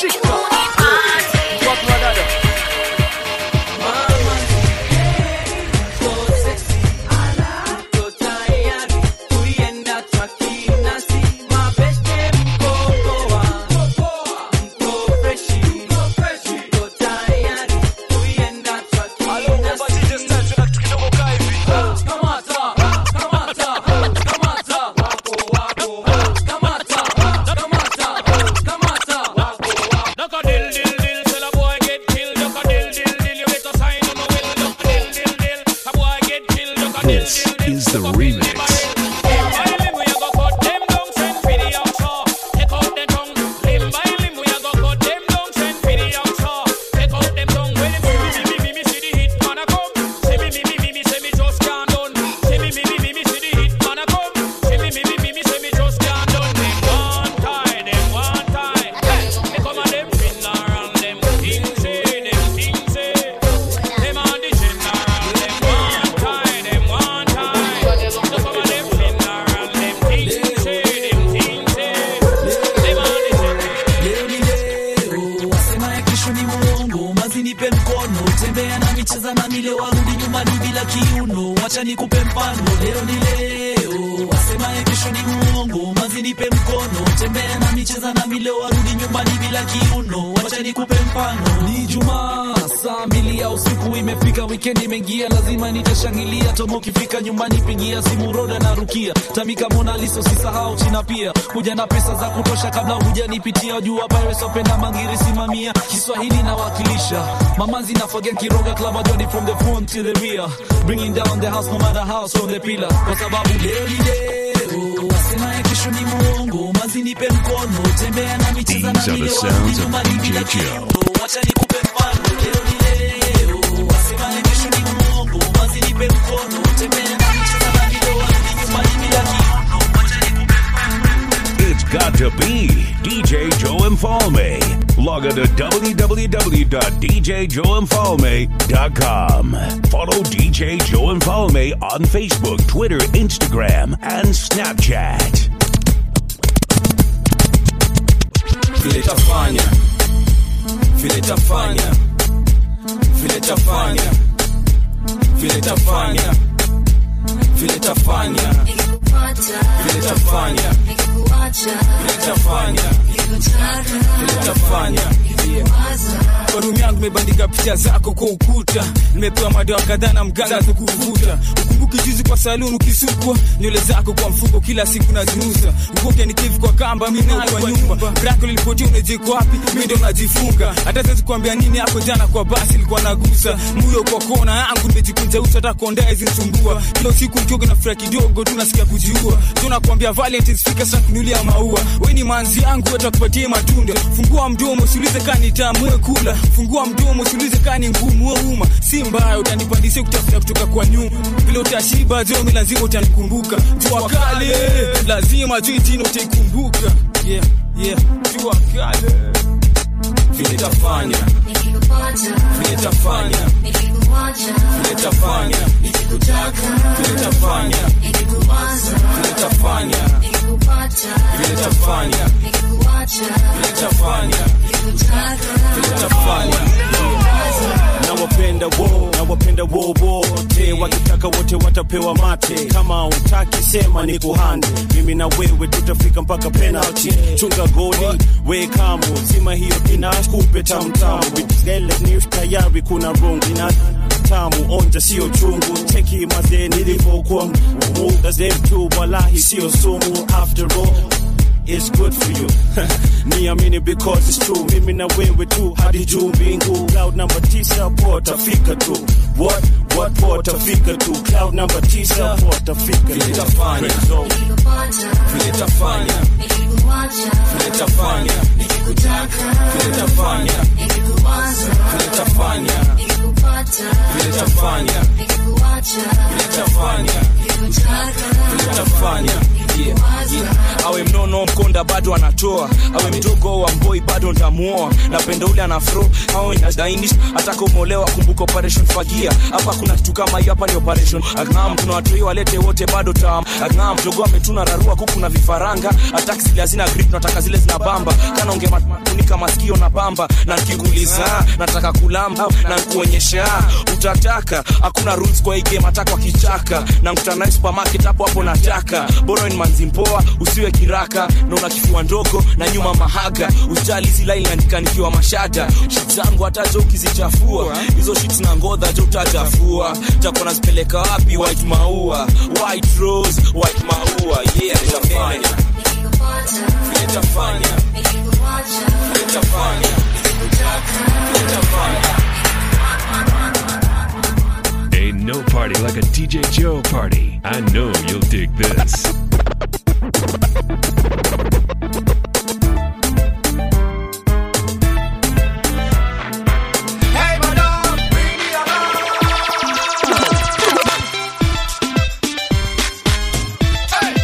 This is the remix. wasema ya kesho ni muongo mazi nipe mkono tembea na micheza na mile warudi nyumbani bila kiuno wacha nikupe mfano leo ni leo wasema ya kesho ni muongo mazi nipe mkono tembea na micheza na mile warudi nyumbani bila kiuno wacha nikupe mfano ni jumaa saa mbili ya usiku imefika wikendi imeingia lazima nitashangilia tomo ukifika nyumbani pigia simu roda na rukia tamika mona liso sisahau china pia kuja na pesa za kutosha kabla hujanipitia jua pirates wapenda mangiri simamia kiswahili nawakilisha mamanzi na forget kiroga club ajoni from the front to the rear bringing down the house no matter how from the pillar kwa sababu leo ni leo wasema ya kesho ni muongo mazi nipe mkono tembea na micheza na These are the mile sounds of nyumbani bila DJ Joe. wacha nikupe mfano leo ni leo wasema ya kesho ni muongo mazi nipe mkono tembea na micheza na mile warudi nyumbani bila kiuno wacha nikupe It's got to be DJ Joe Infalme. Log log on to www.djjoeinfalme.com. Follow DJ Joe and Falme on Facebook, Twitter, Instagram, and Snapchat. vile tafanya vile tafanya vile tafanya vile tafanya vile tafanya vile tafanya vile tafanya vile tafanya kwa rumu yangu imebandika picha zako kwa ukuta nimepewa madawa kadhaa na mganga za kuvuta ukumbuki juzi kwa saluni ukisukwa nywele zako kwa mfuko kila siku naziuza ukoke nikivu kwa kamba minayo kwa nyumba brako lilipotia unajiko wapi mi ndo najifunga hata siwezi kuambia nini hapo jana kwa basi ilikuwa nagusa muyo kwa kona yangu nimejikunja uso hata kondaa izinisumbua kila usiku mkioga na furaha kidogo tu nasikia kujiua tunakwambia valentines fika sasa kunulia maua we ni manzi yangu watakupatie matunda fungua mdomo usiulize kani tamu we kula fungua mdomo usiulize kani ngumu we uma si mbaya utanipandisia kutafuta kutoka kwa nyuma vile utashiba jomi lazima utanikumbuka jua kale lazima juu jina utaikumbuka yeah, yeah. jua kale vile tafanya vile tafanya vile tafanya vile tafanya vile tafanya vile tafanya vile tafanya vile tafanya nawapenda wo nawapenda wo wote wakitaka wote watapewa mate kama utaki sema ni kuhande mimi na wewe tutafika mpaka penalty chunga goli we kamo zima hiyo inakupe tamtamu vitele ni tayari kuna rungu ina tamu onja sio chungu cheki mazee nilivyokuwa muda zetu walahi sio sumu after all It's good for you niamini because it's true mimi na wewe tu hadi juu mbingu cloud number tisa potafika tu what what potafika tu cloud number tisa potafika vile tafanya vile tafanya vile tafanya vile tafanya vile tafanya vile tafanya vile tafanya vile tafanya Yeah, yeah. awe mnono mkonda bado anatoa awe mdogo wa mboi bado ntamuoa napenda ule anafro awe nadainis atakomolewa kumbuka operation fagia hapa kuna kitu kama hiyo hapa ni operation agam tuna watoi walete wote bado tam agam mdogo ametuna rarua kuku na vifaranga ataki zile hazina grip nataka zile zina bamba kana unge matunika masikio na bamba na nikikuuliza nataka kulamba na nkuonyesha utataka hakuna rules kwa hii game hata kwa kichaka na nkutana supermarket hapo hapo nataka bora ni manzi mpoa usiwe kiraka na una kifua ndogo na nyuma mahaga usijali hizi line andika nikiwa mashada shit zangu hata jo ukizichafua hizo shit na ngodha jo utachafua takuwa nazipeleka wapi white maua white rose white maua yeah nitafanya vile tafanya vile tafanya vile tafanya Ain't no party like a DJ Joe party. I know you'll dig this. Hey, madam, bring me along. Hey.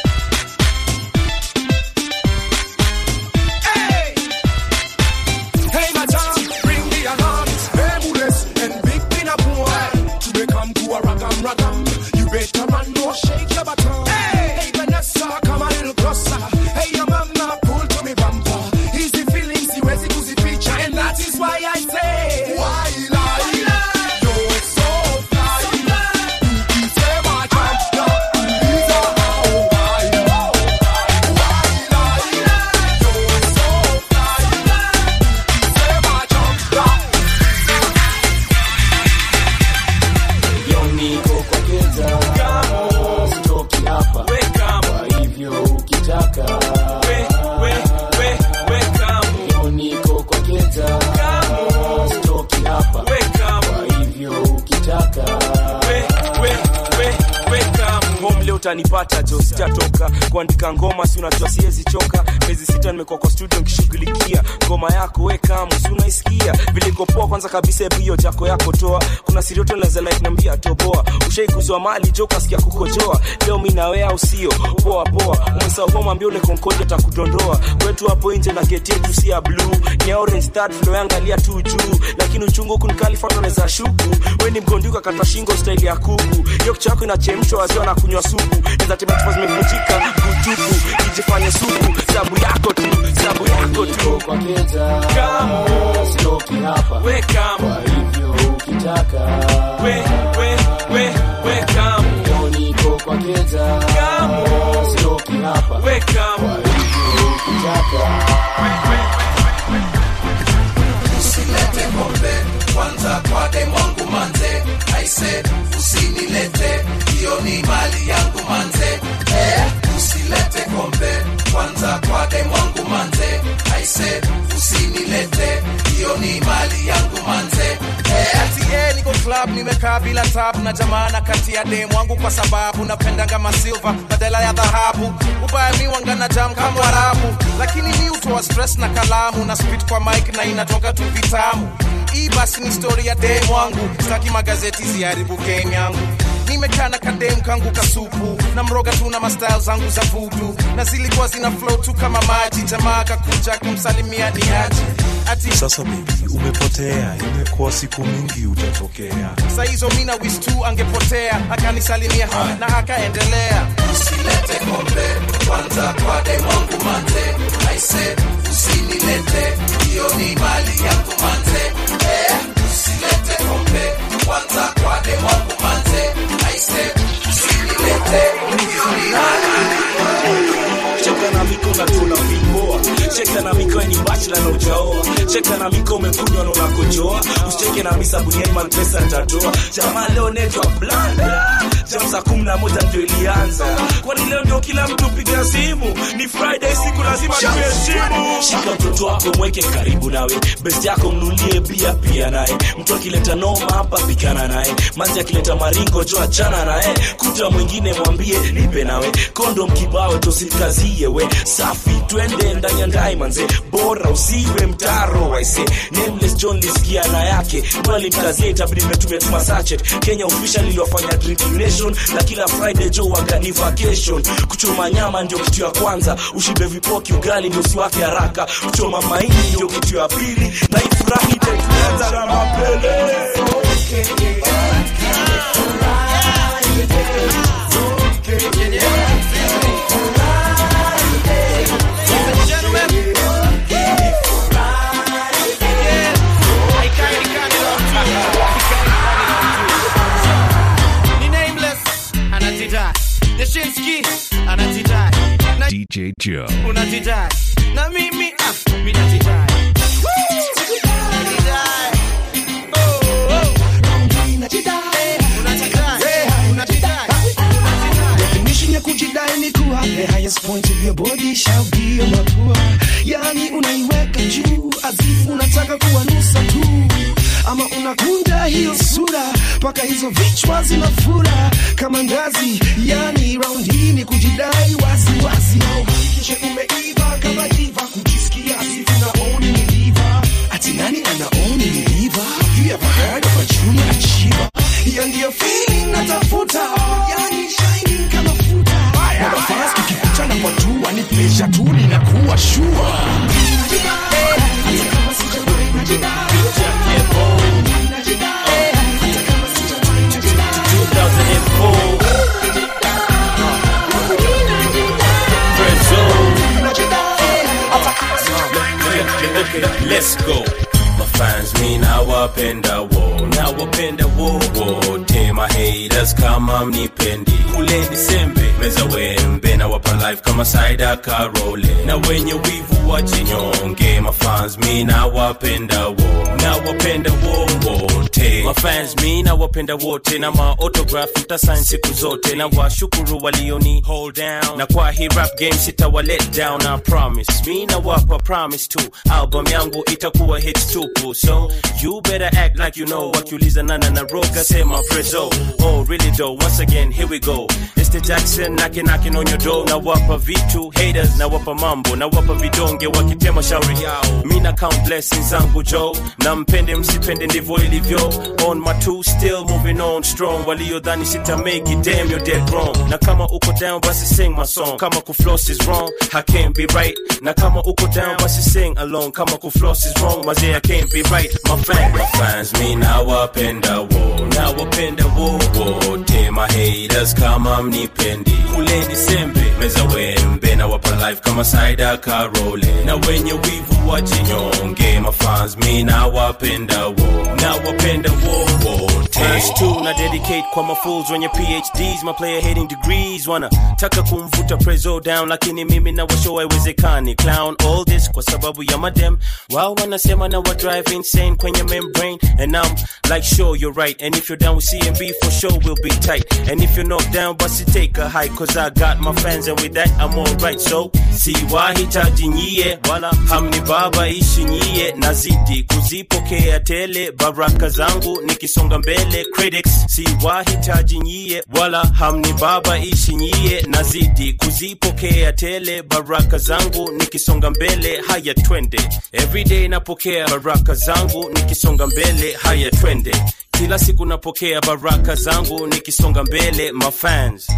Hey. Hey, madam, bring the alarm. Bermudez and Big Pina boy. To become to a ragam ragam. You better run, no shake your bottom. Hey, hey, Vanessa, come a little closer. Hey, your mama, pull to me bumper. Easy feelings, siwezi kuzificha, and that is why I say. Why lie? You're so fly. Ukisema champa, uliza hao why. Why lie? You're so fly. Ukisema champa. Yo niko kwa keza Kamo Sitoki hapa We kamo Kwa hivyo ukitaka we we we we kamo Yo niko kwa keza Kamo Sitoki hapa we kamo Kwa hivyo ukitaka we we we we kamo home leo utanipata jo sitatoka kuandika ngoma si unajua siwezi choka miezi sita nimekuwa kwa studio nikishughulikia ngoma yako we kamo si unaisikia vile iko poa kwanza kabisa hebu hiyo jako yako toa kuna sirioto naweza like niambia toboa Usha ushaikuzwa mali jo kasikia kukojoa leo mi nawe au sio poa poa umesahau kwa mwambia ule konkoja takudondoa kwetu hapo nje na geti yetu si ya blue ni ya orange start tunayoangalia tu juu lakini uchungu huku nikalifuata naweza shuku we ni mgonduka kata shingo staili ya kuku hiyo kichwa yako inachemshwa waziwa na kunywa supu naweza tembea chupa zimevunjika kutupu ijifanye supu sabu yako tu sabu yako tu Kamo. we kamo we we we we kamo kamo we kamo usilete pombe kwanza kwa demwangu manze aise usinilete hiyo ni mali yangu manze eh, usilete pombe kwanza kwa demwangu manze aise usinilete hiyo ni mali yangu manze eh, ati eh, niko club nimekaa bila tabu na jamana kati ya dem wangu kwa sababu napendanga masilva badala ya dhahabu ubaya mi wangana jam kama warabu lakini mi utoa stress na kalamu na spit kwa mic na inatoka tu vitamu hii basi ni story ya dem wangu sitaki magazeti ziharibu game yangu nimekaa na kadem kangu kasupu na mroga tu na mastyle zangu za vudu na zilikuwa zina flow tu kama maji jamaa kakuja kumsalimia ni aji ati Sasa baby, umepotea, imekuwa siku mingi utatokea. saa hizo mina wis tu angepotea akanisalimia na akaendelea usilete pombe kwanza kwa demwangu manze aise usinilete hiyo ni mali yangu manze eh, usilete pombe kwanza kwa demwangu manze aise usinilete hiyo ni mali cheka na miko na tuna vipoa cheka na miko ni bachla na ujaoa cheka na miko umekunywa na unakojoa usicheke na misa bunieman pesa nitatoa jamaa leo netwa blanda jam saa kumi na moja ndio ilianza kwani leo ndio kila mtu piga simu ni friday siku lazima tuheshimu shika mtoto wako mweke karibu nawe best yako mnulie bia pia naye mtu akileta noma hapa pikana naye manzi akileta maringo jo achana naye kuta mwingine mwambie nipe nawe kondom kibao tosikazie we safi twende ndani ya ndai manze bora usiwe mtaro waise nameless john lisikia na yake mwalimkazia itabidi mmetumia tuma sachet kenya official iliwafanya drinking nation na kila friday jo wagani vacation kuchoma nyama ndio kitu ya kwanza ushibe vipoki ugali ndio usiwake haraka kuchoma maini ndio kitu ya pili na ifurahi itaituanza na mapele ni nameless anajidai deshinski anajidai na DJ Joe. unajidai na mimi ah, mi najidai Najidai. Oh, oh. Unajidai. Unajidai. Definition ya kujidai ni kuwa the highest point of your body shall be your mapua, yani unaiweka juu azifu unataka kuwa nusa tu, ama unakunja hiyo sura mpaka hizo vichwa zinafura kama ngazi, yani round hii ni kujidai wazi wazi, na uhakikishe umeiva kama diva, kujisikia azifu naoni ni diva, ati nani anaoni ni diva? You ever heard of a junior achiever? Hiyo ndiyo feeling natafuta, yani shining kama futa. Na nafasi tukikutana kwa jua ni pleasure tu ninakuwa sure. Let's go. Mafans mi nawapenda wo nawapenda wo wote mahaters kama mnipendi kule disembe meza wembe nawapa life kama saida karole na wenye wivu wajinyonge mafans mi nawapenda wo nawapenda wo wote mafans mi nawapenda wote na maotograph mtasign siku zote na washukuru walioni hold down na kwa hii rap game sitawa let down I promise mi nawapa promise tu album yangu itakuwa hits tupu so you better act like you know wakiuliza nana na roga sema prezo oh really though once again here we go it's the Jackson knocking knocking on your door na wapa vitu haters na wapa mambo na wapa vidonge wakitema shauri yao mi na count blessings zangu jo na mpende msipende ndivyo ilivyo on my two still moving on strong waliodhani sita make it damn you're dead wrong na kama uko down basi sing my song kama kufloss is wrong I can't be right na kama uko down basi sing along kama kufloss is wrong mazee I can't be right my fan my fans me nawapenda wo nawapenda wo wote my haters kama mnipendi kuleni sembe meza wembe na wapa life kama saida karole na wenye wivu wajinyonge my fans me nawapenda wo nawapenda wo wote Verse 2 na dedicate kwa mafools wenye PhDs my player hating degrees wana taka kumvuta prezo down lakini mimi na washow haiwezekani clown all this kwa sababu ya madem wao wanasema na wa drive insane kwenye membrane and I'm like sure you're right and if you're down with CMB for sure we'll be tight and if you're not down basi take a hike cause I got my fans and with that I'm alright so siwahitaji nyie wala hamni baba ishi nyie nazidi kuzipokea tele baraka zangu nikisonga mbele critics siwahitaji nyie wala hamni baba ishi nyie nazidi kuzipokea tele baraka zangu nikisonga mbele haya twende everyday napokea baraka zangu nikisonga mbele haya twende kila siku napokea baraka zangu nikisonga mbele mafans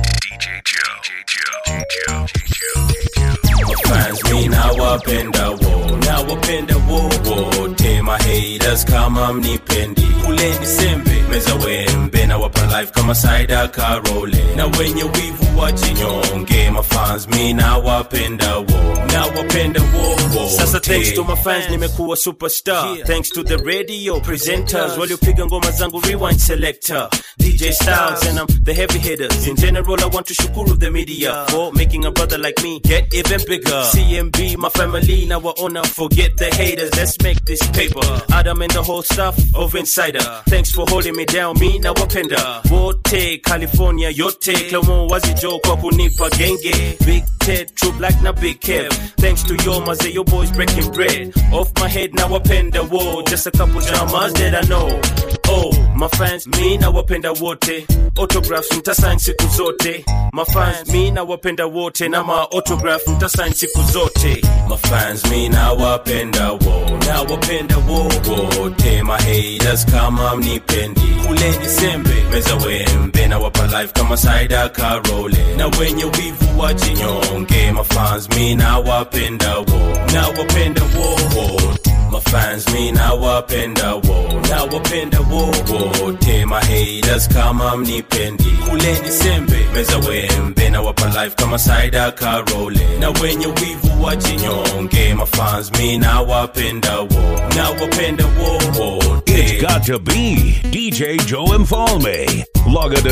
fans me nawapenda wo nawapenda wo wote my haters kama mnipendi kuleni sembe meza wembe na wapa life kama saida karole na wenye wivu wajinyonge my fans me nawapenda wo nawapenda wo wote sasa thanks to my fans nimekuwa superstar thanks to the radio presenters waliopiga ngoma zangu rewind selector DJ Styles and I'm the heavy hitters in general I want to shukuru the media for making a brother like me get even bigger CMB my family now I honor forget the haters let's make this paper Adam and the whole staff of Insider thanks for holding me down me na wapenda wote California yote Clomo wazijo kwa kunipa genge Big Ted True Black na Big Kev thanks to your maze your boys breaking bread off my head now wapenda whoa just a couple dramas that I know oh my fans me na wapenda wote autographs mtasign siku zote my fans me na wapenda wote na ma autograph mtasign siku zote my fans me na wapenda wo na wapenda wo wote my haters kama mnipendi kuleni sembe meza wembe na wapa life kama saida karole na wenye wivu wajinyonge my fans me na wapenda wo na wapenda wo wote my fans me na wapenda wo na wapenda wo wote my haters kama mnipendi kuleni sembe meza wembe na wapa life kama saida karole na wenye wivu wajinyonge my fans me na wapenda wo na wapenda wo wote It's got to be DJ Joe Infalme. Log on to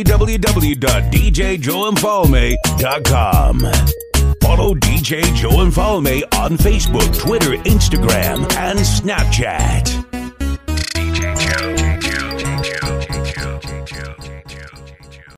www.djjoeinfalme.com. Follow DJ Joe Infalme on Facebook, Twitter, Instagram, and Snapchat.